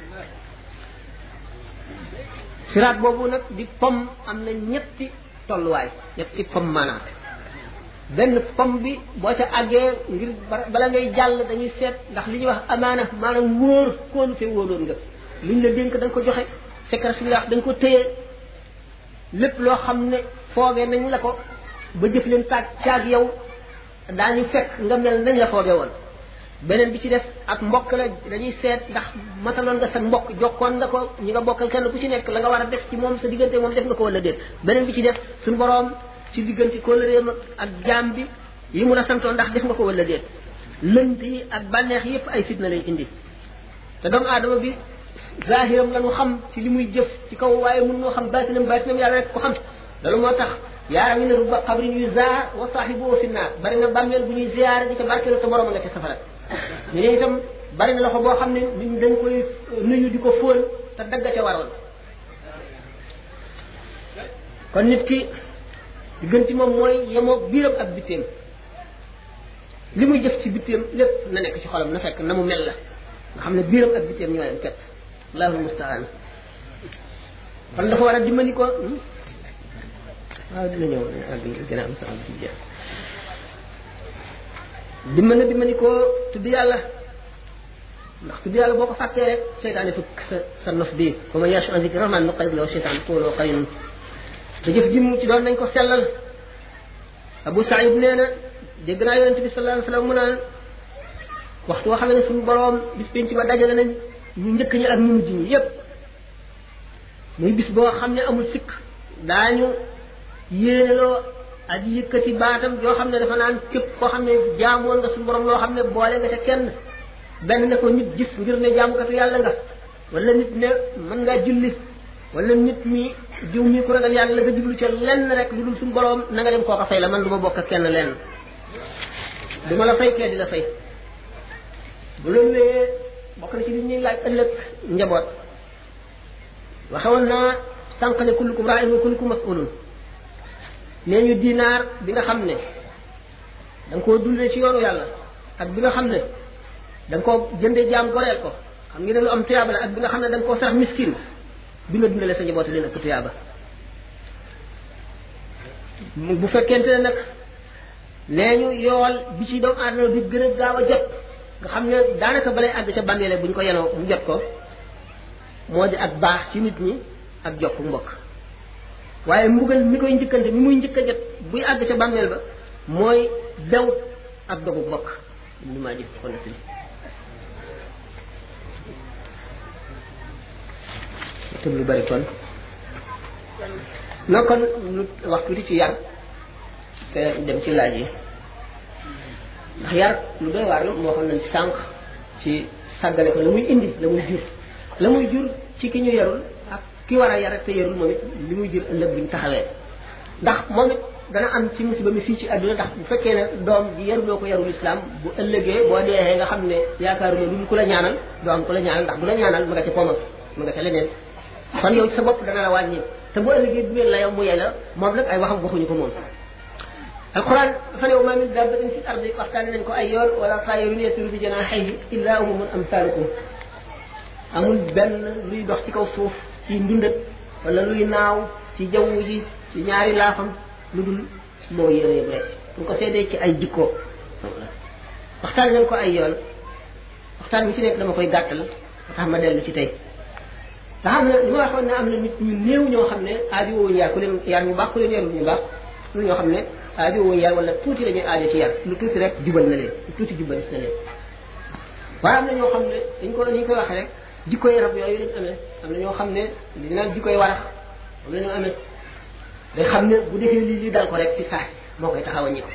siraat boobu nag di pom am na ñetti tolluwaay ñetti pom maanaam benn pom bi boo ca àggee ngir bala ngay jàll dañuy seet ndax li ñuy wax amaana maanaam wóor kóolu te wóoloon nga liñ la dénk da nga ko joxe secret si nga wax da nga ko téye lépp loo xam ne foogee nañ la ko ba jëf leen taag caag yow daañu fekk nga mel nañ la foogee woon beneen bi ci def ak mbokk la dañuy seet ndax mataloon nga sa mbokk jokkoon nga ko ñi nga bokkal kenn ku ci nekk la nga war a def ci moom sa diggante moom def nga ko wala déet beneen bi ci def suñu boroom ci diggante kóllëreem ak jaam bi yi mun a santoon ndax def nga ko wala déet lënt yi ak bànneex yépp ay fitna lay indi te doomu aadama bi zahiram la ñu xam ci li muy jëf ci kaw waaye mun noo xam baatinam baatinam yàlla rek ko xam loolu moo tax yaaram yi ne rubba xabrin yu zaar wa saaxibu fi naar bari na bàmmeel bu ñuy ziyaare di ca barkeelu te borom nga ca safara ñu ne itam bari na loxo boo xam ne nit ñi dañ koy nuyu di ko fóon te dagg ca waroon kon nit ki di gën ci moom mooy yemoog biiram ak bitteem li muy jëf ci bitteem lépp na nekk ci xolam na fekk na mu mel la nga xam ne biiram ak bitteem ñoo yem képp allahul mustaan kon dafa war a dimbali ko waaw dina ñëw gën a am sa am ci jeex dimbali dimbali ko tudd yàlla ndax tudd yàlla boo ko fàttee rek seytaane fukk sa sa nos bii fa man yashu an zikri rahman nuqayyid lahu seytaan tuuloo qarinun te jëf ji mu ci doon nañ ko sellal Abu Saïd nee na dégg naa yonente bi sallallahu alayhi wasallam mu naan waxtu woo xam ne suñu boroom bis penc ba dajale nañ ñu njëkk ñi ak ñu mujj ñi yépp muy bis boo xam ne amul sikk daañu yéeneloo aji yëkkati baatam yoo xam ne dafa naan képp koo xam ne jaamoon nga suñu borom loo xam ne boole nga ca kenn benn ne ko nit gis ngir ne jaamukatu yàlla nga wala nit ne mën ngaa julli wala nit mi diw mi ku ragal yàlla la nga jublu ca lenn rek lu dul suñu borom na nga dem koo ko fay la man du ma bokk ak kenn lenn du ma la fay kee di la fay bu loolu wéyee bokk na ci li ñuy laaj ëllëg njaboot waxewoon naa sànq ne kullukum raa'in wa kullukum mas'ulun nee ñu dinaar bi nga xam ne da nga koo dundee ci yoonu yàlla ak bi nga xam ne da nga koo jëndee jaam goreel ko xam ngeen ne lu am tuyaaba la ak bi nga xam ne da nga koo sarax miskin bi nga dundalee sa njaboot leen ëpp tuyaaba bu fekkente ne nag nee ñu yool bi ci doomu aadama bi gën a gaaw a jot nga xam ne daanaka balay àgg ca bàmmeele bu ñu ko yenoo mu jot ko moo di ak baax ci nit ñi ak jokk mbokk waaye mbugal mi koy njëkkante mi muy njëkk a jot buy àgg ca bàmmeel ba mooy dew ak dogu mbokk li maa jëf ko nettali tëb lu bari kon noo kon lu wax tuuti ci yar te dem ci laaj yi ndax yar lu doy waar la moo xam nañ ci sànq ci sàggale ko la muy indi la muy jur la muy jur ci ki ñu yarul ak ki war a yar te yarul moom it li muy jur ëllëg bi ñu taxawee ndax moom it dana am ci musiba mi fii ci àdduna ndax bu fekkee ne doom ji yaruloo ko yarul islam bu ëllëgee boo deexee nga xam ne yaakaaruma lu ku la ñaanal doo am ku la ñaanal ndax bu la ñaanal ma nga ca pooma ma nga ca leneen kon yow sa bopp dana la wàññi te bu ëllëgee bu ngeen la yow mu yey la moom nag ay waxam waxuñu ko moom alquran dafa ne wa ma min dabbatin fi ardi waxtaane nañ ko ay yoon wala taayirun yatiru bi janahihi illa umamun amsalukum amul benn luy dox ci kaw suuf ci ndundat wala luy naaw ci jaww ji ci ñaari laafam lu dul moo yéene yëpp rek bu ko seedee ci ay jikko waxtaane nañ ko ay yoon waxtaan bi ci nekk dama koy gàttal tax ma dellu ci tey nga xam ne li ma waxoon ne am na nit ñu néew ñoo xam ne aajo woowuñu yar ku leen yar ñu baax ku leen yarul ñu baax lu ñoo xam ne aajo woowuñu yar wala tuuti la ñuy aajo ci yar lu tuuti rek jubal na leen lu tuuti jubal na leen waaye am na ñoo xam ne dañ ko dañ koy waxee rek jikkoy rab yooyu lañ amee am na ñoo xam ne dañ naan jikkoy warax am na ñoo amee day xam ne bu defee lii lii dal ko rek ci saa moo koy taxaw a ñi ko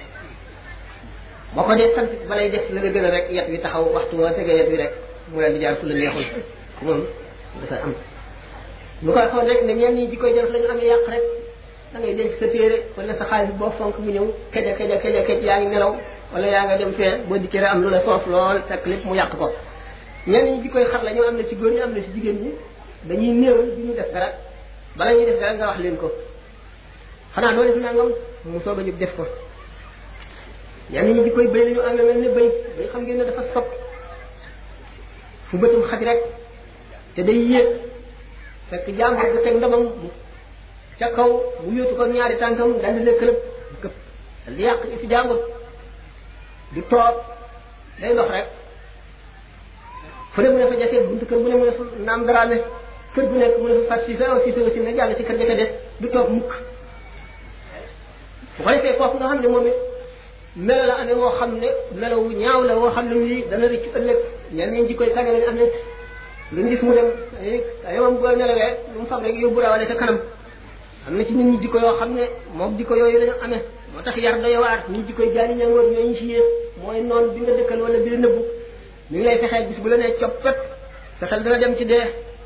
boo ko dee sant balay def la nga gën a rek yet wi taxaw waxtu woo tegee yet wi rek mu leen di jaar fu la neexul moom dafa am lu koy xool rek ne ñenn ñi jikkoy def la ñu amee yàq rek da ngay denc sa téere wala sa xaalis boo fonk mu ñëw keja keja keja kej yaa ngi nelaw wala yaa nga dem fee boo dikkee am lu la soof lool fekk lépp mu yàq ko ñenn ñi jikkoy xar la ñoo am na ci góor ñi am na ci jigéen ñi dañuy néewal du ñu def dara bala ñuy def dara nga wax leen ko xanaa doo def nangam mu soog a jóg def ko ñenn ñi jikkoy bëy la ñu amee mel ne bëy bëy xam ngeen ne dafa sopp fu bëtum xaj rek te day yéeg fekk jàmbur bu teg ndamam ca kaw mu yóotu ko ñaari tànkam dal di lekk lépp këpp dal di yàq fi jàmbur du toog day dox rek fu ne mu ne fa jafe buntu kër bu ne mu ne fa naam daraame kër bu nekk mu ne fa fat si sa aussi sa aussi ne jàll ci kër ga ca des du toog mukk bu ko defee kooku nga xam ne moom it melo la amee woo xam ne melo wu ñaaw la woo xam ne nii dana rëccu ëllëg ñenn ñi jikkoy kane lañ am ne lu gis mu dem ay moom boo nelawee lu mu fab rek yóbbu rawale sa kanam am na ci nit ñi jikko yoo xam ne moom jikko yooyu lañu amee moo tax yar doy waar ñi jikkoy jaani ñangoor ñooy ñu ci yées mooy noonu bi nga dëkkal wala bi la nëbbu mi ngi lay fexee bis bu la nee coppet sa xel dana dem ci dee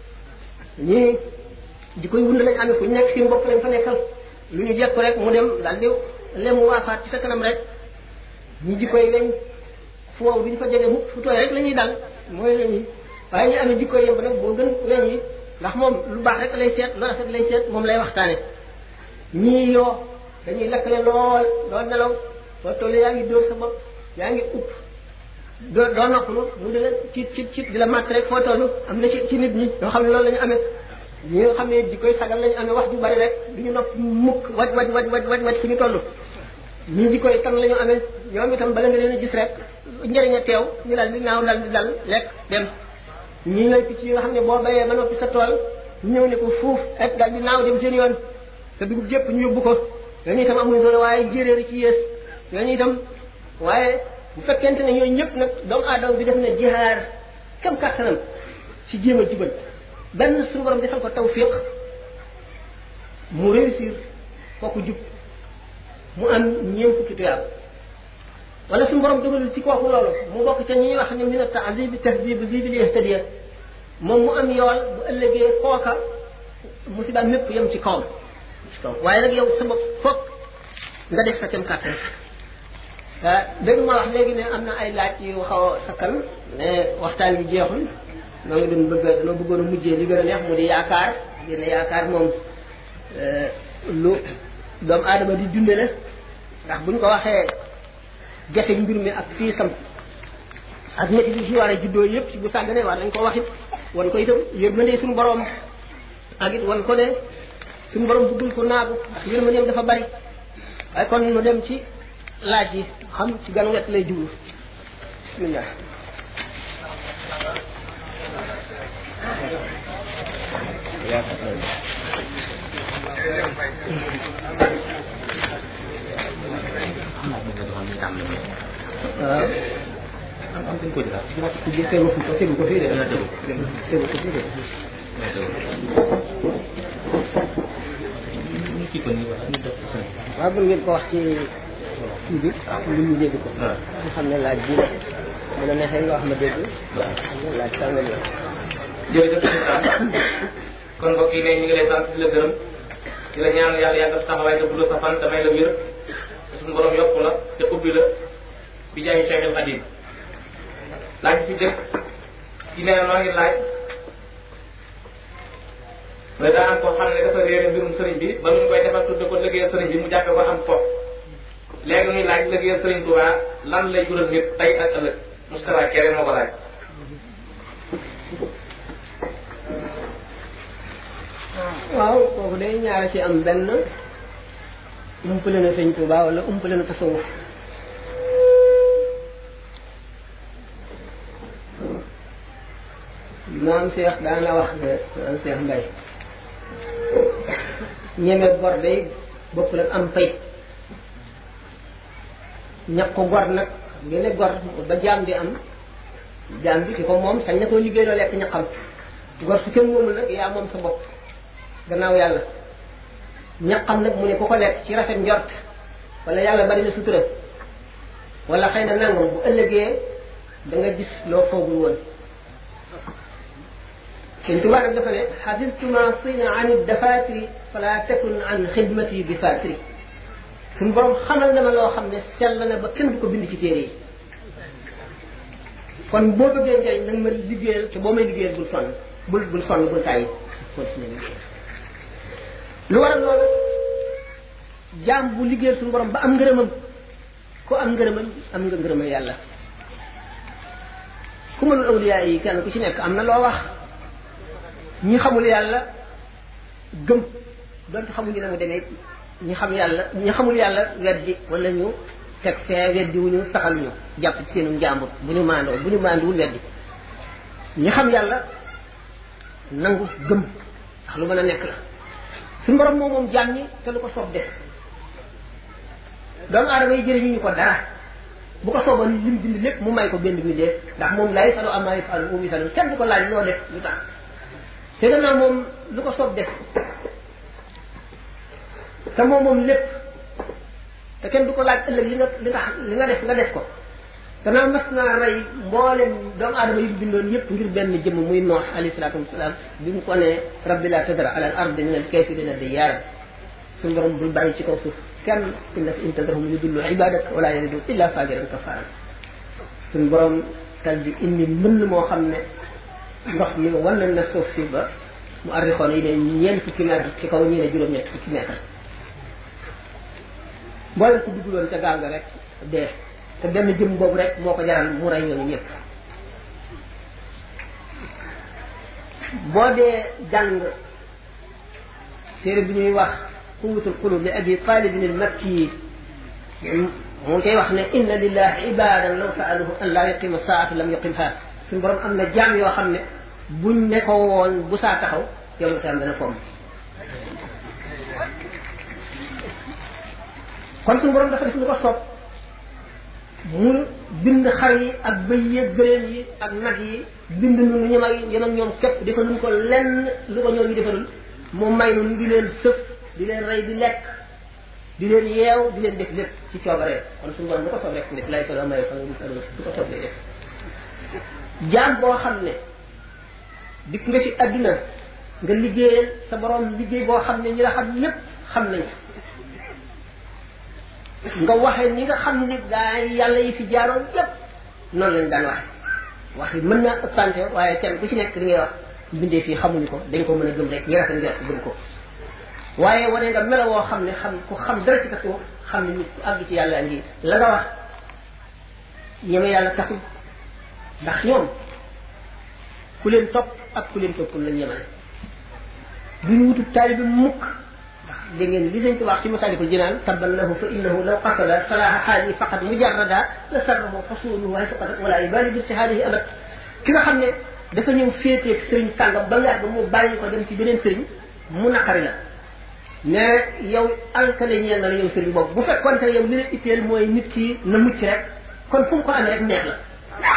ñii jikkoy wund lañ amee fu ñu nekk seen bopp lañ fa nekkal lu ñu jekk rek mu dem daal di lemu waafaat ci sa kanam rek ñi jikkoy weñ fu wow duñ fa jege mukk fu tooy rek la ñuy dal mooy la ñuy waaye ñu amee jikkoy yemb nag boo gën weñ yi ndax moom lu baax rek lay seet lu rafet lay seet moom lay waxtaane ñii yoo dañuy lakkale lool doo nelaw soo tollee yaa ngi dóor sa bopp yaa ngi upp doo doo noppalu mu di la ci ci ci di la màtt rek foo toll am na ci ci nit ñi ñoo xam ne loolu la ñu amee ñi nga xam ne di koy sagal la ñu amee wax ju bari rek du ñu nopp mukk waj waj waj waj waj waj fu ñu toll ñii di koy tan la ñu amee ñoom itam bala nga leen a gis rek njëriñ a teew ñu dal di naaw dal di dal lekk dem ñii ñooy picc yi nga xam ne boo bayee ba noppi sa tool ñëw ne ko fuuf rek dal di naaw dem seen yoon sa dugub jëpp ñu yóbbu ko ñooñu itam amuñu solo waaye jéeréer ci yées ñooñu itam waaye bu fekkente ne ñooñu ñëpp nag doomu aadama bi def na jihaar kam kàttanam ci jéem a jubal benn suñu borom defal ko tawfiq mu réussir kooku jub mu am ñeent fukki tuyaab wala suñu borom dogalul ci kooku loolu mu bokk ca ñuy wax ne min a tahdib tahdib bi bi yahtadiya moom mu am yool bu ëllëgee kooka musiba mépp yem ci kawam ci kaw waaye nag yow sa bopp foog nga def sa kem kàttan dégg ma wax léegi ne am na ay laaj yu xaw a sakkan mais waxtaan bi jeexul noo ngi doon bëgg dañoo bëggoon a mujjee li gën a neex mu di yaakaar génn yaakaar moom lu doomu aadama di dunde la ndax buñ ko waxee jafe mbir mi ak fii sam ak métti bi si war a juddoo yëpp si bu sàgganee war nañ ko wax it wan ko itam yërmande suñu borom ak it wan ko ne suñu borom bëggul ko naagu ndax yërmandeem dafa bari waaye kon nu dem ci laaj yi xam ci gan wet lay jublu bismillah waaw am dañ ko jëlaat ci tegu ko tegu ko fii de tegu tegu ko fii de waaw bu ngeen ko wax ci kii bi lu ñu dégg ko nga xam ne laaj bii la bu la neexee nga wax ma dégg laaj sàngam la jërëjëf kon mbokk yi ne ñu ngi lay sant di la gërëm di la ñaan yàlla yàggal sa taxawaay te gudd sa fan te may la wér te suñu borom yokku la te ubbi la bi jaay Cheikh El Khadim laaj ci dëkk ci nee na noo ngi laaj mais daa am koo xam ne dafa réere mbirum sëriñ bi ba mu koy defal tudde ko liggéeyal sëriñ bi mu jàppe ko am fo léegi muy laaj liggéeyal sëriñ Touba lan lay jural nit tey ak ëllëg Moustapha Kéré moo ko laaj waaw kooku day ñaara ci am benn umpale na sëñ Tuuba wala umpale na tasawuf maam Cheikh daan la wax ne maam Cheikh Mbay ñeme gor day bokkul ak am fay ñàkk ko gor nag ngeen ne gor ba jaam di am jaam bi ki ko moom sañ na koo liggéey loo lekk ñaqam gor su kenn moomul nag yaa moom sa bopp gannaaw yàlla ñaqam nag mu ne ku ko lekk ci rafet njort wala yàlla bari na sutura wala xëy na nangam bu ëllëgee da nga gis loo foogul woon sëñ Tuubaa nag dafa ne xafidtu ma sina an dafatiri fala takun an xidmati bi fatiri suñu borom xamal na ma loo xam ne sell na ba kenn du ko bind ci téere yi kon boo bëggee njëriñ nag ma liggéeyal te boo may liggéeyal bul sonn bul bul sonn bul tàyyi continuer liggéeyal lu waral loolu jaam bu liggéeyal suñu borom ba am ngërëmam ku am ngërëmam am nga ngërëmal yàlla ku mënul awliyaa yi kenn ku ci nekk am na loo wax ñi xamul yàlla gëm donte xamuñu ne mu demee ñi xam yàlla ñi xamul yàlla weddi wala ñu teg fee weddi wu ñu saxal ñu jàpp ci seenu njàmbur bu ñu maandoo bu ñu maanduwul weddi ñi xam yàlla nangu gëm ndax lu mën a nekk la suñu borom moom moom jaam ñi te lu ko soob def doomu aadama yi jëriñu ñu ko dara bu ko sooboon lim bind lépp mu may ko benn bi dee ndax moom lay salu amaay falu umi salu kenn du ko laaj loo def lu tax te gannaaw moom lu ko soob def te moom moom lépp te kenn du ko laaj ëllëg li nga li nga li nga def nga def ko gannaaw mas naa rey mboolem doomu aadama yi bindoon yëpp ngir benn jëmm muy noox alayhi salaatu wasalaam bi mu ko ne rabbi la tadra ala al ardi min al kafirina diyaaran suñu borom bul bàyyi ci kaw suuf kenn innaka in tadrahum yudillu ibadak wala yalidu illa fajiran kafaran suñu borom tal di indi mbënn moo xam ne ndox mi wan nañ na suuf si ba mu arrixoon yi ne ñeent fukki mètre ci kaw ñi ne juróom-ñett fukki mètre mboolem ku dugguloon ca gaal ga rek dee te benn jëm boobu rek moo ko jaral mu rey ñooñu ñëpp boo dee jàng téere bi ñuy wax quwwatul qulub li abi talibin al makki mu koy wax ne inna lillahi ibadan law saaluhu an laa yuqima saata lam yuqimha suñu borom am na jaam yoo xam ne buñ ne ko woon bu saa taxaw yow mu tam dana fomm kon suñu borom dafa def lu ko soob mu bind xar yi ak bëy yi gëléem yi ak nag yi bind nu ñu may yem ak ñoom képp defaluñ ko lenn lu ko ñoom ñu defalul mu may nu di leen sëf di leen rey di lekk di leen yeew di leen def lépp ci coobaree kon suñu borom lu ko soob rek def lay solo may fa nga gis lu ko soob lay def jaam boo xam ne dikk nga ci adduna nga liggéeyal sa borom liggéey boo xam ne ñi la xam ñëpp xam nañ nga waxe ñi nga xam ne gaa yàlla yi fi jaaroon yépp noonu lañ daan waxe wax yi mën naa ëppante waaye kenn ku ci nekk li ngay wax bindee fii xamuñu ko dañ ko mën a gëm rek ñi rafet njort gëm ko waaye wane nga melo woo xam ne xam ku xam dara ci kaso xam ne nit ku àgg ci yàlla ngi la nga wax ñeme yàlla taxul ndax ñoom ku leen topp ak ku leen toppul lañ yemale duñu wutub taalibi mukk ndax dégg ngeen li sëñ wax ci masalikul jinaan tabban lahu fa innahu law qasada salaha xaali faqat mujarrada la sarrahu fasuluhu waaye faqat wala ibali bi istihaadihi abad ki nga xam ne dafa ñëw féeteeg sëriñ sàngam ba yàgg mu bàyyi ko dem ci beneen sëriñ mu naqari la ne yow alkale ñeel na la yow sëriñ boobu bu fekkoon te yow li la itteel mooy nit ki na mucc rek kon fu mu ko amee rek neex la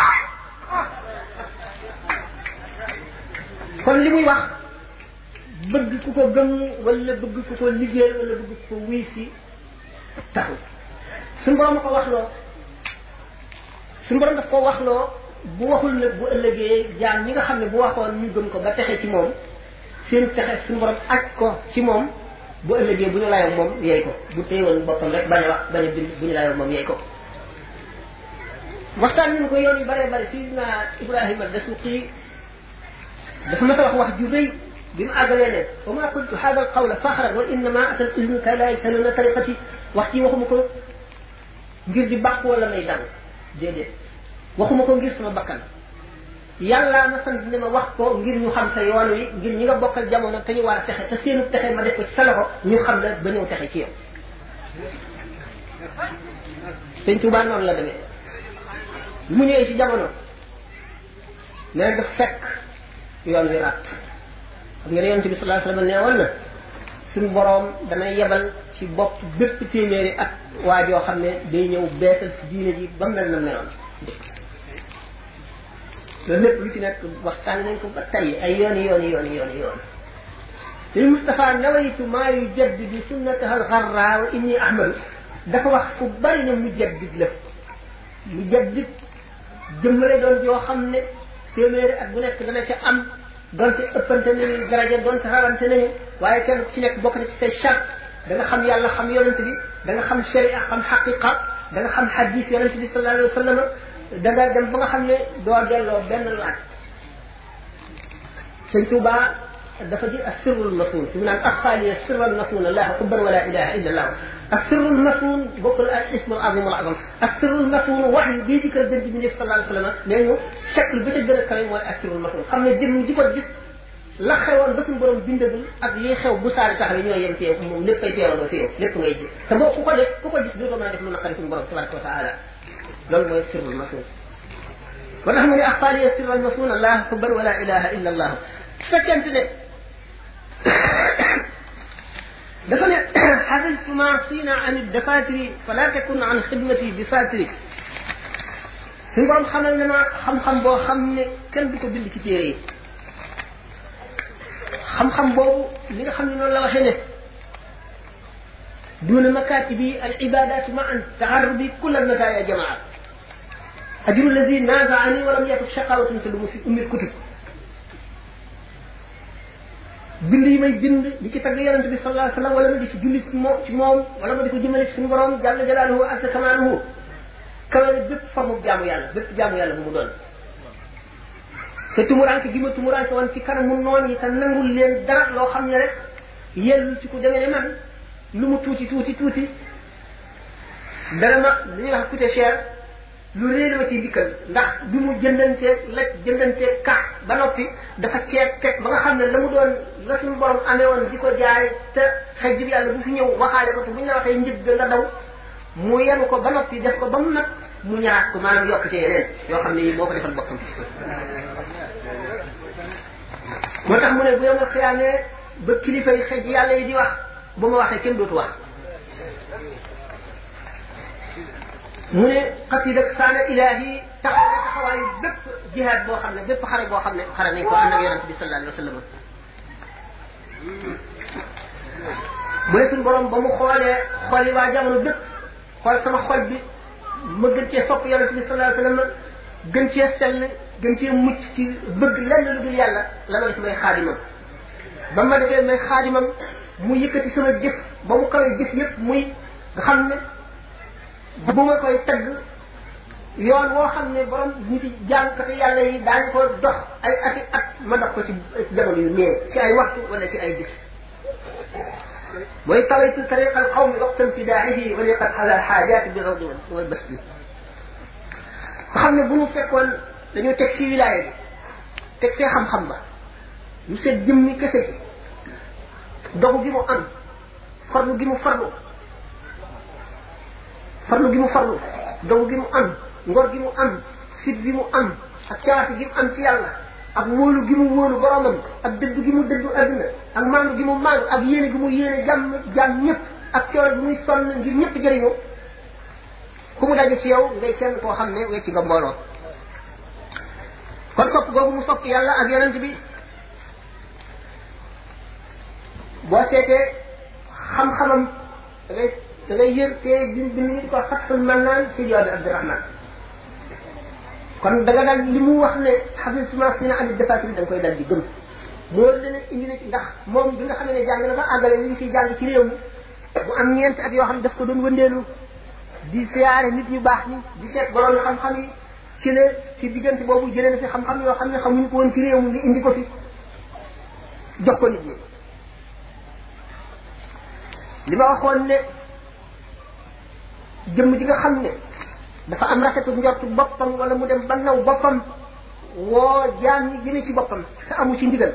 kon li muy wax bëgg ku ko gëm wala bëgg ku ko liggéey wala bëgg ku ko wuy si taxul suñu borom ko waxloo suñu borom daf ko waxloo bu waxul nag bu ëllëgee jaam ñi nga xam ne bu waxoon ñu gëm ko ba texe ci moom seen texe suñu borom aj ko ci moom bu ëllëgee bu ñu layoo moom yeey ko bu téyewoon boppam rek bañ a wax bañ a bind bu ñu layoo moom yeey ko waxtaan nañu ko yoon yu bare bare sidina ibrahima dasuqi dafa ma wax wax ju rëy bi mu àggalee ne wa ma qultu hada al qawla faxran wa innama atal ilmuka la yasaluna tariqati wax ci waxuma ko ngir di bàq wala may dang déedéet waxuma ko ngir sama bakkan yàlla ma sant ne ma wax ko ngir ñu xam sa yoon wi ngir ñi nga bokkal jamono te ñu war a texe te seenu texe ma def ko ci sa loxo ñu xam la ba ñëw texe ci yow sëñ Tuubaa noonu la demee mu ñëwee ci jamono nee daf fekk yoon wi rat xam nga ne yonent bi sallallahu alayhi wasallam nee woon na suñu boroom dana yebal ci bopp bépp téeméeri at waa joo xam ne day ñëw beesal si diine ji ba mel na meloon loolu lépp lu ci nekk waxtaan nañ ko ba tey ay yooni yooni yooni yooni yoon lil Mustafa nawaytu maa yujaddidu sunnataha algarra wa inni ahmadu dafa wax fu bari ne mujaddid la mujaddid jëmmale doon joo xam ne téeméeri at bu nekk dana ca am donte ëppante nañu daraja donte rawante nañu waaye kenn ku ci nekk bokk na ci say charte da nga xam yàlla xam yonent bi da nga xam sharia xam xaqiqa da nga xam hadis yonent bi sallallahu alayhi wa sallam da nga dem ba nga xam ne doo delloo benn laaj sëñ Tuuba dafa di asirrul masun fi mu naan axfaaliya sirral masun allah xubban wala ilaha illa allah asirrul masun bokkul ak ismul azim wal azam asirrul masun wax yi bii dikkal gën ci bi sallallahu alayhi wa sallam nee ñu chakl bi ca gën a kawe mooy asirrul masun xam ne jëm ji ko gis la xewoon ba suñu borom bindagul ak yi xew bu saari taxawee ñoo yem ci yow moom lépp ay teewandoo fi yow lépp ngay gis te boo ku ko def ku ko gis dootoo mën a def lu naqari suñu borom tabaraka wa taala loolu mooy sirrul masun wa tax mu ne axfaaliya sirral masun allah xubban wala ilaha illa allah su fekkente ne dafa ne xafiltu ma siina an dafatiri fala takun an xidmati bi fatiri suñu borom xamal ne ma xam-xam boo xam ne kenn du ko bind ci téere yi xam-xam boobu li nga xam ne noonu la waxee ne duna makatibi al ibadatu ma an taxarrubi kulla nasaya jamaa ajru lazi nazaani walam yatub shaqawatan te lu mu fi ummil kutub bind yi may bind di ci tagg yonent bi sallallahu alayhi wa sallam wala ma di ci julli ci moom ci moom wala ma di ko jëmale ci suñu borom jàlla jalaaluhu asa kamaaluhu kawale bépp forme jaamu yàlla bépp jaamu yàlla bu mu doon te tumuranke gi ma tumuranke woon ci kanamu noon yi te nangul leen dara loo xam ne rek yellu ci ku demee ne man lu mu tuuti tuuti tuuti dana ma li ñuy wax coûté cher lu réer ma ci dikkal ndax bi mu jëndantee la jëndantee kax ba noppi dafa ceeb teg ba nga xam ne la mu doon la suñu borom amee woon di ko jaay te xëy jib yàlla bu fi ñëw waxaale ko te bu ñu la waxee njëg nga daw mu yenu ko ba noppi def ko ba mu nag mu ñaaraat ko maanaam yokk ci yeneen yoo xam ne yi moo ko defal boppam moo tax mu ne bu yomal xiyaamee ba kilifa yi xëj yàlla yi di wax bu ma waxee kenn dootu wax mu ne xasida saana ilahi taxaw ne taxawaayu bépp jihaad boo xam ne bépp xare boo xam ne xare nañ ko ànd ak yonente bi sallallahu alayhi wa sallam mu ne suñu borom ba mu xoolee xool yi waa jamono bépp xool sama xol bi ma gën cee sopp yonente bi sallallahu alayhi wa sallam gën cee sell gën cee mucc ci bëgg lenn lu dul yàlla la ma def may xaadimam ba ma defee may xaadimam mu yëkkati sama jëf ba mu kawee jëf yëpp muy nga xam ne bu ma koy tagg yoon woo xam ne borom nit yi jàngkati yàlla yi daañu ko dox ay ati at ma dox ko ci jamono yu néew ci ay waxtu wala ci ay gis mooy tawaytu tariqa alqawmi waqta imtidaaxihi wa liqat ala alxaajaati bi rawdi wal bas bi nga xam ne bu ñu fekkoon dañoo teg ci wilaaya bi teg fee xam-xam ba ñu seet jëmmi kese gi dogu gi mu am farlu gi mu farlu farlu gi mu farlu dogu gi mu am ngor gi mu am fit gi mu am ak cawaati gi mu am ci yàlla ak wóolu gi mu wóolu boromam ak dëddu gi mu dëddu adduna ak maandu gi mu maandu ak yéene gi mu yéene jàmm jàmm ñëpp ak coono gi muy sonn ngir ñëpp jëriñu ku mu daje ci yow ngay kenn koo xam ne wecci nga mbooloo kon sopp googu mu sopp yàlla ak yonent bi boo seetee xam-xamam da ngay da ngay yër te bi bind ñu di ko fatxul mannaan si yoon abdirahman kon da nga daal li mu wax ne xabil suma si na amit defatir da nga koy dal di gëm moo dana indi na ci ndax moom bi nga xam ne jàng na ba àggale li ñu fiy jàng ci réew mi bu am ñeenti at yoo xam ne daf ko doon wëndeelu di siyaare nit ñu baax ñi di seet borom xam-xam yi ci la ci diggante boobu jëlee na fi xam-xam yoo xam ne xamuñu ko woon ci réew mi nga indi ko fi jox ko nit ñi li ma waxoon ne jëmm ji nga xam ne dafa am rafetu njortu boppam wala mu dem ba naw boppam woo jaam ñi jëme ci boppam te amu ci ndigal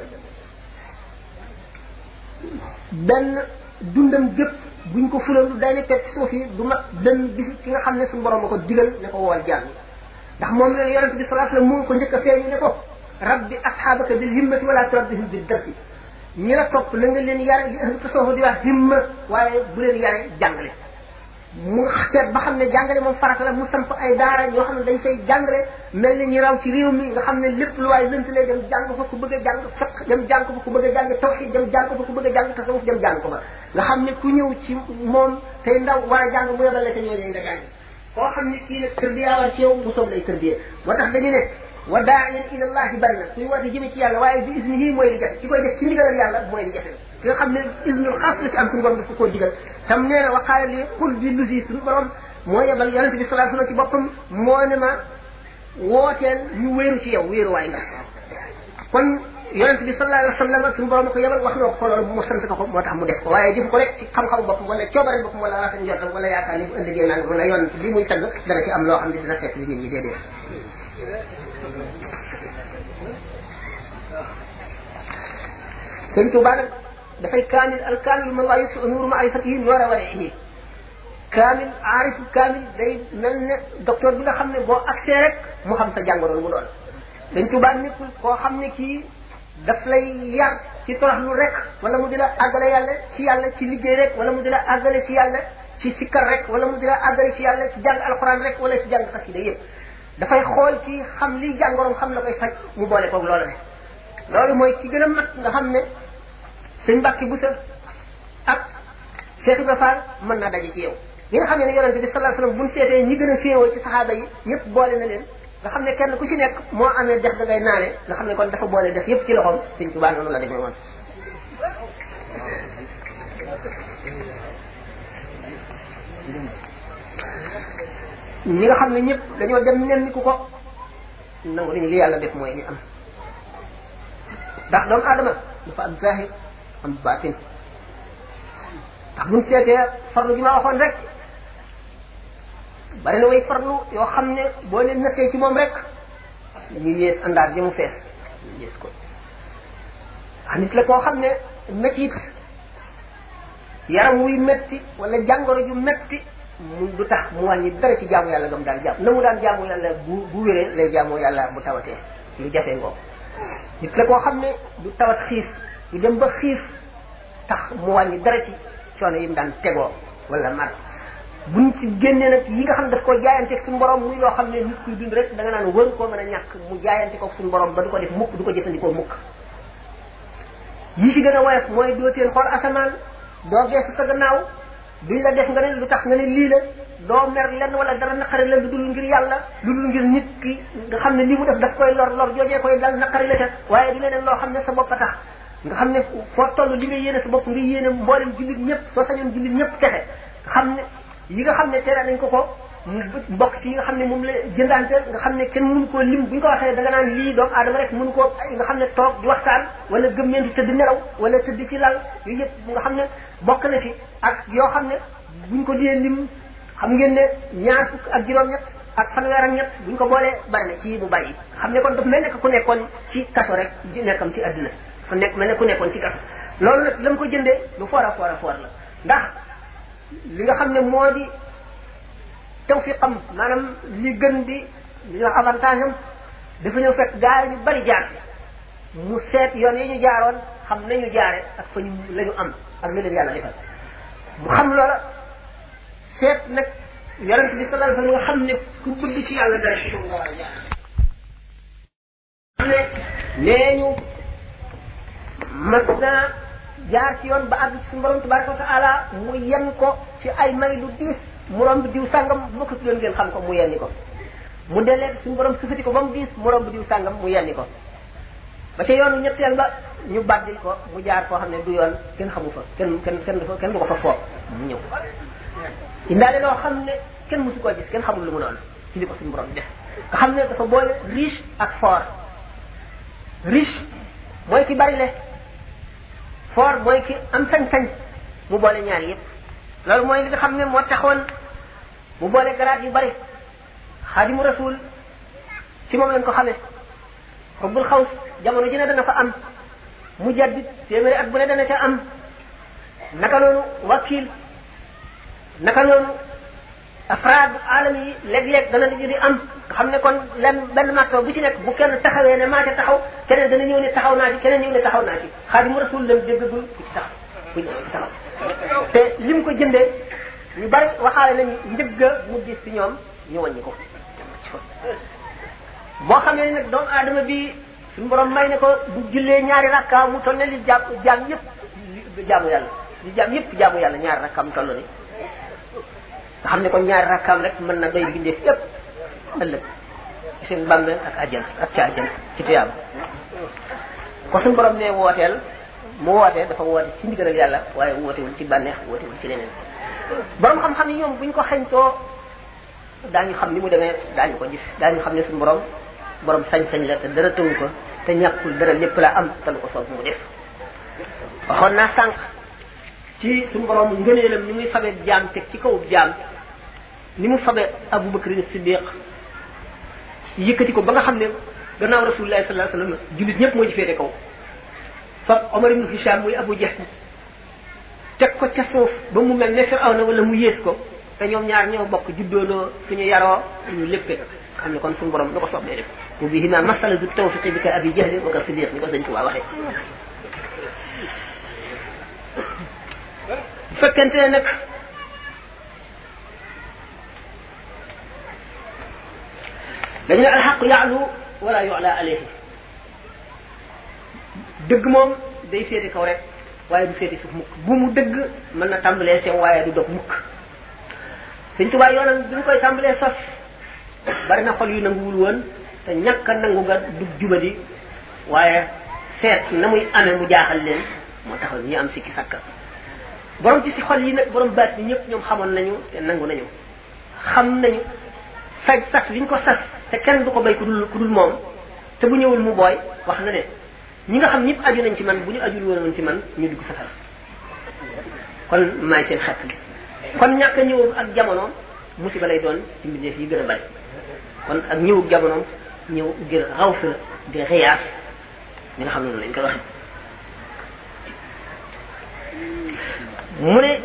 benn dundam gépp buñ ko fulalu day ne teg suuf yi du mat benn bis ki nga xam ne suñu borom a ko digal ne ko woowal jaam ñi ndax moom la yonente bi sallallahu alayhi wasallam mu ko njëkk a feeñu ne ko rabbi asxaabaka bil himmati wala turabbihim bil darsi ñi la topp la nga leen yare li ahlu tasawuf di wax himma waaye bu leen yare jàngale mu seet ba xam ne jàngale moom farata la mu samp ay daara yoo xam ne dañ fay jàngale mel ni ñu raw ci réew mi nga xam ne lépp lu waay lënt lay dem jàng fa ku bëgg a jàng fiq dem jàng fa ku bëgg a jàng tawxid dem jàng fa ku bëgg a jàng tasawuf dem jàng ko fa nga xam ne ku ñëw ci moom tey ndaw war a jàng mu yebal la ca ñooñu nga jàng koo xam ne kii nag tërbiya war ci yow mu soog lay tërbiya moo tax dañu ne wa daa'iyan ila allahi bari na kuy woote jëme ci yàlla waaye bi isnihi mooy li jafe ki koy def ci ndigalal yàlla mooy li jafe ki nga xam ne isnul xaas la ci am suñu borom dafa koo digal tam nee na wa qaala li qul bi lusi suñu borom moo yebal yonente bi sallallahu alayhi wasallam ci boppam moo ne ma wooteel ñu wéeru ci yow wéeru waay nga kon yonente bi sallallahu alayhi wasallam suñu borom ko yebal wax na ko loolu mu sant ko ko moo tax mu def ko waaye defu ko rek ci xam-xamu boppam wala coobare boppam wala rafet njortam wala yaakaar ni bu ëllëgee naan wala yoon li muy tagg dana ci am loo xam ne dina fekk li nit ñi déedéet sëñ Tuubaa nag dafay kaamil al kaamil man laa yusfa nuuru maarifatihi noora warihi kaamil aarif kaamil day mel ne docteur bi nga xam ne boo accès rek mu xam sa jàngoro mu doon sëñ Tuubaa nekkul koo xam ne kii daf lay yar ci toroxlu rek wala mu di la àggale yàlla ci yàlla ci liggéey rek wala mu di la àggale ci yàlla ci sikkar rek wala mu di la àggale ci yàlla ci jàng alxuraan rek wala ci jàng xasida yëpp dafay xool ci xam li jàngoroom xam la koy faj mu boole koog loolu ne loolu mooy ki gën a mat nga xam ne sëñ Mbàkke bu sa ak Cheikh Ibra Fall mën naa daje ci yow ñi nga xam ne ne yonente bi sallallahu alayhi wasallam buñ seetee ñi gën a féewoo ci saxaaba yi ñëpp boole na leen nga xam ne kenn ku ci nekk moo amee dex da ngay naane nga xam ne kon dafa boole def yëpp ci loxoom sëñ Tuubaa noonu la demee woon ñi nga xam ne ñëpp dañoo dem nen ku ko nangu nañu li yàlla def mooy ñi am ndax doomu aadama dafa am zahir am baatin ndax buñ seetee farlu gi ma waxoon rek bari na way farlu yoo xam ne boo leen nattee ci moom rek ñu yées àndaar ji mu fees ñu yées ko ah nit la koo xam ne métit yaram wuy metti wala jàngoro ju metti mu du tax mu wàññi dara ci jaamu yàlla gam daan jàmm na mu daan jaamu yàlla bu bu wéree lay jaamu yàlla bu tawatee lu jafe ngoo nit la koo xam ne du tawat xiif du dem ba xiif tax mu wàññi dara ci coono yi mu daan tegoo wala mar buñ ci génnee nag yi nga xam ne daf koo jaayanteeg suñu borom muy loo xam ne nit kuy dund rek da nga naan wër koo mën a ñàkk mu jaayante ko suñu borom ba du ko def mukk du ko jëfandikoo mukk yi ci gën a woyof mooy doo teen xool asamaan doo geesu sa gannaaw duñ la def nga ne lu tax nga ne lii la doo mer lenn wala dara naqari la lu dul ngir yàlla lu dul ngir nit ki nga xam ne li mu def daf koy lor lor joojee koy dal naqari la ca waaye du leneen loo xam ne sa bopp a tax nga xam ne foo toll li nga yéene sa bopp nga yéene mboolem jullit ñëpp soo sañoon jullit ñëpp texe xam ne yi nga xam ne tere nañ ko ko mbokk ci yi nga xam ne moom la jëndante nga xam ne kenn mënu koo lim bu ñu ko waxee da nga naan lii doomu aadama rek mënu koo nga xam ne toog di waxtaan wala gëmmeentu tëdd nelaw wala tëdd ci lal yooyu yëpp nga xam ne bokk na ci ak yoo xam ne buñ ko dee lim xam ngeen ne ñaar fukk ak juróom-ñett ak fanweer ak ñett buñ ko boolee bari na ci bu bari xam ne kon daf mel ne ku nekkoon ci kaso rek di nekkam ci àdduna fa nekk mel ne ku nekkoon ci kaso loolu nag la mu ko jëndee lu foor a foor a foor la ndax li nga xam ne moo di tawfiqam maanaam li gën di li ñuy wax avantage am dafa ñëw fekk gaar yu bari jaar mu seet yoon yi ñu jaaroon xam nañu jaare ak fa ñu la ñu am ak li leen yàlla defal mu xam loola seet nag yonent bi sallallahu alayhi wa sallam nga xam ne ku bëgg ci yàlla dara ci nga war a jaar xam ne nee ñu mas naa jaar ci yoon ba àgg ci suñu borom tabaraka wa taala mu yen ko ci ay may lu diis mu romb diw sàngam bu ma ko tuddoon ngeen xam ko mu yenni ko mu dellee suñu borom sufati ko ba mu diis mu romb diw sàngam mu yenni ko ba ca yoonu ñetteel ba ñu bàddil ko mu jaar foo xam ne du yoon kenn xamu fa kenn kenn kenn du fa kenn du ko fa foog mu ñëw indaale loo xam ne kenn mosu koo gis kenn xamul lu mu doon ci li ko suñu borom def nga xam ne dafa boole riche ak fort riche mooy ki bari le fort mooy ki am sañ-sañ mu boole ñaar yëpp loolu mooy li nga xam ne moo taxoon mu boole garaat yu bari xaadimu rasul ci moom lañ ko xamee xubbul xaws jamono ji ne dana fa am mu jaddit téeméeri at bu ne dana ca am naka noonu wakil naka noonu afraad alam yi léeg-léeg dana di di am nga xam ne kon lenn benn marto bu ci nekk bu kenn taxawee ne maa ca taxaw keneen dana ñëw ne taxaw naa ci keneen ñëw ne taxaw naa ci xaadimu rasul lam dégg bu ci taxaw bu ñëw ci taxaw te lim ko jëndee ñu bari waxaale nañ njëgga mu gis ci ñoom ñu wàññi ko boo xamee nag doomu aadama bi suñu borom may ne ko bu jullee ñaari rakka mu toll ne li jàpp jaam yëpp jaamu yàlla li jaam yëpp jaamu yàlla ñaari rakkaam toll ni nga xam ne kon ñaari rakkaam rek mën na doy bindeef yëpp ëllëg ci seen bàmmeel ak àjjana ak ca àjjana ci tuyaaba ko suñu borom ne wooteel mu wootee dafa woote ci ndigalal yàlla waaye wootewul ci bànneex wootewul ci leneen borom xam-xam yi ñoom buñ ko xañtoo daañu xam ni mu demee daañu ko gis daañu xam ne suñu borom borom sañ-sañ la te dara tëwu ko te ñàkkul dara lépp la am te lu ko soob mu def waxoon naa sànq ci suñu borom ngëneelam ni muy fabe jaam teg ci kaw jaam ni mu fabe Abu Bakr Siddiq yëkkati ko ba nga xam ne gannaaw rasulullah sallallahu alayhi wasallam jullit ñëpp moo ci féete kaw fab Omar ibn Hisham muy Abu Jahl teg ko ca suuf ba mu mel ne Firawna wala mu yées ko te ñoom ñaar ñoo bokk juddoonoo suñu yaroo suñu léppee xam ne kon suñu borom lu ko soob lay def mu bii ma masala du tawfiqi bi ka abi jahl wa ka siddiq ni ko sëñ Tuubaa waxee bu fekkente ne nag dañu ne alxaqu yaalu wala yu'la alayhi dëgg moom day féete kaw rek waaye du féete suuf mukk bu mu dëgg mën na tàmbalee sew waaye du dog mukk sëñ Tuubaa yoonam bi ñu koy tàmbalee sos bari na xol yu nanguwul woon te ñàkk a nangu nga dug jubadi waaye seet na muy amee mu jaaxal leen moo taxal ñu am sikki sakka borom ci si xol yi nag borom baat bi ñëpp ñoom xamoon nañu te nangu nañu xam nañu saj sas bi ñu ko sas te kenn du ko bay ku dul ku dul moom te bu ñëwul mu booy wax na ne ñi nga xam ñëpp aju nañ ci man bu ñu ajul woon ci man ñu dugg safara kon maay seen xett bi kon ñàkk a ñëw ak jamonoom musiba lay doon ci mbindeef yi gën a bari kon ak ñëwug jamonoom ñëw ngir raw fi la di xiyaas ñi nga xam ne noonu lañ koy waxe mu ne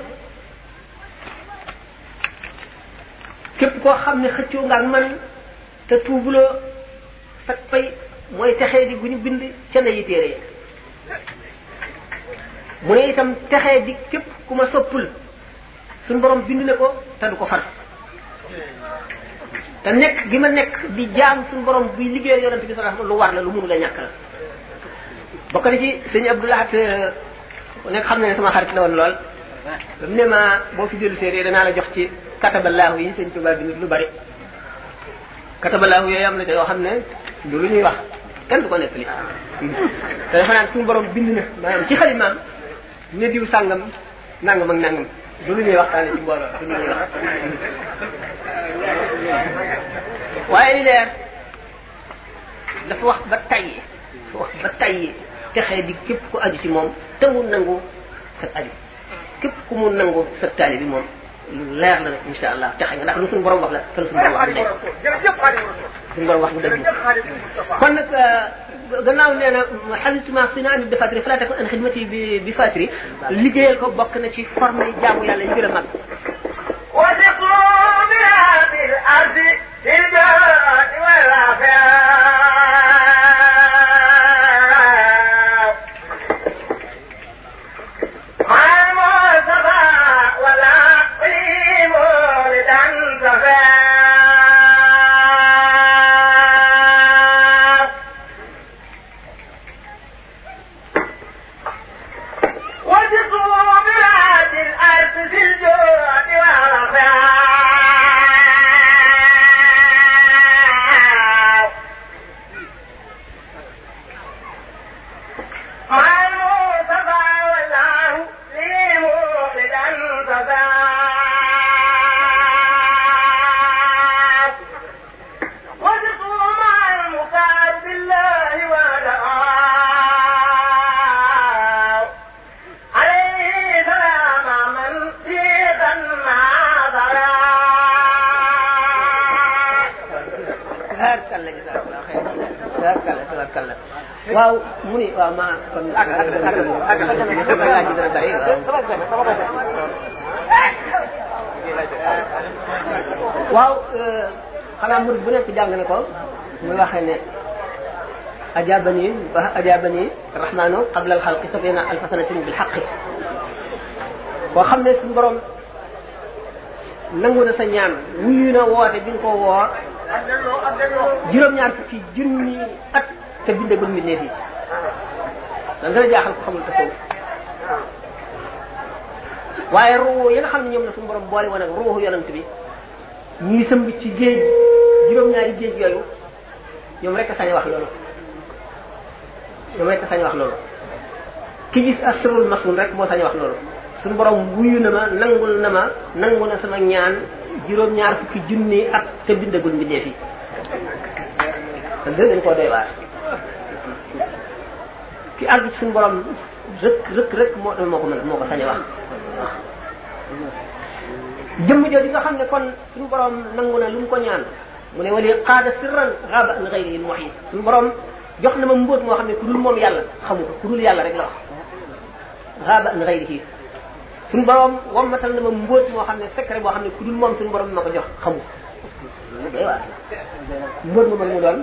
képp koo xam ne xëccoo nga ak man te tuubuloo sa pay mooy texee di gu ñu bind ca na yi téere ya mu ne itam texee di képp ku ma soppul suñu borom bind na ko te du ko far te nekk gi ma nekk di jaam suñu borom buy liggéeyal yonent bi sallallahu alayhi wasallam lu war la lu mënu la ñàkk la bokk na ci sëñ Abdoulahat nekk xam na ne sama xarit la woon lool ba mu ne ma boo fi dellu séeréer danaa la jox ci katabalaahu yi sëñ Tuubaa bi lu bari katabalaahu yooyu am na te yoo xam ne du lu ñuy wax kenn du ko nekk li te dafa naan suñu borom bind na maanaam ci xalimaam ne diw sàngam nangam ak nangam du lu ñuy waxtaane ci mbooloo du lu ñuy wax waaye li leer dafa wax ba tayyi dafa wax ba tayyi texee di képp ku aju ci moom te mu nangu sa aju képp ku mu nangu sa taali bi moom lu leer la insha allah texe nga ndax lu suñu borom wax la te lu suñu borom wax du suñu borom wax du dëgg kon nag gannaaw nee na xalituma sinaani bi fatri fala takun an xidmati bi bi fatri liggéeyal ko bokk na ci forme jaamu yàlla yi gën a mag وثقوا بهذه الأرض في البلد والعفاف مع المصطفى ولا قيم لتنتفع وثقوا بهذه الأرض في الجود والعفاف مع المصطفى والله لي مولدا تفاف وثقوا مع المختار بالله ودعاه عليه سلام من سيدا ناظرا tabarkalla jazakallah xeyr tabarkalla tabarkalla waaw mu ni waaw ma kon ak ak ak ak ak laaj yi dana bari waaw waaw xanaa murid bu nekk jàng na ko muy waxee ne ajabani ba ajabani rahmanu qabla al xalqi sabina alfa sanatin bil xaqi koo xam ne suñu borom nangu na sa ñaan wuyu na woote bi nga ko woo juróom-ñaar fukki junni at te bindagul mbindeef yi dan dana jaaxal ko xamul tasawuf waaye ruuxu yi nga xam ne ñoom la suñu borom boole woon ak ruuxu yonent bi ñuy sëmb ci géej juróom-ñaari géej yooyu ñoom rek a sañ wax loolu ñoom rek a sañ wax loolu ki gis asrul masun rek moo sañ wax loolu suñu borom wuyu na ma nangul na ma nangu na sama ñaan juróom-ñaar fukki junni at te bindagul mbindeef yi te dë dañ koo doy waar ki àgg ci suñu borom rëkk rëkk rëkk moo moo ko mën moo ko sañ wax jëmm jooju nga xam ne kon suñu borom nangu na lu mu ko ñaan mu ne wali qaada sirran xaaba an xayri il muhyi suñu borom jox na ma mbóot moo xam ne ku dul moom yàlla xamu ko ku dul yàlla rek la wax xaaba an xayrihi suñu borom wammatal na ma mbóot moo xam ne secret boo xam ne ku dul moom suñu borom ma ko jox xamu ko day waar mbóot ma mën mu doon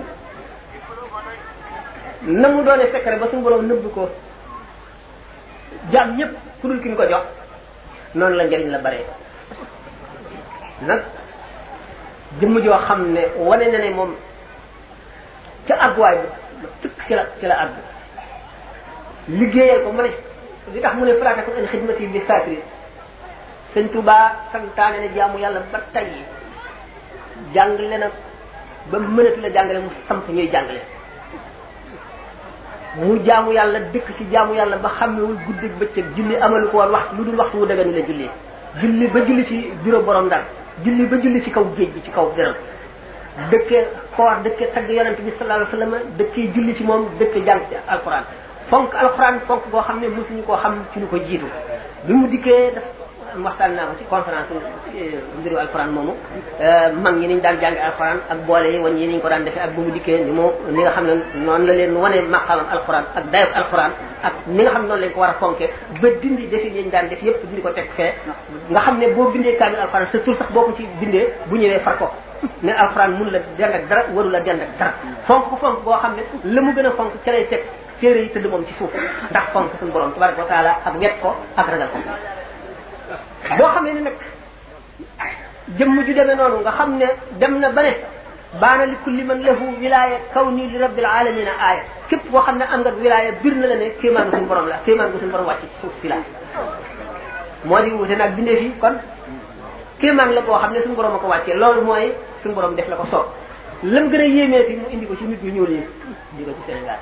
na mu doone secret ba suñu borom nëbb ko jaam ñëpp ku dul ki ñu ko jox noonu la njëriñ la bare nag jëmm joo xam ne wane na ne moom ca àgguwaay ba tëkk ci la ci la àgg liggéeyal ko mu ne li tax mu ne falaata ko an xidmati bi saakiri sëñ Tuubaa santaane ne jaamu yàlla ba tey jàngale na ba mënatu la jàngale mu samp ñuy jàngale mu jaamu yàlla dëkk ci jaamu yàlla ba xamewul guddi bëccëg julli amalu ko woon wax lu dul waxtu wu dëgg la julli julli ba julli ci bureau borom ndar julli ba julli ci kaw géej gi ci kaw gërëm dëkke koor dëkke tagg yonente bi sallallahu alayhi wasallam dëkke julli ci moom dëkke jàng ci alquran fonk alquran fonk boo xam ne mosuñu koo xam ci lu ko jiitu bi mu dikkee daf waxtaan naa ko ci conférence mbiru alquran moomu mag ñi niñ daan jànge alquran ak boole yi wan yi niñ ko daan defee ak bu mu dikkee ni mu ni nga xam ne noonu la leen wane maqaamam alquran ak dayok alquran ak ni nga xam ne noonu lañ ko war a fonke ba dindi defi yañ daan def yépp dindi ko teg fee nga xam ne boo bindee kaamil alquran sa tur sax boo ko ci bindee bu ñëwee far ko ne alquran mun la dend ak dara waru la dend ak dara fonk ko fonk boo xam ne la mu gën a fonk ca lay teg téere yi tëdd moom ci suuf ndax fonk suñu borom tabaraka wa taala ak wet ko ak ragal ko boo xam ne ne nag jëmm ju demee noonu nga xam ne dem na ba ne baana li kulli man lahu wilaya kaw nii li rabbil alamina aaya képp koo xam ne am nga wilaya bir na la ne kéemaan gu suñu borom la kéemaan gu suñu borom wàcc ci suuf si la moo di wute nag bindee fii kon kéemaan la koo xam ne suñu borom a ko wàccee loolu mooy suñu borom def la ko soob lam gën a yéemee fi mu indi ko ci nit yu ñuul yi di ko ci Sénégal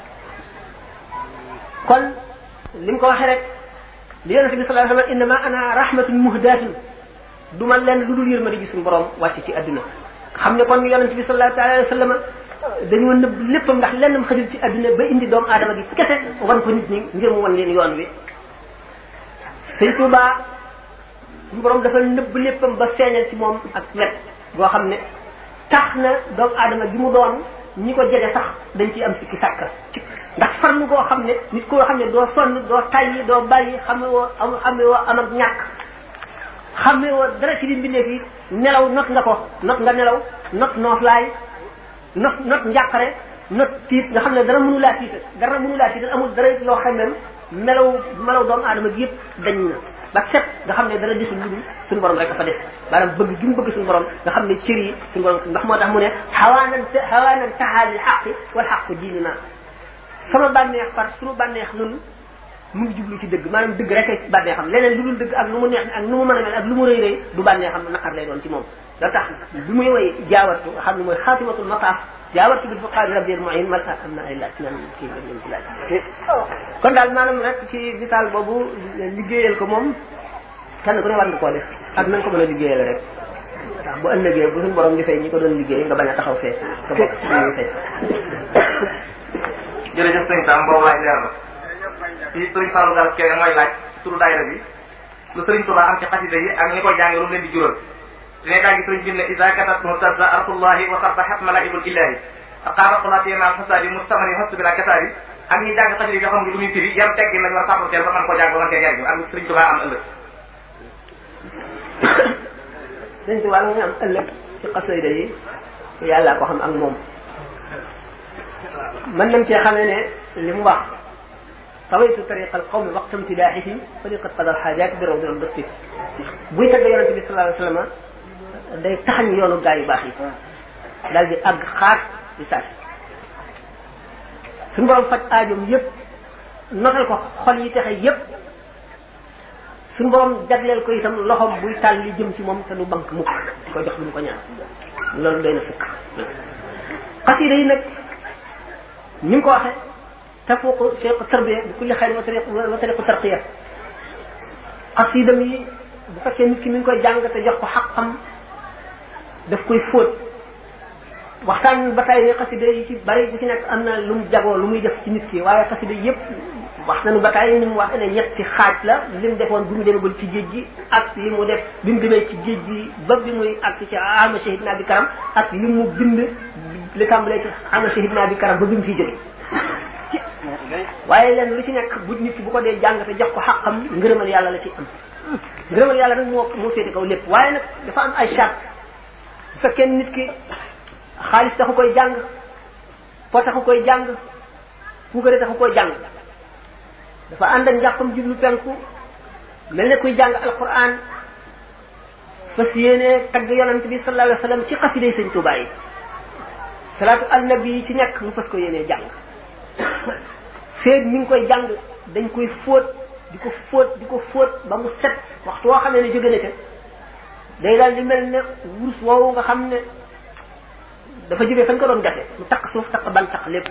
kon li mu ko waxee rek li yonente bi sallallahu alayhi wa sallam innama ana rahmatun muhdatun du ma leen lu dul yërmande gi suñu borom wàcc ci adduna xam ne kon yonente bi sallallahu alayhi wa sallam dañoo nëbb léppam ndax lennam xajul ci adduna ba indi doomu aadama gi kese wan ko nit ñi ngir mu wan leen yoon wi sëñ Tuubaa suñu borom dafa nëbb léppam ba feeñal ci moom ak wet goo xam ne tax na doomu aadama gi mu doon ñi ko jege sax dañ ciy am sikki sàkk ndax farlu goo xam ne nit koo xam ne doo sonn doo tayyi doo bàyyi xame woo am xame woo am ak ñàkk xame woo dara ci li mbindeef yi nelaw not nga ko not nga nelaw not nooflaay not not njàqare not tiit nga xam ne dara mënu laa tiital dara mënu laa tiital amul dara loo xamem melaw melaw doomu aadama gi yëpp dañ na ba set nga xam ne dara desul lu dul suñu borom rek a fa def maanaam bëgg gi mu bëgg suñu borom nga xam ne cër yi suñu borom ndax moo tax mu ne xawaanan xawaanan taxaalil xaqi wal xaqu diinina sama bànneex par suñu bànneex nun mu ngi jublu ci dëgg maanaam dëgg rek ay bànneexam leneen lu dul dëgg ak lu mu neex ak nu mu mën a mel ak lu mu rëy rëy du bànneexam naqar lay doon ci moom da tax bi muy woy jaawartu nga xam ne mooy xaatimatul mataaf jaawartu bil fuqaari rabbil muin mal am na ay laaj nan kii lim ci laaj kon daal maanaam rek ci vital boobu liggéeyal ko moom kenn ku ne war nga koo def ak na nga ko mën a liggéeyal rek ndax bu ëllëgee bu suñu borom di fay ñi ko doon liggéey nga bañ a taxaw fee nga bokk ci ñuy fay jërëjëf sëñ Sam boobu laaj leer na fii sëriñ Fallou Gall Kéré mooy laaj turu daayira bi lu sëriñ Tuubaa am ci xasida yi ak ñi koy jàng lu mu leen di jural dine daa gi sëriñ bi ne isa katabtu tazza artullahi wa sarbahat malaikul ilahi aqaaba qulaati ma fasadi mustamani hastu bila kasaari ak ñi jàng xasida yi nga xam lu muy firi yan teggi lañu war a sàppanteel ba mën koo jàng ba mën cee jariñu ak sëriñ Tuubaa am ëllëg sëriñ Tuubaa nga am ëllëg ci xasida yi yàlla ko xam ak moom mën nañ cee xamee ne li mu wax tawaytu tariqa alqawmi waqta imtidaaxihim faliqat qada alxaajaat bi rawdi albasti buy tagg yonente bi sallallahu alayhi wa sallam day taxañ yoonu gaa yu baax yi daal di àgg xaar di saasi suñu borom faj aajoom yépp notal ko xol yi texe yépp suñu borom jagleel ko itam loxoom buy tàll li jëm ci moom te du bank mukk di ko jox lu mu ko ñaan loolu doy na sëkk xasida yi nag ni mu ko waxee tafuqu cheikh tarbiya bi kulli xayr wa tariq wa tariqu tarqiya xasidam yi bu fekkee nit ki mi ngi koy jàng te jox ko xaqam daf koy fóot waxtaan ba tey ne xasida yi ci bari bu ci nekk am na lu mu jagoo lu muy def ci nit ki waaye xasida yépp wax nañu ba tey ni mu wax ne ñetti xaaj la li mu defoon bi mu demagul ci géej gi ak li mu def bi mu demee ci géej gi ba bi muy ak ci ama shahid naa bi karam ak li mu bind li tàmbalee ci ama shahid naa bi karam ba bi mu fiy jóge waaye leen lu ci nekk bu nit ki bu ko dee jàng te jox ko xaqam ngërëmal yàlla la ci am ngërëmal yàlla nag moo moo féete kaw lépp waaye nag dafa am ay charte bu fekkee nit ki xaalis taxu koy jàng po taxu koy jàng puukare taxu koy jàng dafa ànd ak njàppam jublu penku mel ne kuy jàng alquran fas yéene tagg yonent bi sallallahu alayhi wa sallam ci xasiday sëñ Tuubaa yi salaatu al nabi yi ci nekk mu fas ko yéene jàng feeg mi ngi koy jàng dañ koy fóot di ko fóot di ko fóot ba mu set waxtu woo xamee ne jóge na ca day daal di mel ne wurus woowu nga xam ne dafa jógee fañ ko doon gase mu takk suuf takk ban takk lépp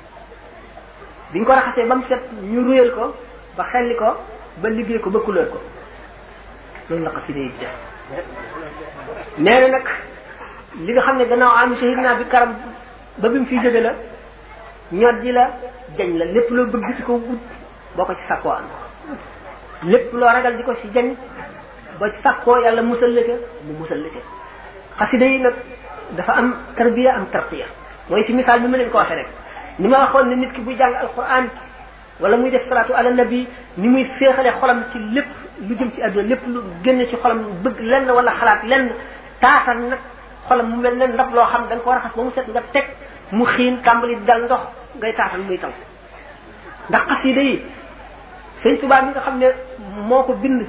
biñ ko raxasee ba mu set ñu ruyal ko ba xelli ko ba liggéey ko ba couleur ko loolu la xasida yi def nee na nag li nga xam ne gannaaw am shahid naa bi karam ba bi mu fiy jóge la ñod ji la jañ la lépp loo bëgg ci ko wut boo ko ci sàkkoo am lépp loo ragal di ko ci jañ boo ci sàkkoo yàlla musal la ca mu musal la ca xasida yi nag dafa am tarbiya am tarqiya mooy ci misaal bi ma leen ko waxee rek ni ma waxoon ne nit ki buy jàng alquran wala muy def salaatu ala nabi ni muy féexale xolam ci lépp lu jëm ci àdduna lépp lu génn ci xolam bëgg lenn wala xalaat lenn taatal nag xolam mu mel ne ndab loo xam da nga ko raxas ba mu set nga teg mu xiin tàmbali dal ndox ngay taatal muy taw ndax xasida yi sëñ Tuubaa mi nga xam ne moo ko bind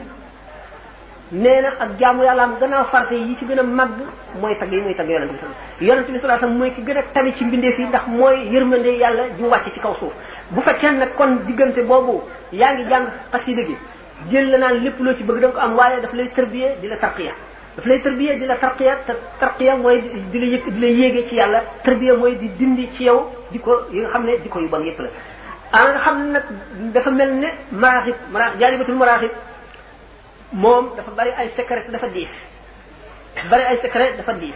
nee na ak jaamu yàlla am gannaaw farate yi ci gën a màgg mooy tagg yi muy tagg yonente bi sallallahu yonente bi sallallahu alayhi wasallam mooy ki gën a tabi ci mbindeef yi ndax mooy yërmande yàlla ju wàcc ci kaw suuf bu fekkee nag kon diggante boobu yaa ngi jàng xasida gi jël la naan lépp loo ci bëgg da nga ko am waaye daf lay tërbiye di la tarqiya daf lay tërbiye di la tarqiya te tarqiya mooy di la yëkk di la yéege ci yàlla tërbiya mooy di dindi ci yow di ko yi nga xam ne di ko yu bon yëpp la ah nga xam ne nag dafa mel ne maraaxib maraaxib jaalibatul maraaxib moom dafa bari ay secret dafa diis bari ay secret dafa diis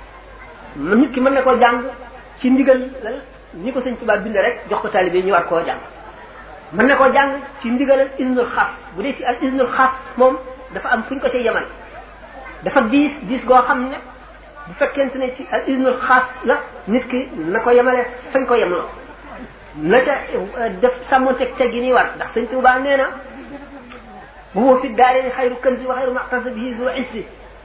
nit ki mën na koo jàng ci ndigal la ni ko sëñ Tuubaa bind rek jox ko taalibe ñu war koo jàng mën na koo jàng ci ndigalal isnul xaas bu dee ci al isnul xaas moom dafa am fu ñu ko cay yemal dafa diis diis goo xam ne bu fekkente ne ci al isnul xaas la nit ki na ko yemale fañ ko yemaloo na ca def sàmmonteeg teg yi nii war ndax sëñ Tuubaa nee na bu huwa fi daarayni xayru kanzi wa xayru maqtasa bihi zu isri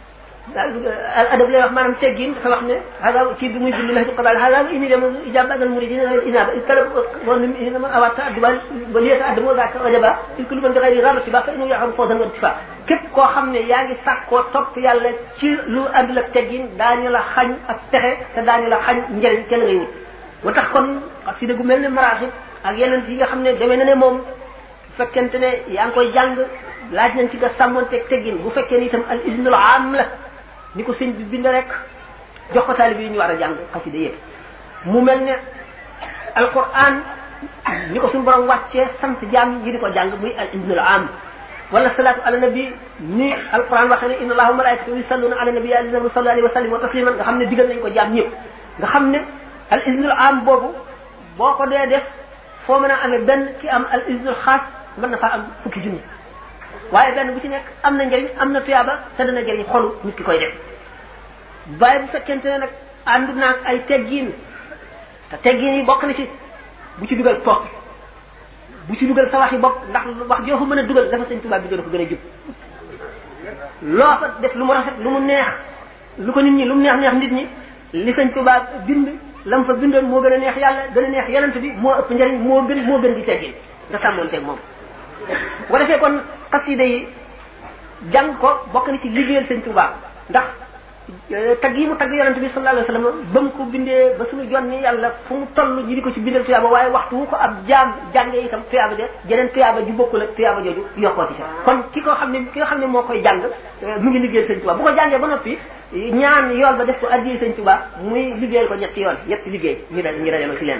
al adab lay wax maanaam teggin dafa wax ne hada kii bi muy bind la qadal hada ini dem ijaba al muridina inaba talab wa min inama awata adba wa liyata adamu zaka wajaba il kullu man bi ghayri rabati ba fa inu yaxam fawzan wa ittifa képp koo xam ne yaa ngi sàkkoo topp yàlla ci lu àndul ak teggin daañu la xañ ak texe te daañu la xañ njëriñ kenn ngay wut wa tax kon xasida gu mel ne maraaxib ak yeneen yi nga xam ne demee na ne moom fekkente ne yaa ngi koy jàng laaj nañ ci nga sàmmonteeg teggin bu fekkee ni itam al isnul am la ni ko sëñ bi bind rek jox ko taalib yi ñu war a jàng xasida yëpp mu mel ne alquran ni ko suñu borom wàccee sant jaam yi di ko jàng muy al isnul am wala salaatu ala nabi ni alquran waxee ne inna allaha wa malaikatahu yusalluna ala nabi ya ayyuhallazina sallu alayhi wa sallimu tasliman nga xam ne digal nañ ko jaam ñëpp nga xam ne al isnul am boobu boo ko dee def foo mën a amee benn ki am al isnul xaas mën na faa am fukki junni waaye benn bu ci nekk am na njëriñ am na tuyaaba te dana jëriñ xolu nit ki koy def waaye bu fekkente ne nag ànd naag ay teggiin te teggiin yi bokk na ci bu ci dugal toog bu ci dugal sa wax yi bopp ndax wax joo fa mën a dugal dafa sëñ tubaab bi gën a ko gën a jub loo fa def lu mu rafet lu mu neex lu ko nit ñi lu mu neex neex nit ñi li sëñ tubaab bind lam fa bindoon moo gën a neex yàlla gën a neex yonent bi moo ëpp njëriñ moo gën moo gën di teggin nga sàmmoonteeg moom bu ko defee kon xasida yi jàng ko bokk na ci liggéeyal sëñ Tuubaa ndax tag yi mu tagg yonente bi sallallahu alayhi wasallam ba mu ko bindee ba suñu jonni yàlla fu mu toll ñu di ko ci bindal tuyaaba waaye waxtu wu ko ab jaam jàngee itam tuyaaba de jeneen tuyaaba ju bokkul ak tuyaaba jooju yokkooti ca kon ki ko xam ne ki nga xam ne moo koy jàng mu ngi liggéeyal sëñ Tuubaa bu ko jàngee ba noppi ñaan yool ba def ko addiyee sëñ Tuubaa muy liggéeyal ko ñetti yoon ñetti liggéey ñu dal ñu dajalo ci leen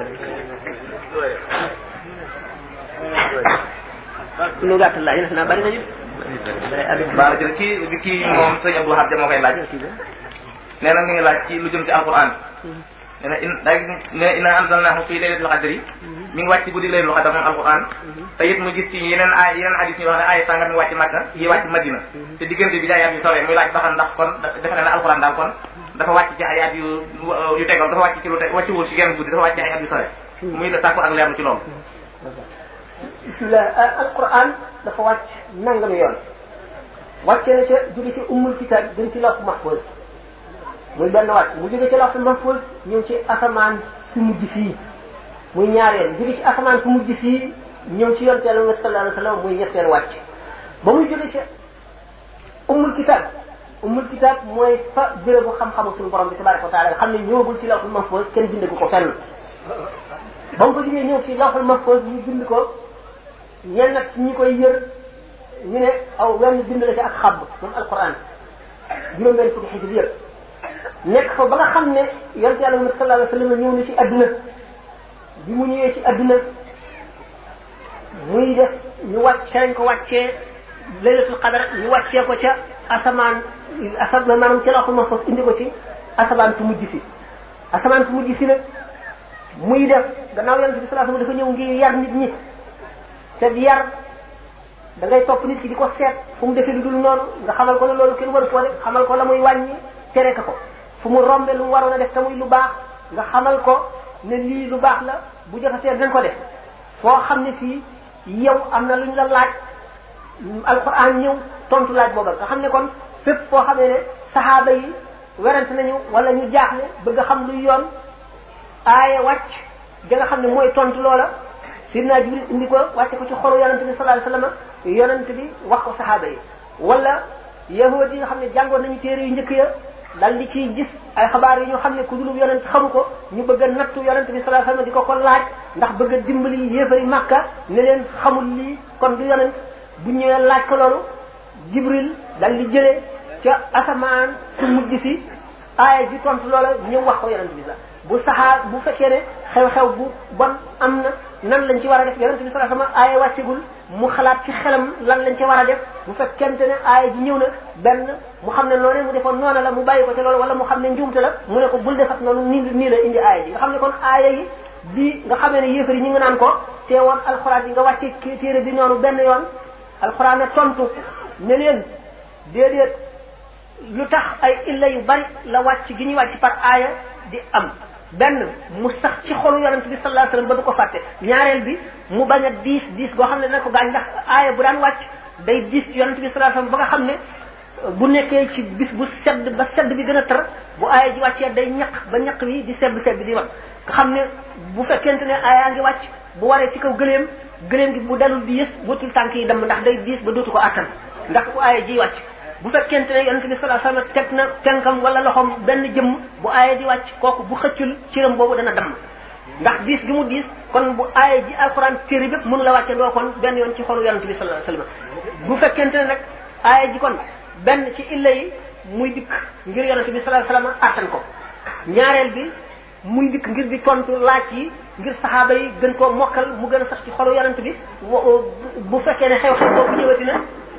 lu gàttal laa yéen naa bari nañu baara jël kii bi kii moom sëñ Abdou Lahad moo koy laaj nee na mi ngi laaj ci lu jëm ci alquran nee na in daa gis ne inna anzalnahu fi laylatil qadri mi ngi wàcc guddi laylatul qadr moom alquran te it mu gis ci yeneen ay yeneen hadis ñu wax ne ay sàngat mi wàcc Makka yi wàcc Madina te diggante bi jaay at yu sore muy laaj ba xam ndax kon defe na ne alquran daal kon dafa wàcc ci ay at yu yu tegal dafa wàcc ci lu te wàcciwul ci genn guddi dafa wàcc ci ay at yu sore muy la sàkku ak leerlu ci loolu bismillah alquran dafa wàcc nangami yoon wàcce na ca jóge ci ummul kitab gën ci lawh mahfuz muy benn wàcc mu jóge ci lawh mahfuz ñëw ci asamaan su mujj fii muy ñaareel jóge ci asamaan su mujj fii ñëw ci yonte yàlla sallallahu alayhi wasallam muy ñetteel wàcc ba muy jóge ci ummul kitab ummul kitab mooy fa bérébu xam-xamu suñu borom bi tabaraka wa taala nga xam ne ñëwagul ci lawh mahfuz kenn bindagu ko fenn ba mu ko jógee ñëw ci lawh mahfuz ñu bind ko ñenn nag ñi koy yër ñu ne aw wenn bind la ci ak xabb moom alquran juróom benn fukki xisib yëpp nekk fa ba nga xam ne yonte yàlla Muhammad sallallahu alayhi wa sallam ñëw na ci adduna bi mu ñëwee ci adduna muy def ñu wàcc ca lañ ko wàccee laylatul qadar ñu wàccee ko ca asamaan asa maanaam ca lawhul mahfuz indi ko ci asamaan su mujj si asamaan su mujj si nag muy def gannaaw yonte bi sallallahu alayhi wa sallam dafa ñëw ngir yar nit ñi te yar da ngay topp nit ki di ko seet fu mu defee lu dul noonu nga xamal ko ne loolu kenn waru koo def xamal ko la muy wàññi tere ka ko fu mu rombe lu mu waroon a def te muy lu baax nga xamal ko ne lii lu baax la bu jotatee dañ ko def foo xam ne fii yow am na lu ñu la laaj alquran ñëw tontu laaj booba nga xam ne kon fépp foo xamee ne saxaaba yi werante nañu wala ñu jaaxle bëgg a xam luy yoon aaya wàcc da nga xam ne mooy tontu loola sidna jibril indi ko wàcce ko ci xolu yonente bi sallallahu alayhi wasallam yonente bi wax ko saxaaba yi wala yahud yi nga xam ne jàngoon nañu téere yu njëkk ya dal di ciy gis ay xabaar yi ñu xam ne ku dulub yonent xamu ko ñu bëgg a nattu yonente bi sallallahu alayhi wasallam di ko ko laaj ndax bëgg a dimbali yéefari màkka ne leen xamul lii kon du yonent bu ñëwee laaj ko loolu jibril dal di jëlee ca asamaan su mujj si aaya ji tontu loola ñëw wax ko yonente bi la bu saxaa bu fekkee ne xew-xew bu bon am na nan lañ ci war a def yonente bi sallallahu alayhi wasallam aaya wàccegul mu xalaat ci xelam lan lañ ci war a def bu fekkente ne aaya ji ñëw na benn mu xam ne noonu mu defoon noona la mu bàyyi ko ci loolu wala mu xam ne njuumte la mu ne ko bul defat noonu nii nii la indi aaya ji nga xam ne kon aaya yi bi nga xamee ne yéefar yi ñu ngi naan ko teewoon alxuraan yi nga wàcce téere bi noonu benn yoon alxuraan ne tontu ne leen déedéet lu tax ay illa yu bari la wàcc gi ñuy wàcc par aaya di am benn mu sax ci xolu yonent bi sallallahu alayhi wasallam ba du ko fàtte ñaareel bi mu bañ a diis diis goo xam ne dana ko gaañ ndax aaya bu daan wàcc day diis ci yonent bi sallallahu alayhi wasallam ba nga xam ne bu nekkee ci bis bu sedd ba sedd bi gën a tar bu aaya ji wàccee day ñaq ba ñaq wi di sedd sedd di wax nga xam ne bu fekkente ne aaya ngi wàcc bu waree ci kaw gëléem gëléem gi bu dalul di yës bëtul tànk yi dem ndax day diis ba dootu ko attan ndax bu aaya ji wàcc bu fekkente ne yonente bi sallallahu alayhi wasallam teg na tenkam wala loxoom benn jëmm bu aaya di wàcc kooku bu xëccul ciram boobu dana damm ndax diis gi mu diis kon bu aaya ji alquran téere bépp mënu la wàcce ndoo kon benn yoon ci xolu yonente bi sallallahu alayhi wasallam bu fekkente ne nag aaya ji kon benn ci illa yi muy dikk ngir yonente bi sallallahu alayhi wasallam attan ko ñaareel bi muy dikk ngir di tontu laaj yi ngir saxaaba yi gën koo mokkal mu gën a sax ci xolu yonente bi bu fekkee ne xew-xew boobu ñëwati na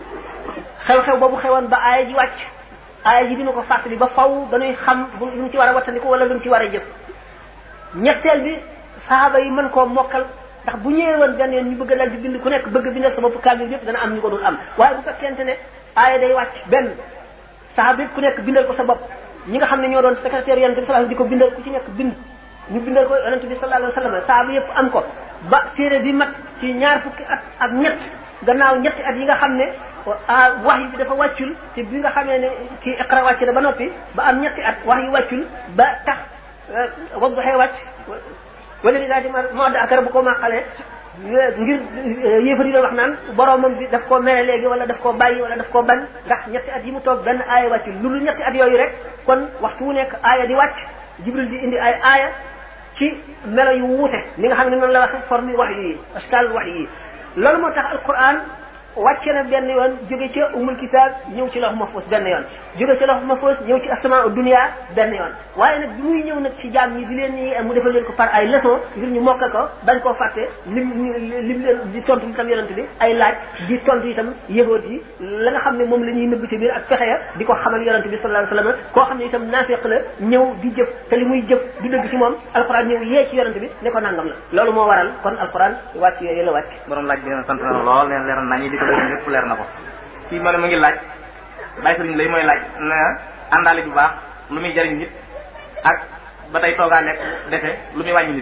xew-xew boobu xewoon ba aaya ji wàcc aaya ji dina ko fàttali ba faw dañuy xam lu ñu ci war a wattandiku wala lu ñu ci war a jëf ñetteel bi saxaaba yi mën koo mokkal ndax bu ñëwee woon benn yoon ñu bëgg dal di bind ku nekk bëgg bindal sa bopp kaamil yëpp dana am ñu ko dul am waaye bu fekkente ne aaya day wàcc benn saxaaba yëpp ku nekk bindal ko sa bopp ñi nga xam ne ñoo doon secrétaire yonente bi sallallahu di ko bindal ku ci nekk bind ñu bindal ko yonente bi sallallahu alayhi wasallam saxaaba yëpp am ko ba téere bi mat ci ñaar fukki at ak ñett gannaaw ñetti at yi nga xam ne wax yi dafa wàccul te bi nga xamee ne kii iqra wàcc na ba noppi ba am ñetti at wax yi wàccul ba tax wadduxee wàcc wala li daati moo da akara bu ko màqalee ngir yéefar yi doon wax naan boromam bi daf koo mere léegi wala daf koo bàyyi wala daf koo bañ ndax ñetti at yi mu toog benn aaya wàcc lu lu ñetti at yooyu rek kon waxtu wu nekk aaya di wàcc jibril di indi ay aaya ci melo yu wuute ni nga xam ne noonu la waxe forme wax yi askal wax yi loolu moo tax alquran wàcce na benn yoon jóge ca umul kitab ñëw ci lawh mahfuz benn yoon jóge ci lawh mahfuz ñëw ci asmaa dunia benn yoon waaye nag bi muy ñëw nag ci jaam ñi di leen ni mu defal leen ko par ay leçon ngir ñu mokkal ko bañ koo fàtte lim lim leen di tontu itam yonent bi ay laaj di tontu itam yëhoot yi la nga xam ne moom la ñuy nëbb ci biir ak pexe ya di ko xamal yonent bi sallallahu alayhi wasallam koo xam ne itam naafiq la ñëw di jëf te li muy jëf du dëgg ci moom alquran ñëw yee ci yonent bi ne ko nangam la loolu moo waral kon alquran wàcc yooyu la wàcc borom laaj bi sant na lool leen leer nañu di ko dégg lépp leer na ko kii ma ne mu ngi laaj bàyyi sëriñ lay mooy laaj na àndaale bu baax lu muy jariñ nit ak ba tey toogaa lekk defe lu muy wàññi nit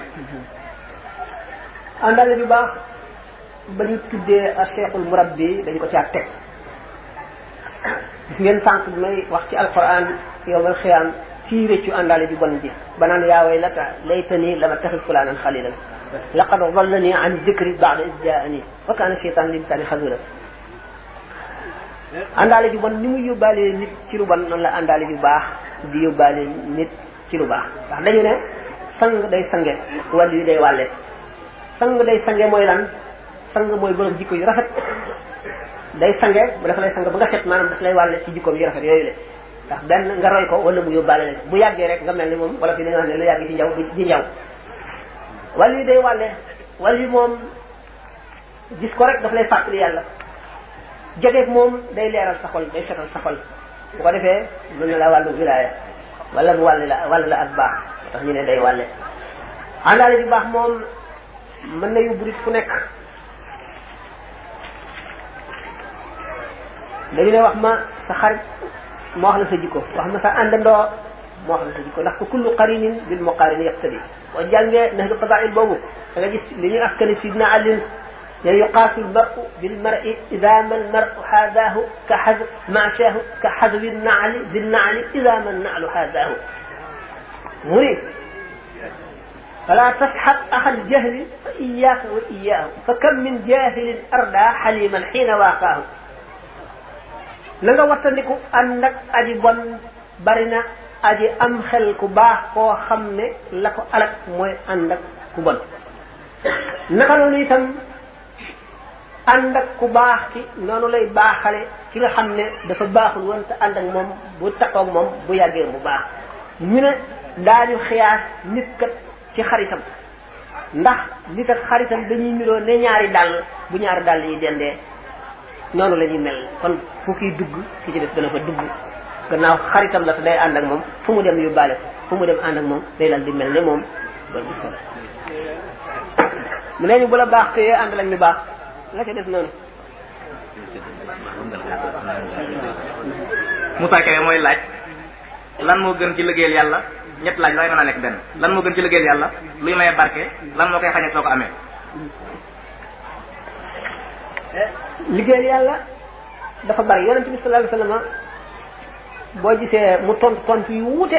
àndaale bu baax ba ñu tuddee a cheikhul murabbi dañ ko caa teg gis ngeen sànq bi may wax ci alquran yowmal xiyaam kii réccu àndaale ju bon ji ba naan yaa waylata laytani lama taxis fulaanan xalilan laqad dallani an dikri ba'da id jaani wa kaana cheytaan linsaani xazula àndaale ju bon ni muy yóbbaale nit ci lu bon noonu la àndaale ju baax di yóbbaale nit ci lu baax ndax dañu ne sang day sange wàllu yi day wàlle sang day sange mooy lan sang mooy borom jikko yu rafet day sange bu dafa lay sang ba nga set maanaam daf lay wàlle ci jikkoom yu rafet yooyu le ndax benn nga roy ko wala mu yóbbaale leen bu yàggee rek nga mel ni moom wala fi dañoo xam ne lu yàgg ci njaw di njaw wàllu yi day wàlle wàllu yi moom gis ko rek daf lay fàttali yàlla joteeg moom day leeral sa xol day setal sa xol bu ko defee mën na la wàllu wilaaya wala mu wàll la wàll la ak baax tax ñu ne day wàlle àndaale bi baax moom mën na yóbbu nit fu nekk dañu ne wax ma sa xarit moo wax la sa jikko wax ma sa àndandoo moo wax la sa jikko ndax ko kullu qarinin bil muqarini yaqtadi boo jàngee nahdu fadail boobu da nga gis li ñuy askani sidna alin يعني يقاس المرء بالمرء إذا ما المرء حاذاه كحذو معشاه كحذو النعل بالنعل إذا ما النعل حاذاه مريد فلا تسحب أخ الجهل فإياك وإياه فكم من جاهل أردى حليما حين واقاه لnga wattandiku ànd ak aji bon bari na aji am xel ku baax koo xam ne la ko alak mooy ànd ak ku bon naka noonu itam ànd ak ku baax ki noonu lay baaxale ki nga xam ne dafa baaxul woon te ànd ak moom bu taxaw moom bu yàggee mu baax ñu ne daañu xiyaas nit kat ci xaritam ndax nit ak xaritam dañuy niroo ne ñaari dàll bu ñaari dàll yi dendee noonu la ñuy mel kon fu kiy dugg ki ci def dana fa dugg gannaaw xaritam la te day ànd ak moom fu mu dem yóbbaale ko fu mu dem ànd ak moom day dal di mel ne moom loolu gis mu ne ñu bu la baax te ànd lañ ñu baax la ca def noonu Moussa Kébé mooy laaj lan moo gën ci liggéeyal yàlla ñett laaj looy mën a nekk benn lan moo gën ci liggéeyal yàlla luy maye barke lan moo koy xañe soo ko amee liggéeyal yàlla dafa bari yonente bi sallallahu alayhi wasallam boo gisee mu tontu tontu yu wuute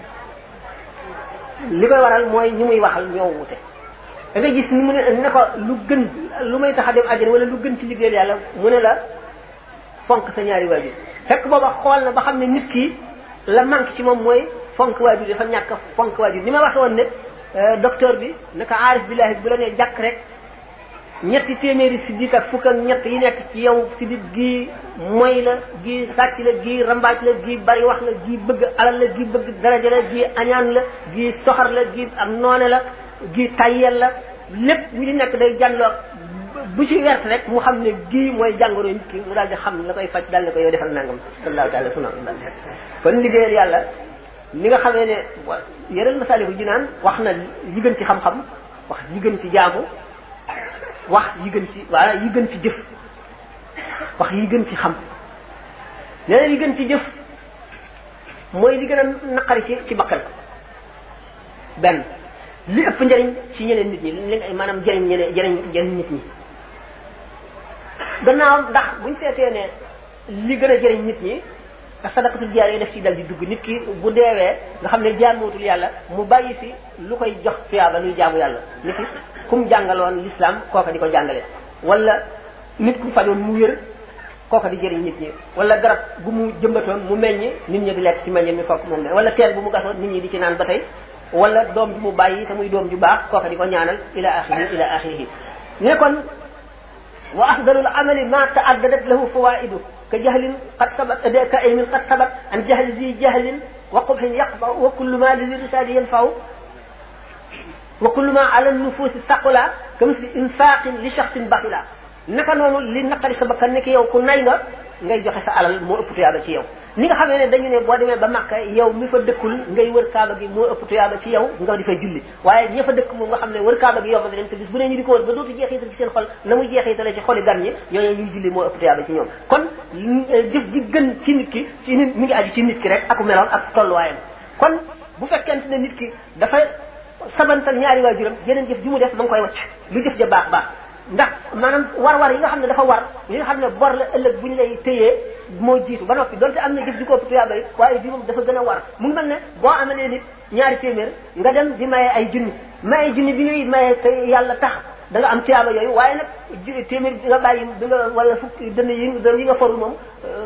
li koy waral mooy ñi muy waxal ñoo wuute da nga gis ni mu ne ne ko lu gën lu may tax a dem àjjana wala lu gën ci liggéeyal yàlla mu ne la fonk sa ñaari waajur fekk booba xool na ba xam ne nit ki la manque ci moom mooy fonk waajur dafa ñàkk fonk waajur ni ma waxe woon ne docteur bi naka aarif billahi bu la nee jàkk rek ñetti téeméeri siddiq ak fukk ak ñett yi nekk ci yow siddiq gii moy la gii sàcc la gii rambaaj la gii bari wax la gii bëgg alal la gii bëgg daraja la gii añaan la gii soxar la gii ak noone la gii tayyel la lépp ñu di nekk day jànloo bu ci wert rek mu xam ne gii mooy jàngoro nit ki mu daal di xam la koy faj daal ne ko yow defal nangam sallallahu taala suna kon liggéeyal yàlla ni nga xamee ne yeneen masaaliku jinaan wax na yi gën ci xam-xam wax yi gën ci jaamu wax yi gën ci wala yi gën ci jëf wax yi gën ci xam leneen yi gën ci jëf mooy li gën a naqari ci ci bakkan benn li ëpp njëriñ ci ñeneen nit ñi li maanaam jëriñ ñeneen jëriñ jëriñ nit ñi gannaaw ndax buñ seetee ne li gën a jëriñ nit ñi te sadaqatul jaariya def ci dal di dugg nit ki bu deewee nga xam ne jaamootul yàlla mu bàyyi fi lu koy jox tuyaaba luy jaamu yàlla nit ki kum jàngaloon l'islam kooka di ko jàngale wala nit ku fajoon mu wér kooka di jëriñ nit ñi wala garab bu mu jëmbatoon mu meññ nit ñi di lekk ci meññ mi fokk moom la wala teel bu mu gasoon nit ñi di ci naan ba tey wala doom ju mu bàyyi te muy doom ju baax kooka di ko ñaanal ila axirihi ila axirihi ne kon wa afdalul amali ma taaddadat lahu fawaidu ka jahlin qad sabat ka ilmin qad sabat an jahli zi jahlin wa qubhin yaqba wa kullu ma li risali yanfaw wa kullu ma ala nufusi taqula ka misli infaqin li shaxsin baxila naka noonu li naqari sa bakkan ne ki yow ku nay nga ngay joxe sa alal moo ëpp tuyaaba ci yow ni nga xamee ne dañu ne boo demee ba Makka yow mi fa dëkkul ngay wër kaaba gi moo ëpp tuyaaba ci yow nga di fay julli waaye ña fa dëkk moom nga xam ne wër kaaba gi yow dem te bis bu ne ñu di ko wër ba dootu jeexital ci seen xol na muy jeexitale ci xoli gan ñi ñooñu ñuy julli moo ëpp tuyaaba ci ñoom kon jëf ji gën ci nit ki ci nit mi ngi aju ci nit ki rek aku meloon ak tolluwaayam kon bu fekkente ne nit ki dafa sabantal ñaari waajuram yeneen jëf ji mu def ma ngi koy wacc lu jëf ja baax baax ndax maanaam war-war yi nga xam ne dafa war yi nga xam ne bor la ëllëg bu ñu lay téyee moo jiitu ba noppi donte am na jëf ji ko ëpp tuyaaba yi waaye bi moom dafa gën a war mu ngi mel ne boo amalee nit ñaari téeméer nga dem di maye ay junni maye junni bi ngay maye te yàlla tax da nga am tuyaaba yooyu waaye nag téeméer bi nga bàyyi bi nga wala fukki dënn yi yi nga forul moom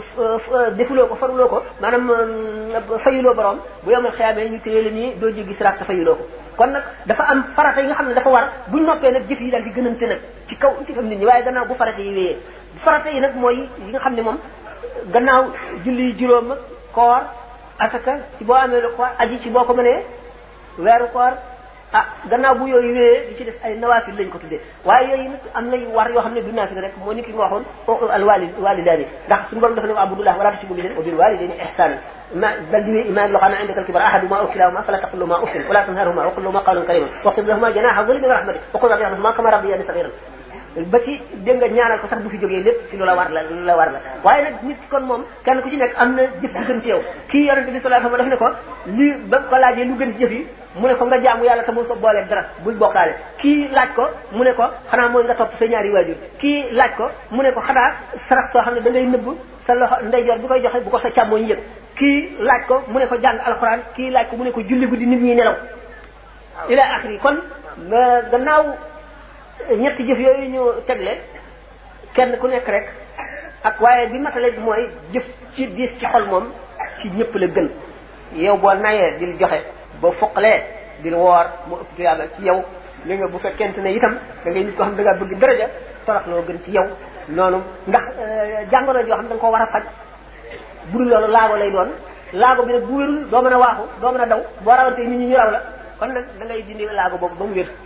defuloo ko faruloo ko maanaam fayuloo borom bu yomal xeyaamee ñu téye la nii doo jéggi siraat te fayuloo ko kon nag dafa am farata yi nga xam ne dafa war buñ noppee nag jëf yi daal di gënante nag ci kaw ci kam nit ñi waaye gannaaw bu farata yi wéyee farata yi nag mooy yi nga xam ne moom gannaaw julli juróom ak koor asaka ci boo amee lu koor aji ci boo ko mënee weeru koor ah gannaaw bu yooyu wéyee di ci def ay nawaafil lañ ko tuddee waaye yooyu nag am nay war yoo xam ne du naafil rek moo ni ki nga waxoon al wali walidaani ndax suñu borom dafa ne wa abudullah wala tusibu bihi wa bil walidayni ihsana ما بل دي إيمان لو كان عندك الكبر أحدهما أو كلاهما فلا تقل لهما أف ولا تنهرهما وقل لهما قولا كريما واخفض لهما جناح الظل من رحمته وقل رب يرحمهما كما ربياني صغيرا ba ci dégg nga ñaanal ko sax bu fi jógee lépp ci lu la war la lu la war la waaye nag nit kon moom kenn ku ci nekk am na jëf bu gën ci yow kii yonente bi sallallahu alayhi wasallam daf ne ko li ba ko laajee lu gën ci jëf yi mu ne ko nga jaamu yàlla te bul ko boolee dara bul bokkaale kii laaj ko mu ne ko xanaa mooy nga topp sa ñaari waajur kii laaj ko mu ne ko xanaa sarax soo xam ne da ngay nëbb sa loxo ndeyjoor bi koy joxe bu ko sa càmmooñ yëg kii laaj ko mu ne ko jàng alxuraan kii laaj ko mu ne ko julli guddi nit ñi nelaw ila axiri kon gannaaw ñetti jëf yooyu ñu tegle kenn ku nekk rek ak waaye bi matale bi mooy jëf ci diis ci xol moom ci ñëpp la gën yow boo nayee dil joxe boo foqalee dil woor mu ëpp tuyaaba ci yow li nga bu fekkente ne itam da ngay nit ko xam da ngaa bëgg daraja torox loo gën ci yow noonu ndax jàngoro joo xam da nga ko war a faj bu dul loolu laago lay doon laago bi nag bu wérul doo mën a waaxu doo mën a daw boo rawante nit ñi ñu raw la kon nag da ngay dindi laago boobu ba mu wér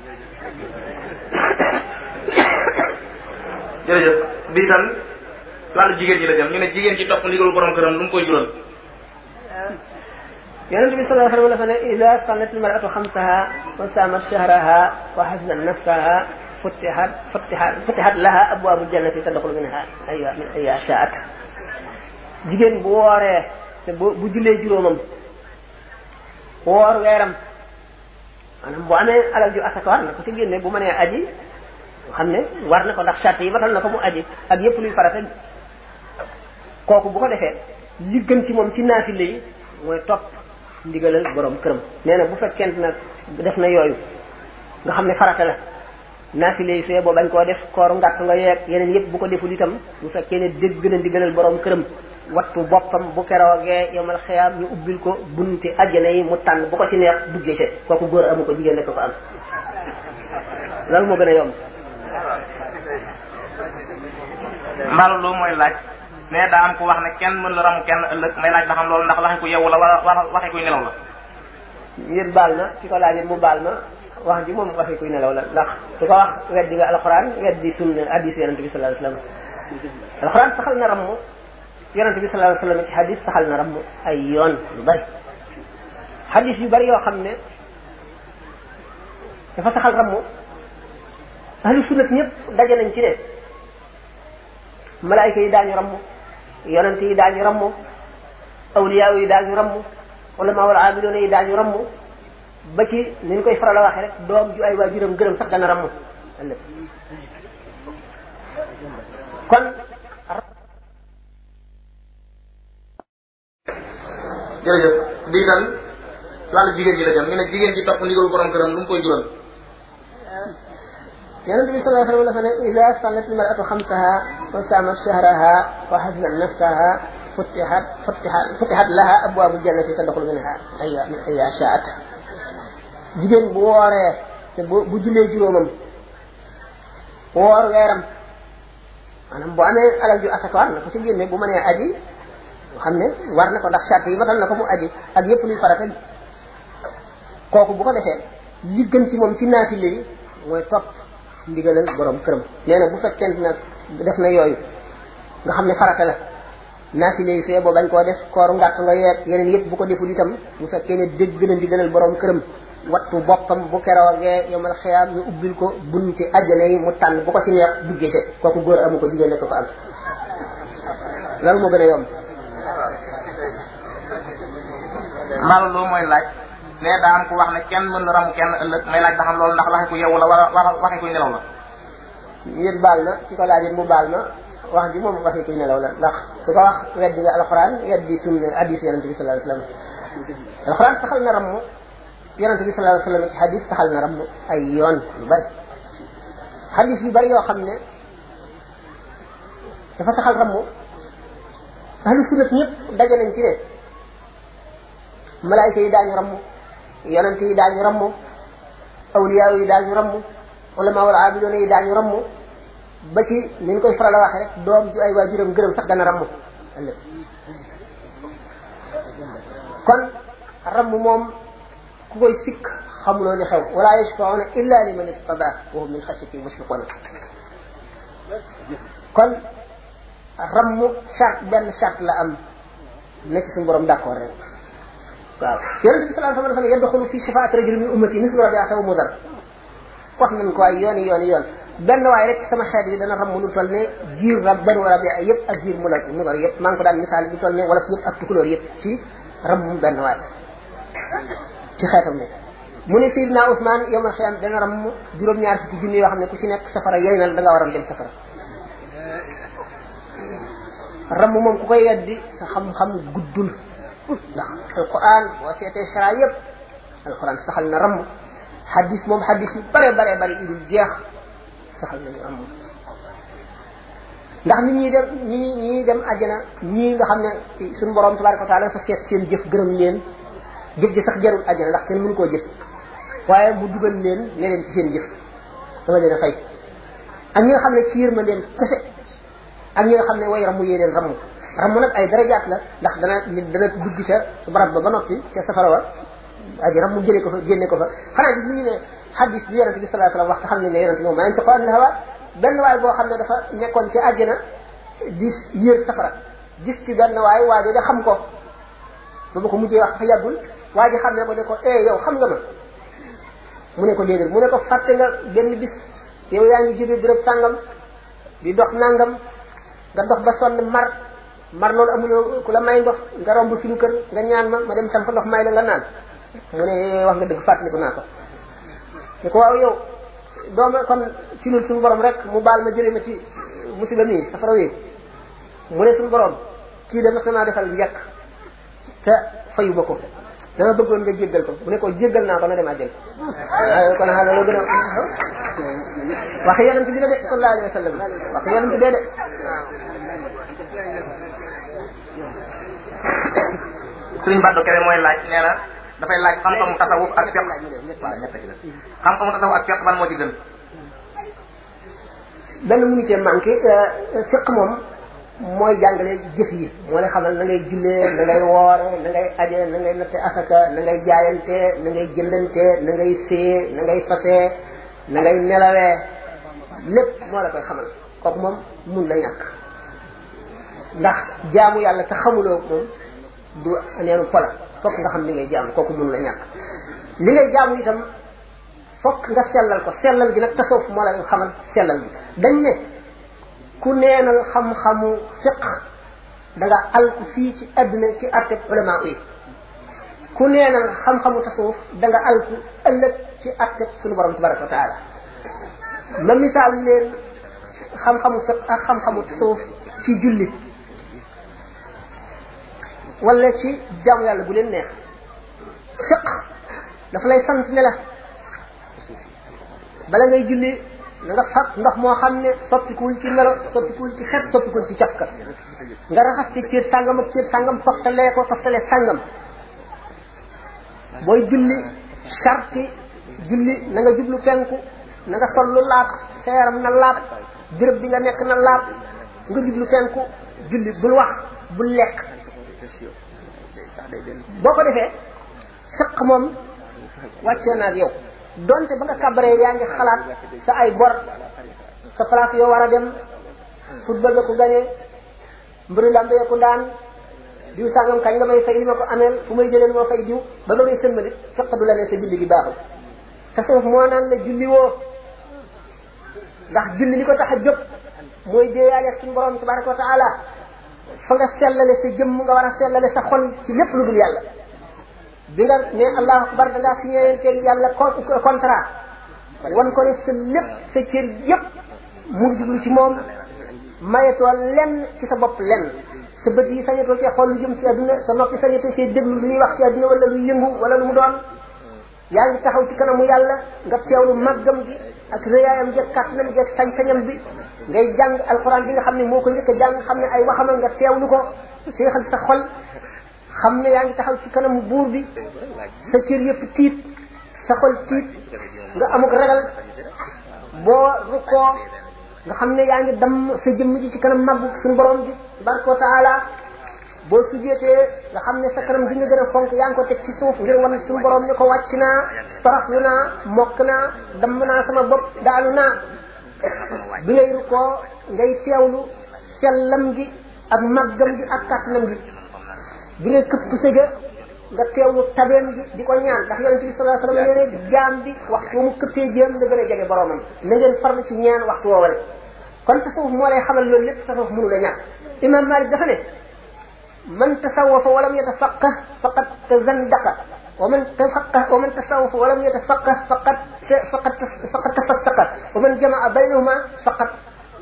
jërëjëf bii tam wàllu jigéen ñi la jëm ñu ne jigéen ci topp ndigalu borom këram lu mu koy jural yonente bi sallallahu alayhi wa sallam dafa ne ida sallat almaratu xamsaha wa samat shahraha wa xasnat nafsaha futihat futihat futihat laha abwaabu jannati tadxulu minha aywa min ayya shaat jigéen bu wooree te bu bu jullee juróomam woor weeram maanaam bu amee alal ju asaka war na ko ci génne bu mënee aji xam ne war na ko ndax charte yi matal na ko mu aji ak yépp luy farata kooku bu ko defee li gën ci moom ci naafile yi mooy topp ndigalal borom këram nee na bu fekkent nag def na yooyu nga xam ne farata la naafile yi suyee boo bañ koo def kooru ngàtt nga yeeg yeneen yépp bu ko deful itam bu fekkee ne dégg na ndigalal borom këram wattu boppam bu keroogee yomal xiyaam ñu ubbil ko bunti àjjana yi mu tànn bu ko ci neex duggee ci kooku góor amu ko jigéen rek ko am loolu moo gën a yomb mbaalu loolu mooy laaj mais daa am ku wax ne kenn mën la ramu kenn ëllëg may laaj ba xam loolu ndax waxe ku yeewu la wala wala waxe kuy nelaw la ngir baal ma ki ko laajee mu baal ma wax ji moom waxe kuy nelaw la ndax su ko wax weddi nga alxuraan weddi sunna hadis yonente bi sallallahu alayhi wasallam alxuraan saxal na ramm yonente bi sallallahu alayhi wasallam ci hadis saxal na ramm ay yoon yu bari hadis yu bari yoo xam ne dafa saxal ramm ahlu sunnat ñëpp daje nañ ci ne malaayika yi daañu ramm yonent yi daañu ramm awliyaa yi daañu ramm ulama wal aamiloona yi daañu ramm ba ci ni ñu koy faral a waxee rek doom ju ay waajuram gërëm sax dana ramm ëllëg kon jërëjëf bii tan ci wàllu jigéen ji la jëm ñu ne jigéen ji topp ndigalu borom këram lu mu koy jural yonent bi sallallahu alayhi wa sallam dafa ne ida sallat almaratu xamsaha wa saamat shahraha wa xasnat nafsaha futihat futihat futihat laha abwaabu jannati tadxulu minha aya min aya shaat jigéen bu wooree te bu bu jullee juróomam woor weeram maanaam bu amee alal ju asaka war na ko si génne bu mënee aji xam ne war na ko ndax charte yi matal na ko mu aji ak yépp luy farata kooku bu ko defee li gën ci moom ci naafile yi mooy topp ndigalal borom këram nee na bu fekkente nag def na yooyu nga xam ne farata la naafile yi suyee boo bañ koo def kooru ngàtt nga yeeg yeneen yëpp bu ko deful itam bu fekkee ne dégg na ndigalal borom këram wattu boppam bu keroogee yomal xiyaam ñu ubbil ko bunti àjjana yi mu tànn bu ko ci neex duggee ca kooku góor amu ko jigéen nekk ko am loolu moo gën a yomb mbaalu loolu mooy laaj ne daa am ku wax ne kenn mën na ramu kenn ëllëg may laaj ba xam loolu ndax waxe ku yeewu la wala waxe kuy nelaw la yéen baal na ci ko laajee mu baal ma wax ji moom waxi kuy nelaw la ndax su ko wax weddi nga alxuraan weddi sunna hadis yonente bi sallallahu alayhi wasallam alxuraan saxal na ramm yonente bi sallallahu alayhi wasallam ci hadis saxal na ramm ay yoon yu bari hadis yu bari yoo xam ne dafa saxal ramm ahlu sunnat ñëpp daje nañ ci ne malaayika yi daañu ramm yonente yi daañu ramm awliyaa yi daañu ramm ulama wal aabidoona yi daañu ramm ba ci ni ñu koy faral a waxee rek doom ju ay waajuram gërëm sax dana ramm ëllëg kon ramm moom ku koy sikk xamuloo li xew wala yashfauna illa liman irtada wa hum min xashyati mushfiquna kon ramm charte benn charte la am na ci suñu borom d'accord rek waaw yonente bi sallallahu alayhi wa sallam dafa ne yadxulu fi shafaati rajulin min ummati mislu rabiata wa mudar wax nañ ko ay yooni yooni yoon benn waay rek sama xeet bi dana ram lu toll ne jiir rab banu rabia yëpp ak jiir mu la mu dar yëpp maa ngi ko daan misaal lu toll ne wala fi yëpp ak tukulóor yëpp ci ram mu benn waay ci xeetam ne mu ne Seydina Ousmane yow ma xiyam dana ram juróom-ñaar fukki junni yoo xam ne ku ci nekk safara yey na da nga waroon dem safara ram moom ku koy weddi sa xam-xam guddul ndax alquran boo seetee sara yëpp alquran saxal na ram xadis moom xadis yu bare bare bari idul jeex saxal nañu ram ndax nit ñi dem ñi ñi dem àjjana ñii nga xam ne suñu borom tabaraka wa taala dafa seet seen jëf gërëm leen jëf ji sax jarul àjjana ndax kenn mënu koo jëf waaye mu dugal leen ne leen ci seen jëf dama leen a fay ak ñi nga xam ne ci yërmandeem kese ak ñi nga xam ne way ramu yee leen ramu ramu nag ay darajaat la ndax dana nit dana dugg ca barab ba ba noppi ca safara wa aji ramu jëlee ko fa génne ko fa xanaa gis ñu ne xadis bi yonente bi sallallahu alayhi wasallam wax te xam ne ne yonente moom maa ngi ko an hawa benn waay boo xam ne dafa nekkoon ci àjjana di yër safara gis ci benn waay waajo de xam ko ba ma ko mujjee wax fa yàggul waa ji xam ne ko ne ko eh yow xam nga ma mu ne ko déedéet mu ne ko fàtte nga benn bis yow yaa ngi jóge béréb sàngam di dox nangam nga dox ba sonn mar mar loolu amuloo ku la may ndox nga romb suñu kër nga ñaan ma ma dem tam fa ndox may la nga naan mu ne wax nga dëgg fàttaliku naa ko ne ko waaw yow dooma kon ci lul suñu borom rek mu baal ma jëlee ma ci musiba mii safara wi mu ne suñu borom kii de mas na maa defal njëkk te fayu ba ko dama bëggoon nga jéggal ko mu ne ko jéggal naa ko na dem àjjal waaw kon xaa loolu gën a wax yonent bi la de sallallahu alayhi wa sallam wax yonent bee de Sëriñ Baddo Kebe mooy laaj nee na dafay laaj xam-xamu tasawuf ak fiq waaw ñett ci la xam-xamu tasawuf ak fiq ban moo ci gën benn mënu cee manqué fiq moom mooy jàngale jëf yi moo lay xamal na ngay jullee na ngay woore na ngay aje na ngay natte asaka na ngay jaayante na ngay jëndante na ngay see na ngay fasee na ngay nelawee lépp moo la koy xamal kooku moom mun la ñàkk ndax jaamu yàlla te xamuloo moom du neenu pola fokk nga xam li ngay jaamu kooku mun la ñàkk li ngay jaamu itam fokk nga sellal ko sellal gi nag tasawuf moo la xamal sellal gi dañ ne ku neenal xam-xamu fiq da nga alku fii ci àdduna ci atteb ulama yi ku neenal xam-xamu tasawuf da nga alku ëllëg ci atteb suñu borom tabaraka wa taala ma misaal leen xam-xamu fiq ak xam-xamu tasawuf ci julli wala ci jaamu yàlla bu leen neex fiq dafa lay sant ne la bala ngay julli na nga fab ndox moo xam ne soppikuwul ci melo soppikuwul ci xet soppikuwul ci cafka nga raxas ci cër sàngam ak cër sàngam toftalee ko toftalee sàngam booy julli sarti julli na nga jublu penku na nga sol lu laab sa yaram na laab béréb bi nga nekk na laab nga jublu penku julli bul wax bul lekk boo ko defee sëq moom wàccee na ak yow donte ba nga kabaree yaa ngi xalaat sa ay bor sa place yoo war a dem football ba ko gañee mbëri lambe ko daan diw sàngam kañ nga may fay li ma ko ameel fu may jëlee moo fay diw ba ba ngay sëlmali fekk du la ne sa julli gi baaxul tasawuf moo naan la julli woo ndax julli li ko tax a jóg mooy déeyaale suñu borom tabaraka wa taala fa nga sellale sa jëmm nga war a sellale sa xol ci lépp lu dul yàlla bi nga ne allahu akbar da ngaa signé teg yàlla contrat wan ko ne sa lépp sa cër yépp mu ngi jublu ci moom mayetoo lenn ci sa bopp lenn sa bët yi sañatoo cee xool lu jëm ci àdduna sa noppi sañatoo cee déglu lu ñuy wax ci àdduna wala lu yëngu wala lu mu doon yaa ngi taxaw ci kanamu yàlla nga teewlu màggam gi ak rëyaayam gi ak kàttanam gi ak sañ-sañam bi ngay jàng alxuraan bi nga xam ne moo ko njëkk a jàng xam ne ay waxama nga teewlu ko seexal sa xol xam ne yaa ngi taxaw ci kanamu buur bi sa cër yëpp tiit sa xol tiit nga amuk ragal boo rukkoo nga xam ne yaa ngi damm sa jëmm ji ci kanam màggu suñu borom bi tabaraka wa taala boo sujjeetee nga xam ne sa kanam bi nga gën a fonk yaa ngi ko teg ci suuf ngir wan suñu borom ne ko wàcc naa toroxlu naa mokk naa damm naa sama bopp daalu naa bi ngay rukkoo ngay teewlu sellam gi ak màggam gi ak kàttanam gi bi ngay këpp sëga nga teewlu tabeem gi di ko ñaan ndax yonente bi sallallahu alayhi wasallam nee ne jaam bi waxtu mu këppee jéem la gën a jege boromam na ngeen farlu ci ñaan waxtu woowale kon tasawuf moo lay xamal loolu lépp tasawuf mënu la ñàkk imam malik dafa ne man tasawafa walam yatafaqah faqad tazandaqa wa man tafaqah wa man tasawafa walam yatafaqah faqad faqad faqad tafassaqa wa man jamaa baynahuma faqad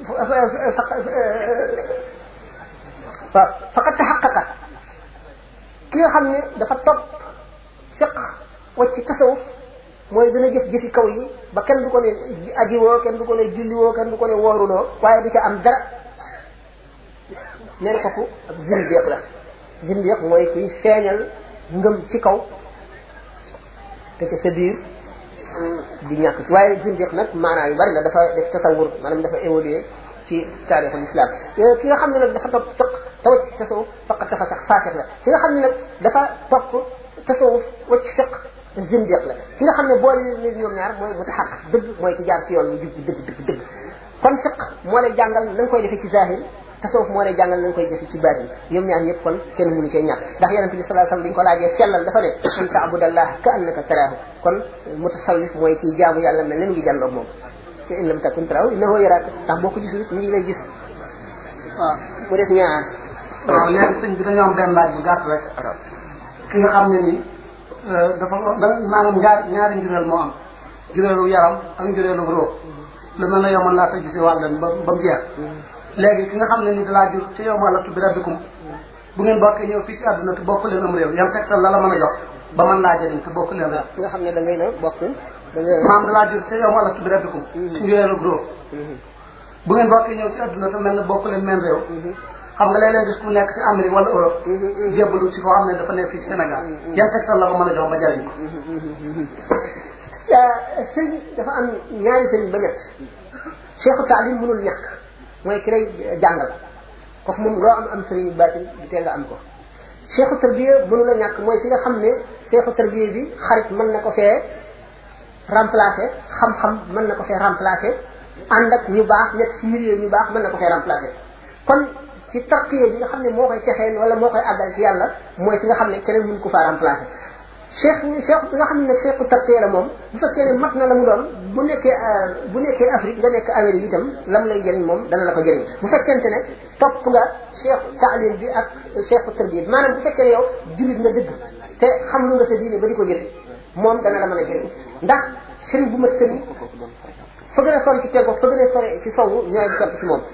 faqad taxaqaqa ki nga xam ne dafa topp fiq wacc tasawuf mooy dana jëf jëfi kaw yi ba kenn du ko ne aji woo kenn du ko ne julli woo kenn du ko ne wooruloo waaye du ca am dara nee na kooku ak zindiq la zindiq mooy kuy feeñal ngëm ci kaw te ca sa biir di ñàkk waaye zindiq nag maanaa yu bari la dafa def tasawur maanaam dafa évoluer ci taarixul islam ki nga xam ne nag dafa topp fiq te wacc tasawuf faqat dafa sax faatix la ki nga xam ne nag dafa topp tasawuf wacc fiq zindiq la ki nga xam ne boole leen ñoom ñaar mooy mutaxaq dëgg mooy ki jaar ci yoon mu jub dëgg dëgg dëgg kon fiq moo lay jàngal na nga koy defee ci zahir tasawuf moo lay jàngal na nga koy defee ci baatin ñoom ñaar ñëpp kon kenn mënu cee ñàkk ndax yonente bi sallallahu alayhi wasallam dañ ko laajee sellal dafa ne an taabudallah ka annaka taraahu kon mutasawif mooy kii jaamu yàlla mel ne mu ngi jàlloog moom te in lam takun taraahu innahu yaraaka ndax boo ko gisul mu ngi lay gis waaw mu des ñaar waaw léegi sëñ bi dañoo am benn laaj bu gàtt rek ki nga xam ne ni dafa da maanaam ñaar ñaari njureel moo am njureelu yaram ak njureelu róo lu mel ne yow mën laa tëj si wàllam ba ba mu jeex léegi ki nga xam ne ni dalaa jur ci yow ma la tudd rabbikum bu ngeen bokkee ñëw fii ci àdduna te bokk leen am réew yan tegtal la la mën a jox ba mën laa jëriñ te bokk leen réew ki nga xam ne da ngay na bokk da nga maam dalaa jur ci yow ma la tudd rabbikum ci njureelu róo bu ngeen bokkee ñëw ci àdduna te mel ne bokk leen même réew xam nga léeg-léeg gis ku nekk ci Amérique wala Europe jébbalu ci koo xam ne dafa nekk fii ci Sénégal yan tegtal la ko mën a jox ba jariñ ko sëñ dafa am ñaari sëñ ba ñett cheikhu taalim mënul ñàkk mooy ki lay jàngal kooku moom loo am am sëriñ baatin du tee nga am ko cheikhu tarbiya mënul a ñàkk mooy ki nga xam ne cheikhu tarbiya bi xarit mën na ko fee remplacer xam-xam mën na ko fee remplacer ànd ak ñu baax nekk ci milieu ñu baax mën na ko fee remplacer kon ci tarqiya bi nga xam ne moo koy texeel wala moo koy àggal ci yàlla mooy ki nga xam ne keneen mun ko faa remplacer cheikh cheikh bi nga xam ne cheikhu tarqiya la moom bu fekkee ne mat na la mu doon bu nekkee bu nekkee Afrique nga nekk Amérique itam lam lay jëriñ moom dana la ko jëriñ bu fekkente ne topp nga cheikh taalim bi ak cheikhu tarbiya bi maanaam bu fekkee ne yow jullit nga dëgg te xam lu nga sa diine ba di ko jëriñ moom dana la mën a jëriñ ndax sëriñ bu mat sëriñ fa gën a sori ci penko fa gën a sori ci sowu ñooy topp ci moom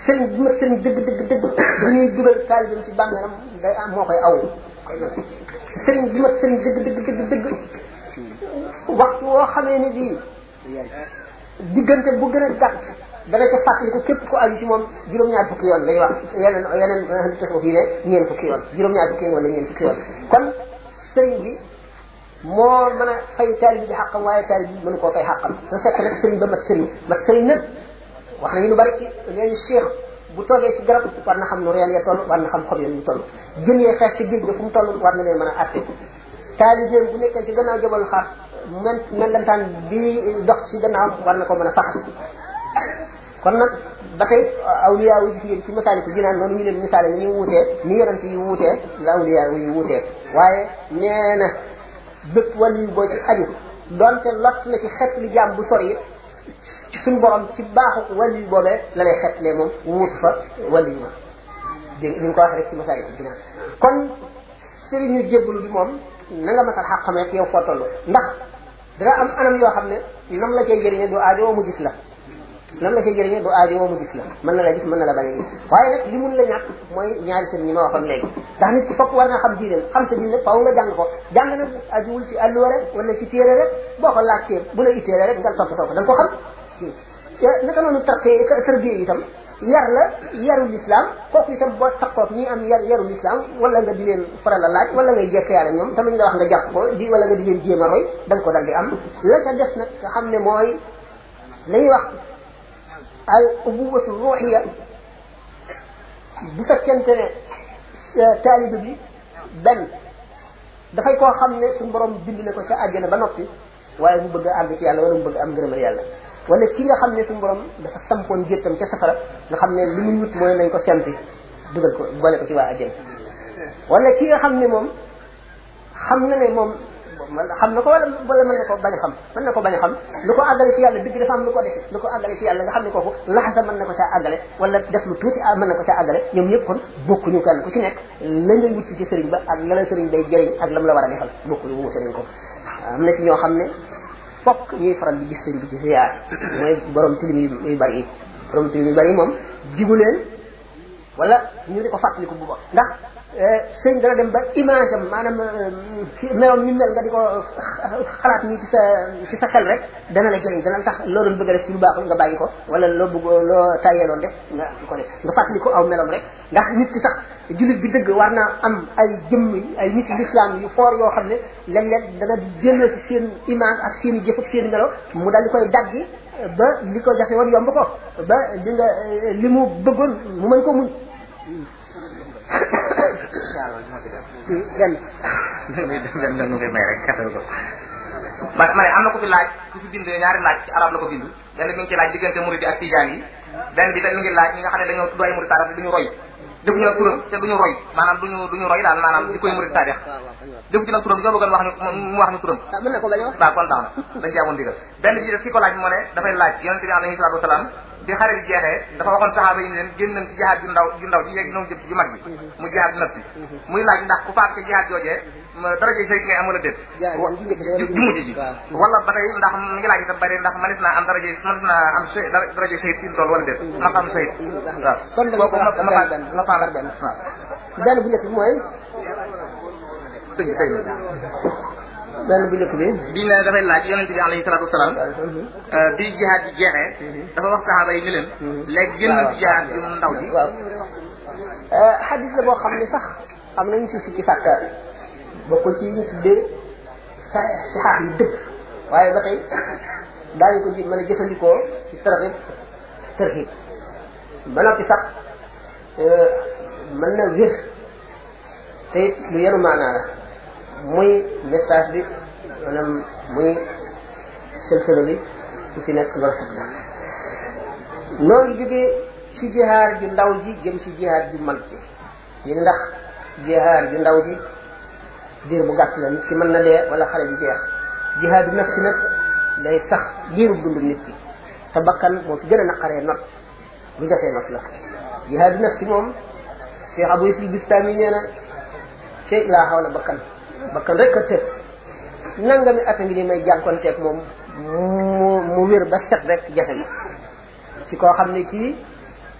sëriñ bi ma sëriñ dëgg dëgg dëgg bu ñuy dugal taalibam ci bàmmeelam day am moo koy aw sëriñ bi ma sëriñ dëgg dëgg dëgg dëgg waxtu woo xamee ni bii diggante bu gën a gàtt dana ca fàttali ko képp ku aju ci moom juróom-ñaar fukki yoon lay wax yeneen yeneen li tasawuf yi ne ñeen fukki yoon juróom-ñaar fukki yoon wala ñeen fukki yoon kon sëriñ bi moo mën a fay taalib bi xàqam waaye taalib bi mënu koo fay xàqam su fekk nag sëriñ ba mat sëriñ mat sëriñ nag wax nañu lu bari ci leen cheikh bu toogee ci garab war na xam nu reen ya toll war na xam xob ya ñu toll jën yee xeex ci géej ga fu mu toll war na leen mën a atte taalibeem bu nekkee ci gannaaw jabal xaar men mellantaan bi dox ci gannaaw war na ko mën a faxas kon nag ba tey awliya wu gis ngeen ci misaali ko jinaan noonu ñu leen misaale ni ñu wuutee ni yonent yi wuutee la awliya yu wuutee waaye nee na bépp wàllu boo ci aju donte lott na ci xet li jaam bu sori ci suñu borom ci baaxu wàllu boobee la lay xetlee moom wuut fa wàllu ma dégg ni nga ko waxee rek ci misaali ko jinaan kon sëriñu jébbalu bi moom na nga masal xaq xamee yow foo toll ndax dana am anam yoo xam ne nam la cay jëriñe du aajo mu gis la nam la cay jëriñe du aajo mu gis la mën na la gis mën na la bañ a gis waaye nag li mun la ñàkk mooy ñaari sëriñ ñi ma waxoon léegi ndax nit ki fokk war nga xam diine xam sa diine faaw nga jàng ko jàng nag ajuwul ci àlluwa rek wala ci téere rek boo ko laajtee bu la itteele rek nga topp ko da nga ko xam naka noonu tarxee tërbiye itam yar la yaru l'islam kooku itam boo taxoog ñi am yar yaru l'islam wala nga di leen faral a laaj wala ngay jekk yàlla ñoom tamit nga wax nga jàpp ko di wala nga di leen jéem a roy da nga ko dal di am la ca des nag nga xam ne mooy la ñuy wax al ubuwatu ruuxiya bu fekkente ne taalibe bi benn dafay koo xam ne suñu borom bind na ko ca àjjana ba noppi waaye mu bëgg a àgg ci yàlla wala mu bëgg am ngërëmal yàlla wala ki nga xam ne suñu borom dafa sampoon géttam ca safara nga xam ne li muy wut mooy nañ ko sempi dugal ko boole ko ci waa àjjana wala ki nga xam ne moom xam na ne moom xam na ko wala wala mën na ko bañ a xam mën na ko bañ a xam lu ko àggale ci yàlla dëgg dafa am lu ko dese lu ko àggale ci yàlla nga xam ne kooku laxasa mën na ko caa àggale wala def lu tuuti mën na ko caa àggale ñoom ñëpp kon bokkuñu kenn ku ci nekk la ngay wut ci sëriñ ba ak la la sëriñ bay jëriñ ak lam la war a defal bokkuñu wuute nañ ko am na ci ñoo xam ne fokk ñuy faral di gis sëriñ bi ci ziyaar mooy borom tilim yu bari yi borom tilim yu bari yi moom jigu leen wala ñu di ko fàttaliku bu baax ndax sëñ dana dem ba image am maanaam meloom ñu mel nga di ko xalaat nii ci sa ci sa xel rek dana la jëriñ dana tax loo doon bëgg a def ci lu baaxul nga bàyyi ko wala loo bëgg loo tàyyeeloon def nga ko def nga fàttali ko aw meloom rek ndax nit ki sax jullit bi dëgg war naa am ay jëmm ay nit l'islam yu foor yoo xam ne léeg-léeg dana jëloo ci seen image ak seen i jëf ak seen i melo mu daal di koy daggi ba li ko jafe woon yomb ko ba li nga li mu bëggoon mu mën ko muñ gan dem dem koy may rek katal ko ma ma ne am na ko fi laaj ku fi bind ñaari laaj ci arab la ko bind benn mi ngi ci laaj diggante murid ak tijaan yi benn bi tamit mi ngi laaj ñi nga xam ne dañoo tudd ay murid taarix duñu roy defuñu nag turam te duñu roy maanaam duñu duñu roy daal maanaam di koy murid taarix defu ci nag turam ñoo bëggoon wax ñu mu wax ñu turam mën na ko bañ a wax waaw kon tax na dañ ci amoon digal benn bi def ki ko laaj moo ne dafay laaj yonente bi alayhi salatu wasalaam bi xare bi jeexee dafa waxoon saxaaba yi ne leen génn nañ ci jihaad ju ndaw ju ndaw ji yeeg ñoom jëm ci ju mag bi mu jihaad nafsi muy laaj ndax ku faat ci jihaad joojee daraje sëy ngay am wala déet ju mujj ji wala ba tey ndax mi ngi laaj itam bari ndax manis naa am daraje manis naa am sëy daraje sëy fi mu toll wala déet ma am sëy waaw kon da kooku ma ma benn ma faala benn waaw benn bu njëkk bi mooy tëj tëj benn bu njëkk bi bi ne dafay laaj yonente bi alayhi salatu wasalaam bi jihaad ji jeexee dafa wax saxaaba yi ni leen léegi génn nañ ci jihaad ju ndaw ji waaw xadis la boo xam ne sax am nañu si sikki sàkka bokkul ci ñu tuddee sa sixaax yi dëgg waaye ba tey daañu ko ji mën a jëfandikoo ci tarxib tarxib ba noppi sax mën na wér te it lu yenu maanaa la muy message bi maanaam muy sëlsëlo bi su ci nekk lu rafet la noo ngi jógee ci jihaar ju ndaw ji jëm ci jihaar ju mag ji ñu ne ndax jihaar ju ndaw ji diir bu gàtt la nit ki mën na dee wala xale bi jeex jihaar du nafsi nag day sax diiru dund nit ki te bakkan moo ci gën a naqaree not bu jafee not la jihaar du nafsi moom Cheikh Abou Isri Bistami nee na fekk laa xaw la bakkan bakkan rek a tëb nangami at a ngi ni may jànkonteeg moom mu mu wér ba set rek jafe na ci koo xam ne kii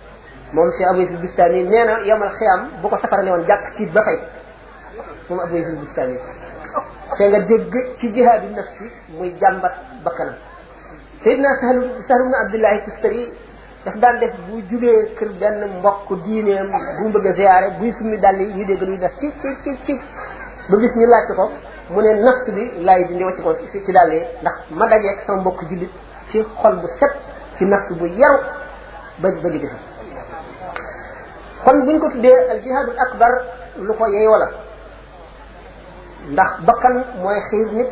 moom Cheikh Abou Yusuf Bistami nee na yomal xiyam bu ko safara ne woon jàkk tiit ba fay moom Abou Yusuf Bistami te nga dégg ci jihaadu nafsi muy jàmbat bakkanam Seydina Sahlu Sahlu ibn Abdullahi Tustari daf daan def bu jugee kër benn mbokk diineem bu mu bëgg a ziyaare buy summi dàll yi ñu dégg luy def ci ci ci ci ba gis ñu laajte ko mu ne nafs bi laay dindi wacc ko ci ci dàll yi ndax ma dajeeg sama mbokk jullit ci xol bu set ci nafs bu yaru ba ba jóge fa kon buñ ko tuddee al jihaadul akbar lu ko yeyoo la ndax bakkan mooy xiir nit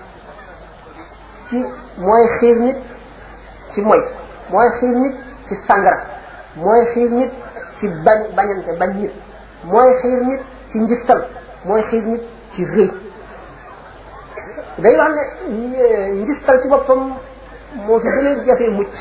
ci mooy xiir nit ci moy mooy xiir nit ci sangara mooy xiir nit ci bañ bañante bañ nit mooy xiir nit ci njistal mooy xiir nit ci rëy day wax ne njistal ci boppam moo fi gën a jafe mucc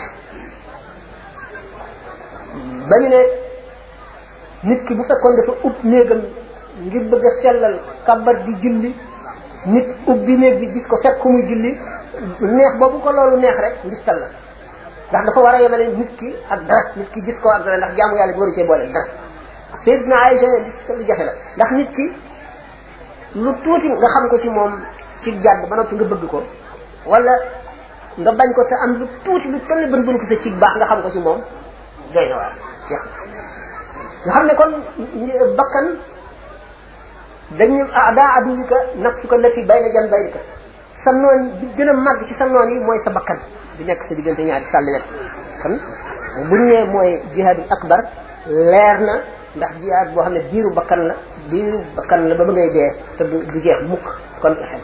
ba ñu ne nit ki bu fekkoon dafa ub néegam ngir bëgg a sellal kabar di julli nit ubbi néeg bi gis ko fekk muy julli neex boobu ko loolu neex rek njistal la ndax dafa war a yemale nit ki ak dara nit ki gis ko ak dara ndax jaamu yàlla bi waru cee boole dara Seydina Aïcha ne gis lu jafe la ndax nit ki lu tuuti nga xam ko ci moom ci jàdd ba noppi nga bëgg ko wala nga bañ ko te am lu tuuti lu toll bën bën ko sa ci baax nga xam ko ci moom doy na waar jeex nga xam ne kon bakkan dañu daa aduwika nafsuka lati bayna janbayka sa noon bi gën a màgg ci sa noon yi mooy sa bakkan bi nekk sa diggante ñaari sàlli net kon bu ñu nee mooy jihaadul akbar leer na ndax jihaad boo xam ne biiru bakkan la biiru bakkan la ba ba ngay dee te du du jeex mukk kon xel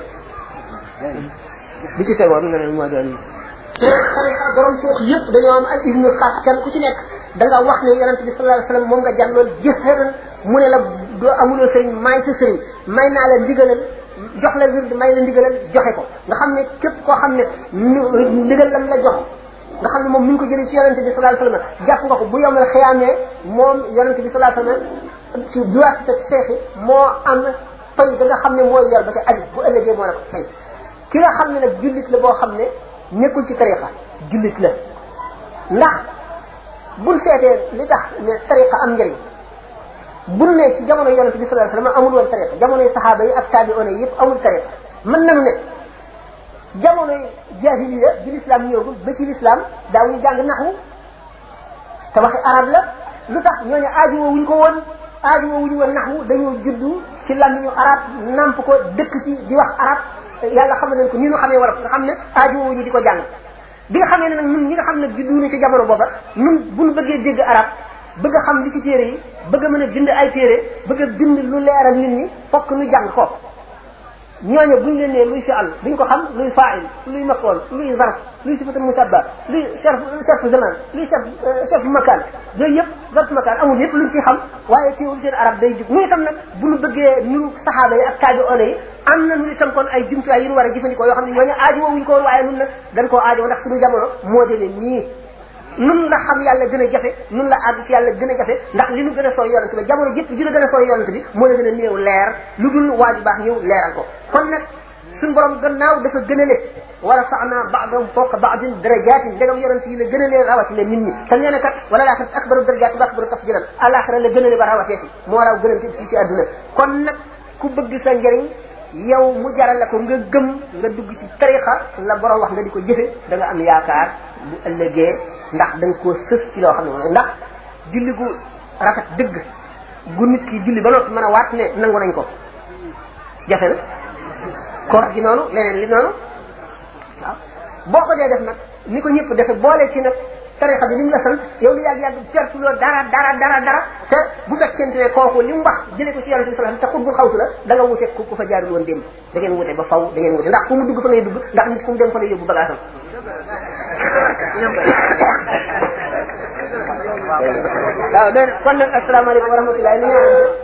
bi ci tegoon nga ne moo doon te tarixa borom suux yëpp dañoo am ay ibnu xaas kenn ku ci nekk da nga wax ne yonente bi sallallahu alayhi wasallam moom nga jànlool jëfëran mu ne la doo amuloo sëriñ maay sa sëriñ may naa la ndigalal jox la wird may la ndigalal joxe ko nga xam ne képp koo xam ne ndigal lam la jox nga xam ne moom mi ngi ko jëlee ci yonente bi sallallahu alayhi wasallam jàpp nga ko bu yomal xiyaamee moom yonente bi sallallahu alayhi wasallam ci duwaasita seexi moo am fay da nga xam ne mooy yor ba ca aju bu ëllëgee moo la ko fay ki nga xam ne nag jullit la boo xam ne nekkul ci tariqa jullit la ndax buñ seetee li tax ne tariqa am njëriñ buñ ne ci jamono yonente bi sallallahu alayhi wasallam amul woon tariqa jamonoy saxaaba yi ak taabi'oona yi yëpp amul tariqa mën nañu ne jamonoy jahiliya bi l'islam ñëwagul ba ci l'islam daawuñu jàng naxwu te waxi arab la lu tax ñooñu aajowoo wuñ ko woon aajowoo wuñu woon naxwu dañoo juddu ci làmmiñu arab namp ko dëkk ci di wax arab yàlla xam nañ ko ni ñu xamee wolof nga xam ne aajowoo wuñu di ko jàng bi nga xamee ne nag ñun ñi nga xam ne juddu ñu ci jamono booba ñun buñu bëggee dégg arab bëgg a xam li ci téere yi bëgg a mën a bind ay téere bëgg a bind lu leeral nit ñi fokk ñu jàng ko ñooñu buñ leen nee luy fi'al duñ ko xam luy fa'il luy maf'ul luy zarf luy sifatu musabba luy sharf sharf zaman luy sharf sharf makan yooyu yëpp zarf makan amul yëpp luñ ci xam waaye teewul seen arab day jug muy itam nag bu ñu bëggee ñu saxaaba yi ak taabi'oona yi am na ñu itam kon ay jumtuwaay yu ñu war a jëfandikoo yoo xam ne ñooñu aajowoo wuñ ko woon waaye nun nag dañ koo aajowoo ndax suñu jamono moo demee nii nun la xam yàlla gën a jafe nun la àgg ci yàlla gën a jafe ndax li nu gën a sooy yonent bi jamono jëpp ji la gën a sooy yonent bi moo la gën a néew leer lu dul waaju baax ñëw leeral ko kon nag suñ borom gannaaw dafa gënale wa rafa'na ba'dahum fawqa ba'din darajatin ndegam yonent yi la gënalee rawatina nit ñi te nee na kat wala laaxira akbaru darajatin wa akbaru tafdilan alaxira la gënale ba rawateeti moo raw gënante fii ci àdduna kon nag ku bëgg sa njëriñ yow mu jaral la ko nga gëm nga dugg ci tariqa la borom wax nga di ko jëfe da nga am yaakaar bu ëllëgee ndax da nga koo sës ci loo xam ne moom ndax julli gu rafet dëgg gu nit ki julli ba noppi mën a waat ne nangu nañ ko jafe na koor gi noonu leneen li noonu waaw boo ko dee def nag ni ko ñëpp defe boole ci nag tarixa bi li mu la sant yow lu yàgg yàgg pertu loo dara dara dara dara te bu fekkente ne kooku li mu wax jëlee ko ci yàlla bi sallallahu alayhi wasallam te xutbul xawtu la da nga wute ku ku fa jaarul woon démb da ngeen wute ba faw da ngeen wute ndax fu mu dugg fa ngay dugg ndax nit fu mu dem fa lay yóbbu bagaasam waaw kon nag asalaamaaleykum wa rahmatullahi